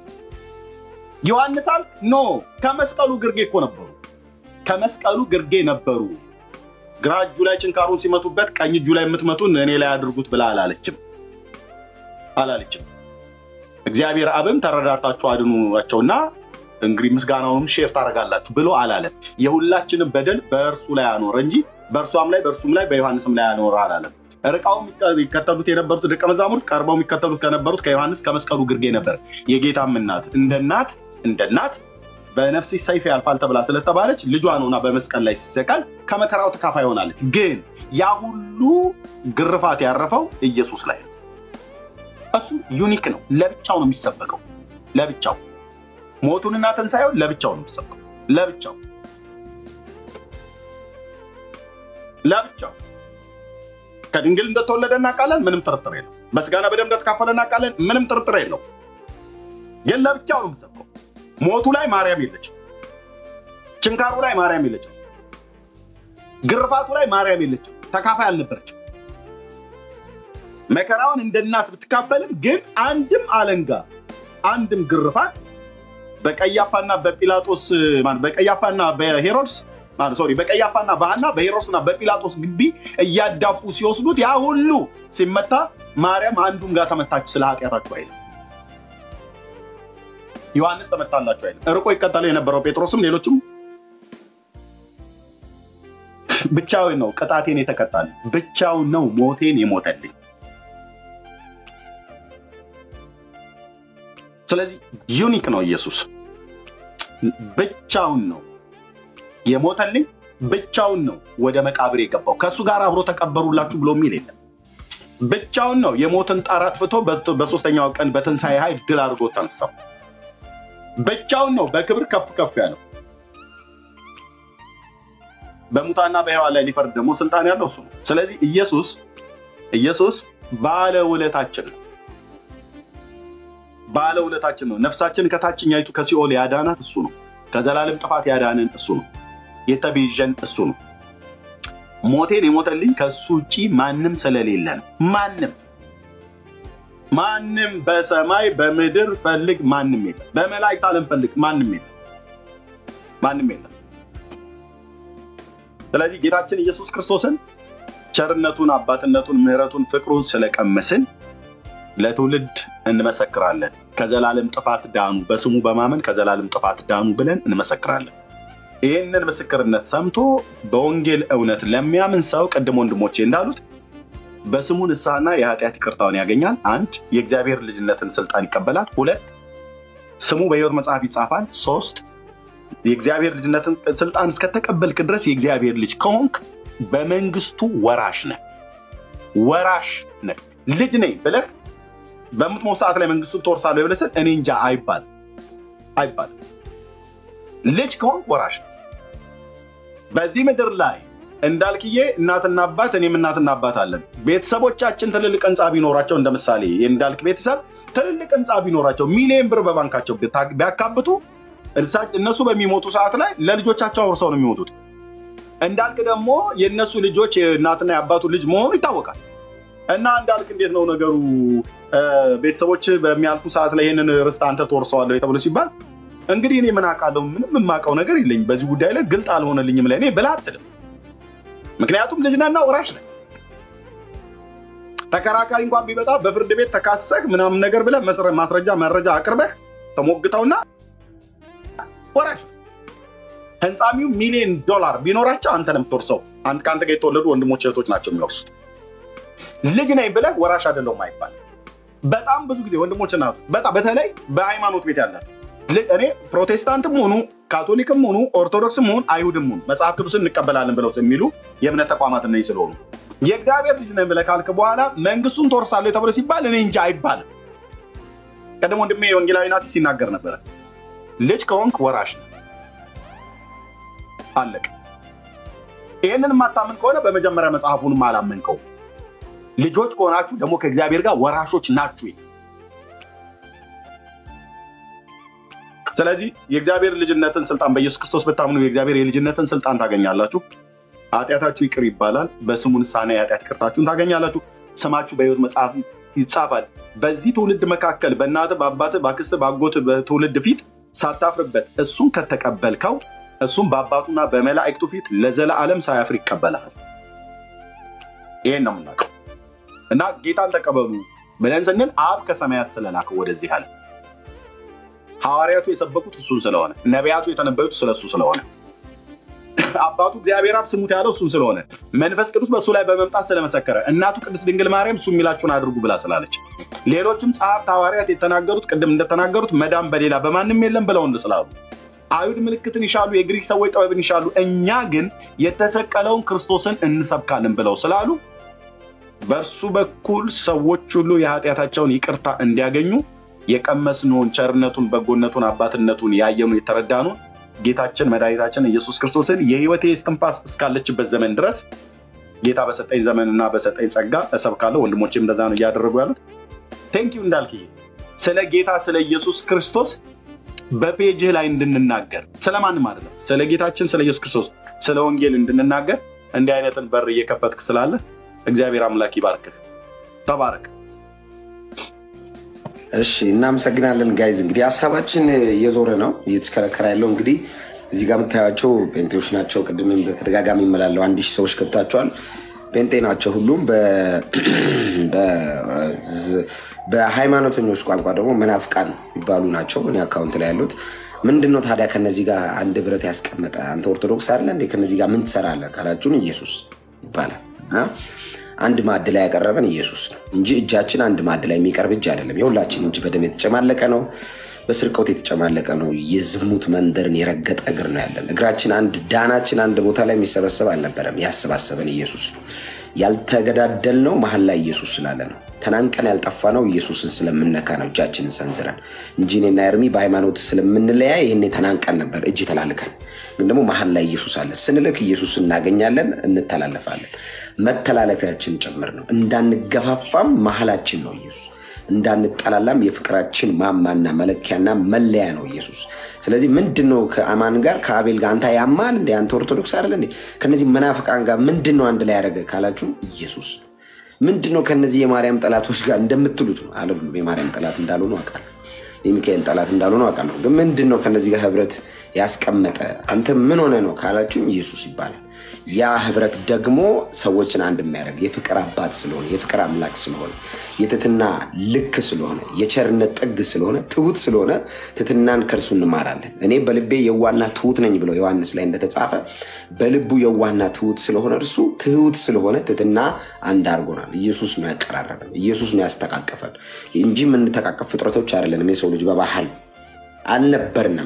ዮሐንስ አልክ? ኖ ከመስቀሉ ግርጌ እኮ ነበሩ። ከመስቀሉ ግርጌ ነበሩ። ግራ እጁ ላይ ችንካሩን ሲመቱበት ቀኝ እጁ ላይ የምትመቱን እኔ ላይ አድርጉት ብላ አላለችም አላለችም። እግዚአብሔር አብም ተረዳርታችሁ አድኑቸውና እንግዲህ ምስጋናውንም ሼር ታደርጋላችሁ ብሎ አላለም። የሁላችንም በደል በእርሱ ላይ አኖረ እንጂ በእርሷም ላይ በእርሱም ላይ በዮሐንስም ላይ አኖረ አላለም። ርቃው የሚከተሉት የነበሩት ደቀ መዛሙርት ቀርበው የሚከተሉት ከነበሩት ከዮሐንስ ከመስቀሉ ግርጌ ነበር። የጌታም እናት እንደ እናት እንደ እናት በነፍስሽ ሰይፍ ያልፋል ተብላ ስለተባለች ልጇ ነውና በመስቀል ላይ ሲሰቀል ከመከራው ተካፋይ ሆናለች። ግን ያ ሁሉ ግርፋት ያረፈው ኢየሱስ ላይ ነው። እሱ ዩኒክ ነው። ለብቻው ነው የሚሰበከው። ለብቻው ሞቱንና ትንሣኤውን ለብቻው ነው የሚሰበከው። ለብቻው ለብቻው ከድንግል እንደተወለደ እናውቃለን። ምንም ጥርጥር የለው። በስጋና በደም እንደተካፈለ እናውቃለን። ምንም ጥርጥር የለው። ግን ለብቻው ነው የሚሰበከው። ሞቱ ላይ ማርያም የለችም። ችንካሩ ላይ ማርያም የለችም። ግርፋቱ ላይ ማርያም የለችም። ተካፋይ አልነበረችም። መከራውን እንደ እናት ብትካፈልም ግን አንድም አለንጋ አንድም ግርፋት በቀያፋና በጲላጦስ ማነው በቀያፋና በሄሮድስ ማነው ሶሪ በቀያፋና በሐና በሄሮድስና በጲላጦስ ግቢ እያዳፉ ሲወስዱት ያ ሁሉ ሲመታ ማርያም አንዱም ጋር ተመታች። ስለ ኃጢአታችሁ አይልም። ዮሐንስ ተመታላችሁ አይልም። እርቆ ይቀጠለው የነበረው ጴጥሮስም ሌሎችም ብቻውን ነው ቅጣቴን የተቀጣልኝ፣ ብቻውን ነው ሞቴን የሞተልኝ። ስለዚህ ዩኒክ ነው ኢየሱስ ብቻውን ነው የሞተልኝ፣ ብቻውን ነው ወደ መቃብር የገባው። ከእሱ ጋር አብሮ ተቀበሩላችሁ ብሎ የሚል የለም። ብቻውን ነው የሞትን ጣር አጥፍቶ በት- በሶስተኛው ቀን በትንሣኤ ኃይል ድል አድርጎ ተነሳው። ብቻውን ነው በክብር ከፍ ከፍ ያለው። በሙታና በሕያዋን ላይ ሊፈርድ ደግሞ ስልጣን ያለው እሱ ነው። ስለዚህ ኢየሱስ ኢየሱስ ባለውለታችን ነው። ባለውለታችን ነው። ነፍሳችን ከታችኛይቱ ከሲኦል ያዳናት እሱ ነው። ከዘላለም ጥፋት ያዳንን እሱ ነው። የተቤዠን እሱ ነው። ሞቴን የሞተልኝ ከእሱ ውጪ ማንም ስለሌለ ነው። ማንም ማንም በሰማይ በምድር ፈልግ ማንም የለም። በመላእክት ዓለም ፈልግ ማንም የለም። ማንም የለም። ስለዚህ ጌታችን ኢየሱስ ክርስቶስን ቸርነቱን፣ አባትነቱን፣ ምሕረቱን፣ ፍቅሩን ስለቀመስን ለትውልድ እንመሰክራለን። ከዘላለም ጥፋት ዳኑ፣ በስሙ በማመን ከዘላለም ጥፋት ዳኑ ብለን እንመሰክራለን። ይህንን ምስክርነት ሰምቶ በወንጌል እውነት ለሚያምን ሰው ቅድም ወንድሞቼ እንዳሉት በስሙ ንስሐና የኃጢአት ይቅርታውን ያገኛል። አንድ የእግዚአብሔር ልጅነትን ስልጣን ይቀበላል። ሁለት ስሙ በሕይወት መጽሐፍ ይጻፋል። ሶስት የእግዚአብሔር ልጅነትን ስልጣን እስከተቀበልክ ድረስ የእግዚአብሔር ልጅ ከሆንክ በመንግስቱ ወራሽ ነህ። ወራሽ ነህ። ልጅ ነኝ ብለህ በምትሞት ሰዓት ላይ መንግስቱን ትወርሳለህ ብለህ ስትል እኔ እንጃ አይባልም አይባልም። ልጅ ከሆንክ ወራሽ ነህ። በዚህ ምድር ላይ እንዳልክዬ እናትና አባት እኔም እናትና አባት አለን። ቤተሰቦቻችን ትልልቅ ህንፃ ቢኖራቸው እንደ ምሳሌ የእንዳልክ ቤተሰብ ትልልቅ ህንፃ ቢኖራቸው ሚሊዮን ብር በባንካቸው ቢታ- ቢያካብቱ እሳ- እነሱ በሚሞቱ ሰዓት ላይ ለልጆቻቸው አውርሰው ነው የሚሞቱት። እንዳልክ ደግሞ የእነሱ ልጆች የእናትና የአባቱ ልጅ መሆኑ ይታወቃል። እና እንዳልክ እንዴት ነው ነገሩ? እ፣ ቤተሰቦች በሚያልፉ ሰዓት ላይ ይህንን ርስት አንተ ትወርሰዋለህ ተብሎ ሲባል እንግዲህ እኔ ምን አውቃለሁ? ምንም የማውቀው ነገር የለኝም በዚህ ጉዳይ ላይ ግልጥ አልሆነልኝም ለእኔ ብለህ አትልም። ምክንያቱም ልጅናና ወራሽ ነህ። ተከራካሪ እንኳን ቢመጣ በፍርድ ቤት ተካሰህ ምናምን ነገር ብለህ መስረ- ማስረጃ መረጃ አቅርበህ ተሞግተውና ወራሽ ነህ። ህንፃሚው ሚሊዮን ዶላር ቢኖራቸው አንተ ነው የምትወርሰው። አንተ- ከአንተ ጋር የተወለዱ ወንድሞች እህቶች ናቸው የሚወርሱት። ልጅ ነኝ ብለህ ወራሽ አይደለሁም አይባል። በጣም ብዙ ጊዜ ወንድሞች እና እህቶች፣ በጣም በተለይ በሃይማኖት ቤት ያላቸው ል- እኔ ፕሮቴስታንትም ሆኑ ካቶሊክም ሆኑ ኦርቶዶክስም ሆኑ አይሁድም ሆኑ መጽሐፍ ቅዱስን እንቀበላለን ብለው የሚሉ የእምነት ተቋማት እነዚህ ስለሆኑ የእግዚአብሔር ልጅ ነኝ ብለህ ካልክ በኋላ መንግስቱን ትወርሳለህ ተብሎ ሲባል እኔ እንጂ አይባልም። ቀደም ወንድሜ ወንጌላዊ ናቲ ሲናገር ነበረ። ልጅ ከሆንክ ወራሽ ነው። አለቅ። ይህንን የማታምን ከሆነ በመጀመሪያ መጽሐፉንም አላመንከው። ልጆች ከሆናችሁ ደግሞ ከእግዚአብሔር ጋር ወራሾች ናችሁ። ስለዚህ የእግዚአብሔር ልጅነትን ስልጣን በኢየሱስ ክርስቶስ ብታምኑ የእግዚአብሔር የልጅነትን ስልጣን ታገኛላችሁ። ኃጢአታችሁ ይቅር ይባላል። በስሙ ንስሐና የኃጢአት ይቅርታችሁን ታገኛላችሁ። ስማችሁ በሕይወት መጽሐፍ ይጻፋል። በዚህ ትውልድ መካከል በእናትህ በአባትህ በአክስትህ በአጎትህ በትውልድ ፊት ሳታፍርበት እሱን ከተቀበልከው እሱም በአባቱና በመላእክቱ ፊት ለዘላለም ሳያፍር ይቀበላል። ይሄን ነው የምናውቀው እና ጌታን ተቀበሉ ብለን ስንል አብ ከሰማያት ስለላከው ወደዚህ አለ። ሐዋርያቱ የሰበኩት እሱን ስለሆነ፣ ነቢያቱ የተነበዩት ስለሱ ስለሆነ፣ አባቱ እግዚአብሔር አብ ስሙት ያለው እሱን ስለሆነ፣ መንፈስ ቅዱስ በእሱ ላይ በመምጣት ስለመሰከረ፣ እናቱ ቅድስት ድንግል ማርያም እሱ የሚላችሁን አድርጉ ብላ ስላለች፣ ሌሎችም ጸሐፍት ሐዋርያት የተናገሩት ቅድም እንደተናገሩት መዳን በሌላ በማንም የለም ብለው ስላሉ አይሁድ ምልክትን ይሻሉ፣ የግሪክ ሰዎች ጥበብን ይሻሉ፣ እኛ ግን የተሰቀለውን ክርስቶስን እንሰብካለን ብለው ስላሉ በእርሱ በኩል ሰዎች ሁሉ የኃጢአታቸውን ይቅርታ እንዲያገኙ የቀመስነውን ቸርነቱን፣ በጎነቱን፣ አባትነቱን ያየኑ የተረዳኑን ጌታችን መድኃኒታችን ኢየሱስ ክርስቶስን የሕይወቴ እስትንፋስ እስካለችበት ዘመን ድረስ ጌታ በሰጠኝ ዘመንና በሰጠኝ ጸጋ እሰብካለሁ። ወንድሞቼም እንደዛ ነው እያደረጉ ያሉት። ቴንኪዩ እንዳልክ ስለ ጌታ ስለ ኢየሱስ ክርስቶስ በፔጅህ ላይ እንድንናገር ስለማንም አይደለም፣ ስለ ጌታችን ስለ ኢየሱስ ክርስቶስ ስለ ወንጌል እንድንናገር እንዲህ አይነትን በር እየከፈትክ ስላለ እግዚአብሔር አምላክ ይባርክህ። ተባረክ። እሺ እናመሰግናለን ጋይዝ። እንግዲህ ሀሳባችን እየዞረ ነው እየተሽከረከረ ያለው እንግዲህ እዚህ ጋር የምታያቸው ጴንጤዎች ናቸው። ቅድምም በተደጋጋሚ ይመላለው አንድ ሺህ ሰዎች ገብታቸዋል። ጴንጤ ናቸው ሁሉም። በ- በ- በሃይማኖተኞች ቋንቋ ደግሞ መናፍቃን የሚባሉ ናቸው። እኔ አካውንት ላይ ያሉት ምንድን ነው ታዲያ ከነዚህ ጋር አንድ ብረት ያስቀመጠ አንተ ኦርቶዶክስ አለ እንዴ? ከነዚህ ጋር ምን ትሰራለህ ካላችሁን ኢየሱስ ይባላል። አ? አንድ ማዕድ ላይ ያቀረበን ኢየሱስ ነው እንጂ እጃችን አንድ ማዕድ ላይ የሚቀርብ እጅ አይደለም። የሁላችን እጅ በደም የተጨማለቀ ነው፣ በስርቆት የተጨማለቅ ነው። የዝሙት መንደርን የረገጠ እግር ነው ያለን። እግራችን አንድ ዳናችን አንድ ቦታ ላይ የሚሰበሰብ አልነበረም። ያሰባሰበን ኢየሱስ ነው። ያልተገዳደል ነው መሀል ላይ ኢየሱስ ስላለ ነው። ተናንቀን ያልጠፋ ነው ኢየሱስን ስለምነካ ነው እጃችንን ሰንዝረን እንጂ እኔና ኤርሚ በሃይማኖት ስለምንለያይ ይህኔ ተናንቀን ነበር እጅ ተላልከን። ግን ደግሞ መሀል ላይ ኢየሱስ አለ። ስንልክ ኢየሱስ እናገኛለን፣ እንተላለፋለን። መተላለፊያችን ጭምር ነው። እንዳንገፋፋም መሀላችን ነው ኢየሱስ እንዳንጠላላም የፍቅራችን ማማና መለኪያና መለያ ነው ኢየሱስ። ስለዚህ ምንድን ነው ከአማን ጋር ከአቤል ጋር አንተ ያማን እንደ አንተ ኦርቶዶክስ አይደለ እንዴ? ከነዚህ መናፍቃን ጋር ምንድን ነው አንድ ላይ ያደረገ ካላችሁ ኢየሱስ ነው። ምንድን ነው ከነዚህ የማርያም ጠላቶች ጋር እንደምትሉት ነው አይደሉም። የማርያም ጠላት እንዳልሆኑ አውቃለሁ። የሚካኤል ጠላት እንዳልሆኑ አውቃለሁ። ግን ምንድን ነው ከነዚህ ጋር ህብረት ያስቀመጠ አንተ ምን ሆነ ነው ካላችሁም ኢየሱስ ይባላል። ያ ህብረት ደግሞ ሰዎችን አንድ የሚያደርግ የፍቅር አባት ስለሆነ የፍቅር አምላክ ስለሆነ የትትና ልክ ስለሆነ የቸርነት ጥግ ስለሆነ ትሁት ስለሆነ ትትናን ከእርሱ እንማራለን። እኔ በልቤ የዋና ትሁት ነኝ ብሎ ዮሐንስ ላይ እንደተጻፈ በልቡ የዋና ትሁት ስለሆነ እርሱ ትሁት ስለሆነ ትትና አንድ አድርጎናል። ኢየሱስ ነው ያቀራረበን፣ ኢየሱስ ነው ያስተቃቀፈን እንጂ የምንተቃቀፍ ፍጥረቶች አይደለንም። የሰው ልጅ በባህል አልነበርንም።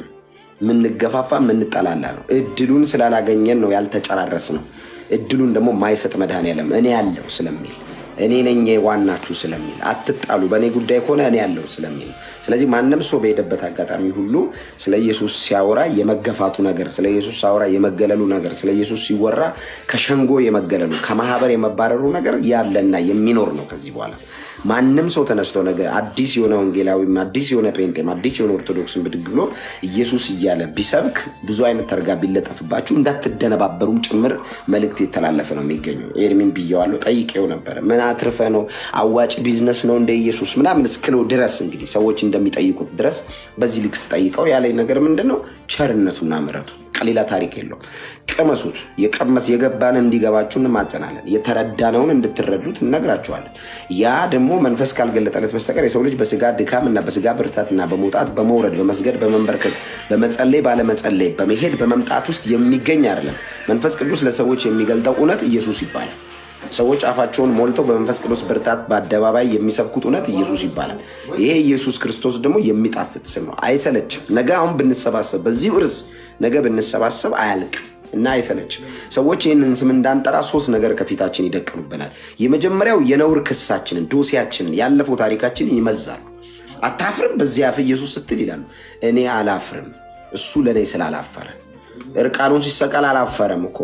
የምንገፋፋ የምንጠላላ ነው። እድሉን ስላላገኘን ነው ያልተጨራረስ ነው። እድሉን ደግሞ ማይሰጥ መድኃኔዓለም እኔ ያለው ስለሚል እኔ ነኝ ዋናችሁ ስለሚል አትጣሉ፣ በእኔ ጉዳይ ከሆነ እኔ ያለው ስለሚል ስለዚህ ማንም ሰው በሄደበት አጋጣሚ ሁሉ ስለ ኢየሱስ ሲያወራ የመገፋቱ ነገር፣ ስለ ኢየሱስ ሲያወራ የመገለሉ ነገር፣ ስለ ኢየሱስ ሲወራ ከሸንጎ የመገለሉ ከማህበር የመባረሩ ነገር ያለና የሚኖር ነው ከዚህ በኋላ ማንም ሰው ተነስቶ ነገ አዲስ የሆነ ወንጌላዊም አዲስ የሆነ ጴንጤም አዲስ የሆነ ኦርቶዶክስን ብድግ ብሎ ኢየሱስ እያለ ቢሰብክ ብዙ አይነት ተርጋ ቢለጠፍባችሁ እንዳትደነባበሩም ጭምር መልእክት የተላለፈ ነው የሚገኘው። ኤርሚን ብየዋለሁ፣ ጠይቄው ነበረ። ምን አትርፈ ነው አዋጭ ቢዝነስ ነው እንደ ኢየሱስ ምናምን እስክለው ድረስ እንግዲህ ሰዎች እንደሚጠይቁት ድረስ በዚህ ልክ ስጠይቀው ያለኝ ነገር ምንድን ነው? ቸርነቱና ምሕረቱ ሌላ ታሪክ የለውም። ቅመሱት። የቀመስ የገባን እንዲገባችሁ እንማጸናለን። የተረዳነውን እንድትረዱት እነግራችኋለን። ያ ደግሞ መንፈስ ካልገለጠለት በስተቀር የሰው ልጅ በስጋ ድካም እና በስጋ ብርታትና በመውጣት በመውረድ በመስገድ በመንበርከክ በመጸለይ ባለመጸለይ በመሄድ በመምጣት ውስጥ የሚገኝ አይደለም። መንፈስ ቅዱስ ለሰዎች የሚገልጠው እውነት ኢየሱስ ይባላል። ሰዎች አፋቸውን ሞልተው በመንፈስ ቅዱስ ብርታት በአደባባይ የሚሰብኩት እውነት ኢየሱስ ይባላል። ይሄ ኢየሱስ ክርስቶስ ደግሞ የሚጣፍጥ ስም ነው። አይሰለችም። ነገ አሁን ብንሰባሰብ በዚሁ ርዕስ ነገ ብንሰባሰብ አያልቅም እና አይሰለችም። ሰዎች ይህንን ስም እንዳንጠራ ሶስት ነገር ከፊታችን ይደቅኑብናል። የመጀመሪያው የነውር ክሳችንን፣ ዶሴያችንን፣ ያለፈው ታሪካችንን ይመዛሉ። አታፍርም በዚህ አፍ ኢየሱስ ስትል ይላሉ። እኔ አላፍርም፣ እሱ ለእኔ ስላላፈረ እርቃኑን ሲሰቀል አላፈረም እኮ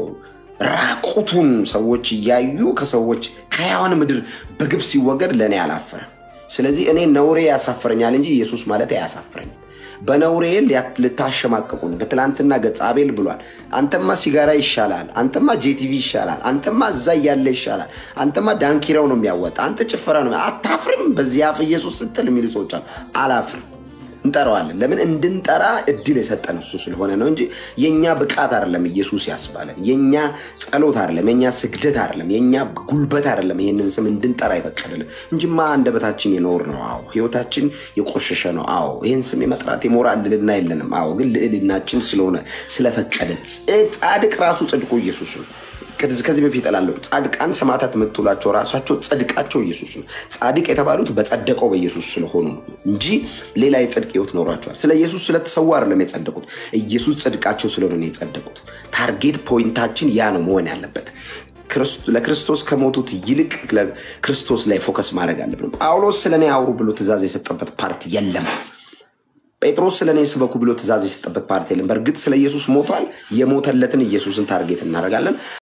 ራቁቱን ሰዎች እያዩ ከሰዎች ከሕያዋን ምድር በግብ ሲወገድ ለእኔ አላፈረም። ስለዚህ እኔ ነውሬ ያሳፍረኛል እንጂ ኢየሱስ ማለት አያሳፍረኝም። በነውሬ ልታሸማቀቁን በትላንትና ገጽ አቤል ብሏል። አንተማ ሲጋራ ይሻላል፣ አንተማ ጄቲቪ ይሻላል፣ አንተማ እዛ እያለ ይሻላል፣ አንተማ ዳንኪራው ነው የሚያወጣ፣ አንተ ጭፈራ ነው። አታፍርም በዚህ አፍ ኢየሱስ ስትል የሚሉ ሰዎች አሉ። አላፍርም እንጠራዋለን። ለምን እንድንጠራ እድል የሰጠን እሱ ስለሆነ ነው እንጂ የእኛ ብቃት አይደለም ኢየሱስ ያስባለን። የእኛ ጸሎት አይደለም፣ የእኛ ስግደት አይደለም፣ የእኛ ጉልበት አይደለም ይህንን ስም እንድንጠራ ይፈቀድልን እንጂማ አንደበታችን የኖር ነው። አዎ ህይወታችን የቆሸሸ ነው። አዎ ይህን ስም የመጥራት የሞራል ልዕልና የለንም። አዎ ግን ልዕልናችን ስለሆነ ስለፈቀደ ጻድቅ ራሱ ጽድቁ ኢየሱስ ነው። ከዚህ በፊት እላለሁ ጻድቃን ሰማዕታት የምትውላቸው ራሳቸው ጽድቃቸው ኢየሱስ ነው። ጻድቅ የተባሉት በጸደቀው በኢየሱስ ስለሆኑ ነው እንጂ ሌላ የጽድቅ ህይወት ኖሯቸዋል። ስለ ኢየሱስ ስለተሰዋ አይደለም የጸደቁት፣ ኢየሱስ ጽድቃቸው ስለሆነ ነው የጸደቁት። ታርጌት ፖይንታችን ያ ነው መሆን ያለበት። ለክርስቶስ ከሞቱት ይልቅ ክርስቶስ ላይ ፎከስ ማድረግ አለብን። ጳውሎስ ስለ እኔ አውሩ ብሎ ትእዛዝ የሰጠበት ፓርቲ የለም። ጴጥሮስ ስለ እኔ ስበኩ ብሎ ትእዛዝ የሰጠበት ፓርቲ የለም። በእርግጥ ስለ ኢየሱስ ሞቷል። የሞተለትን ኢየሱስን ታርጌት እናደርጋለን።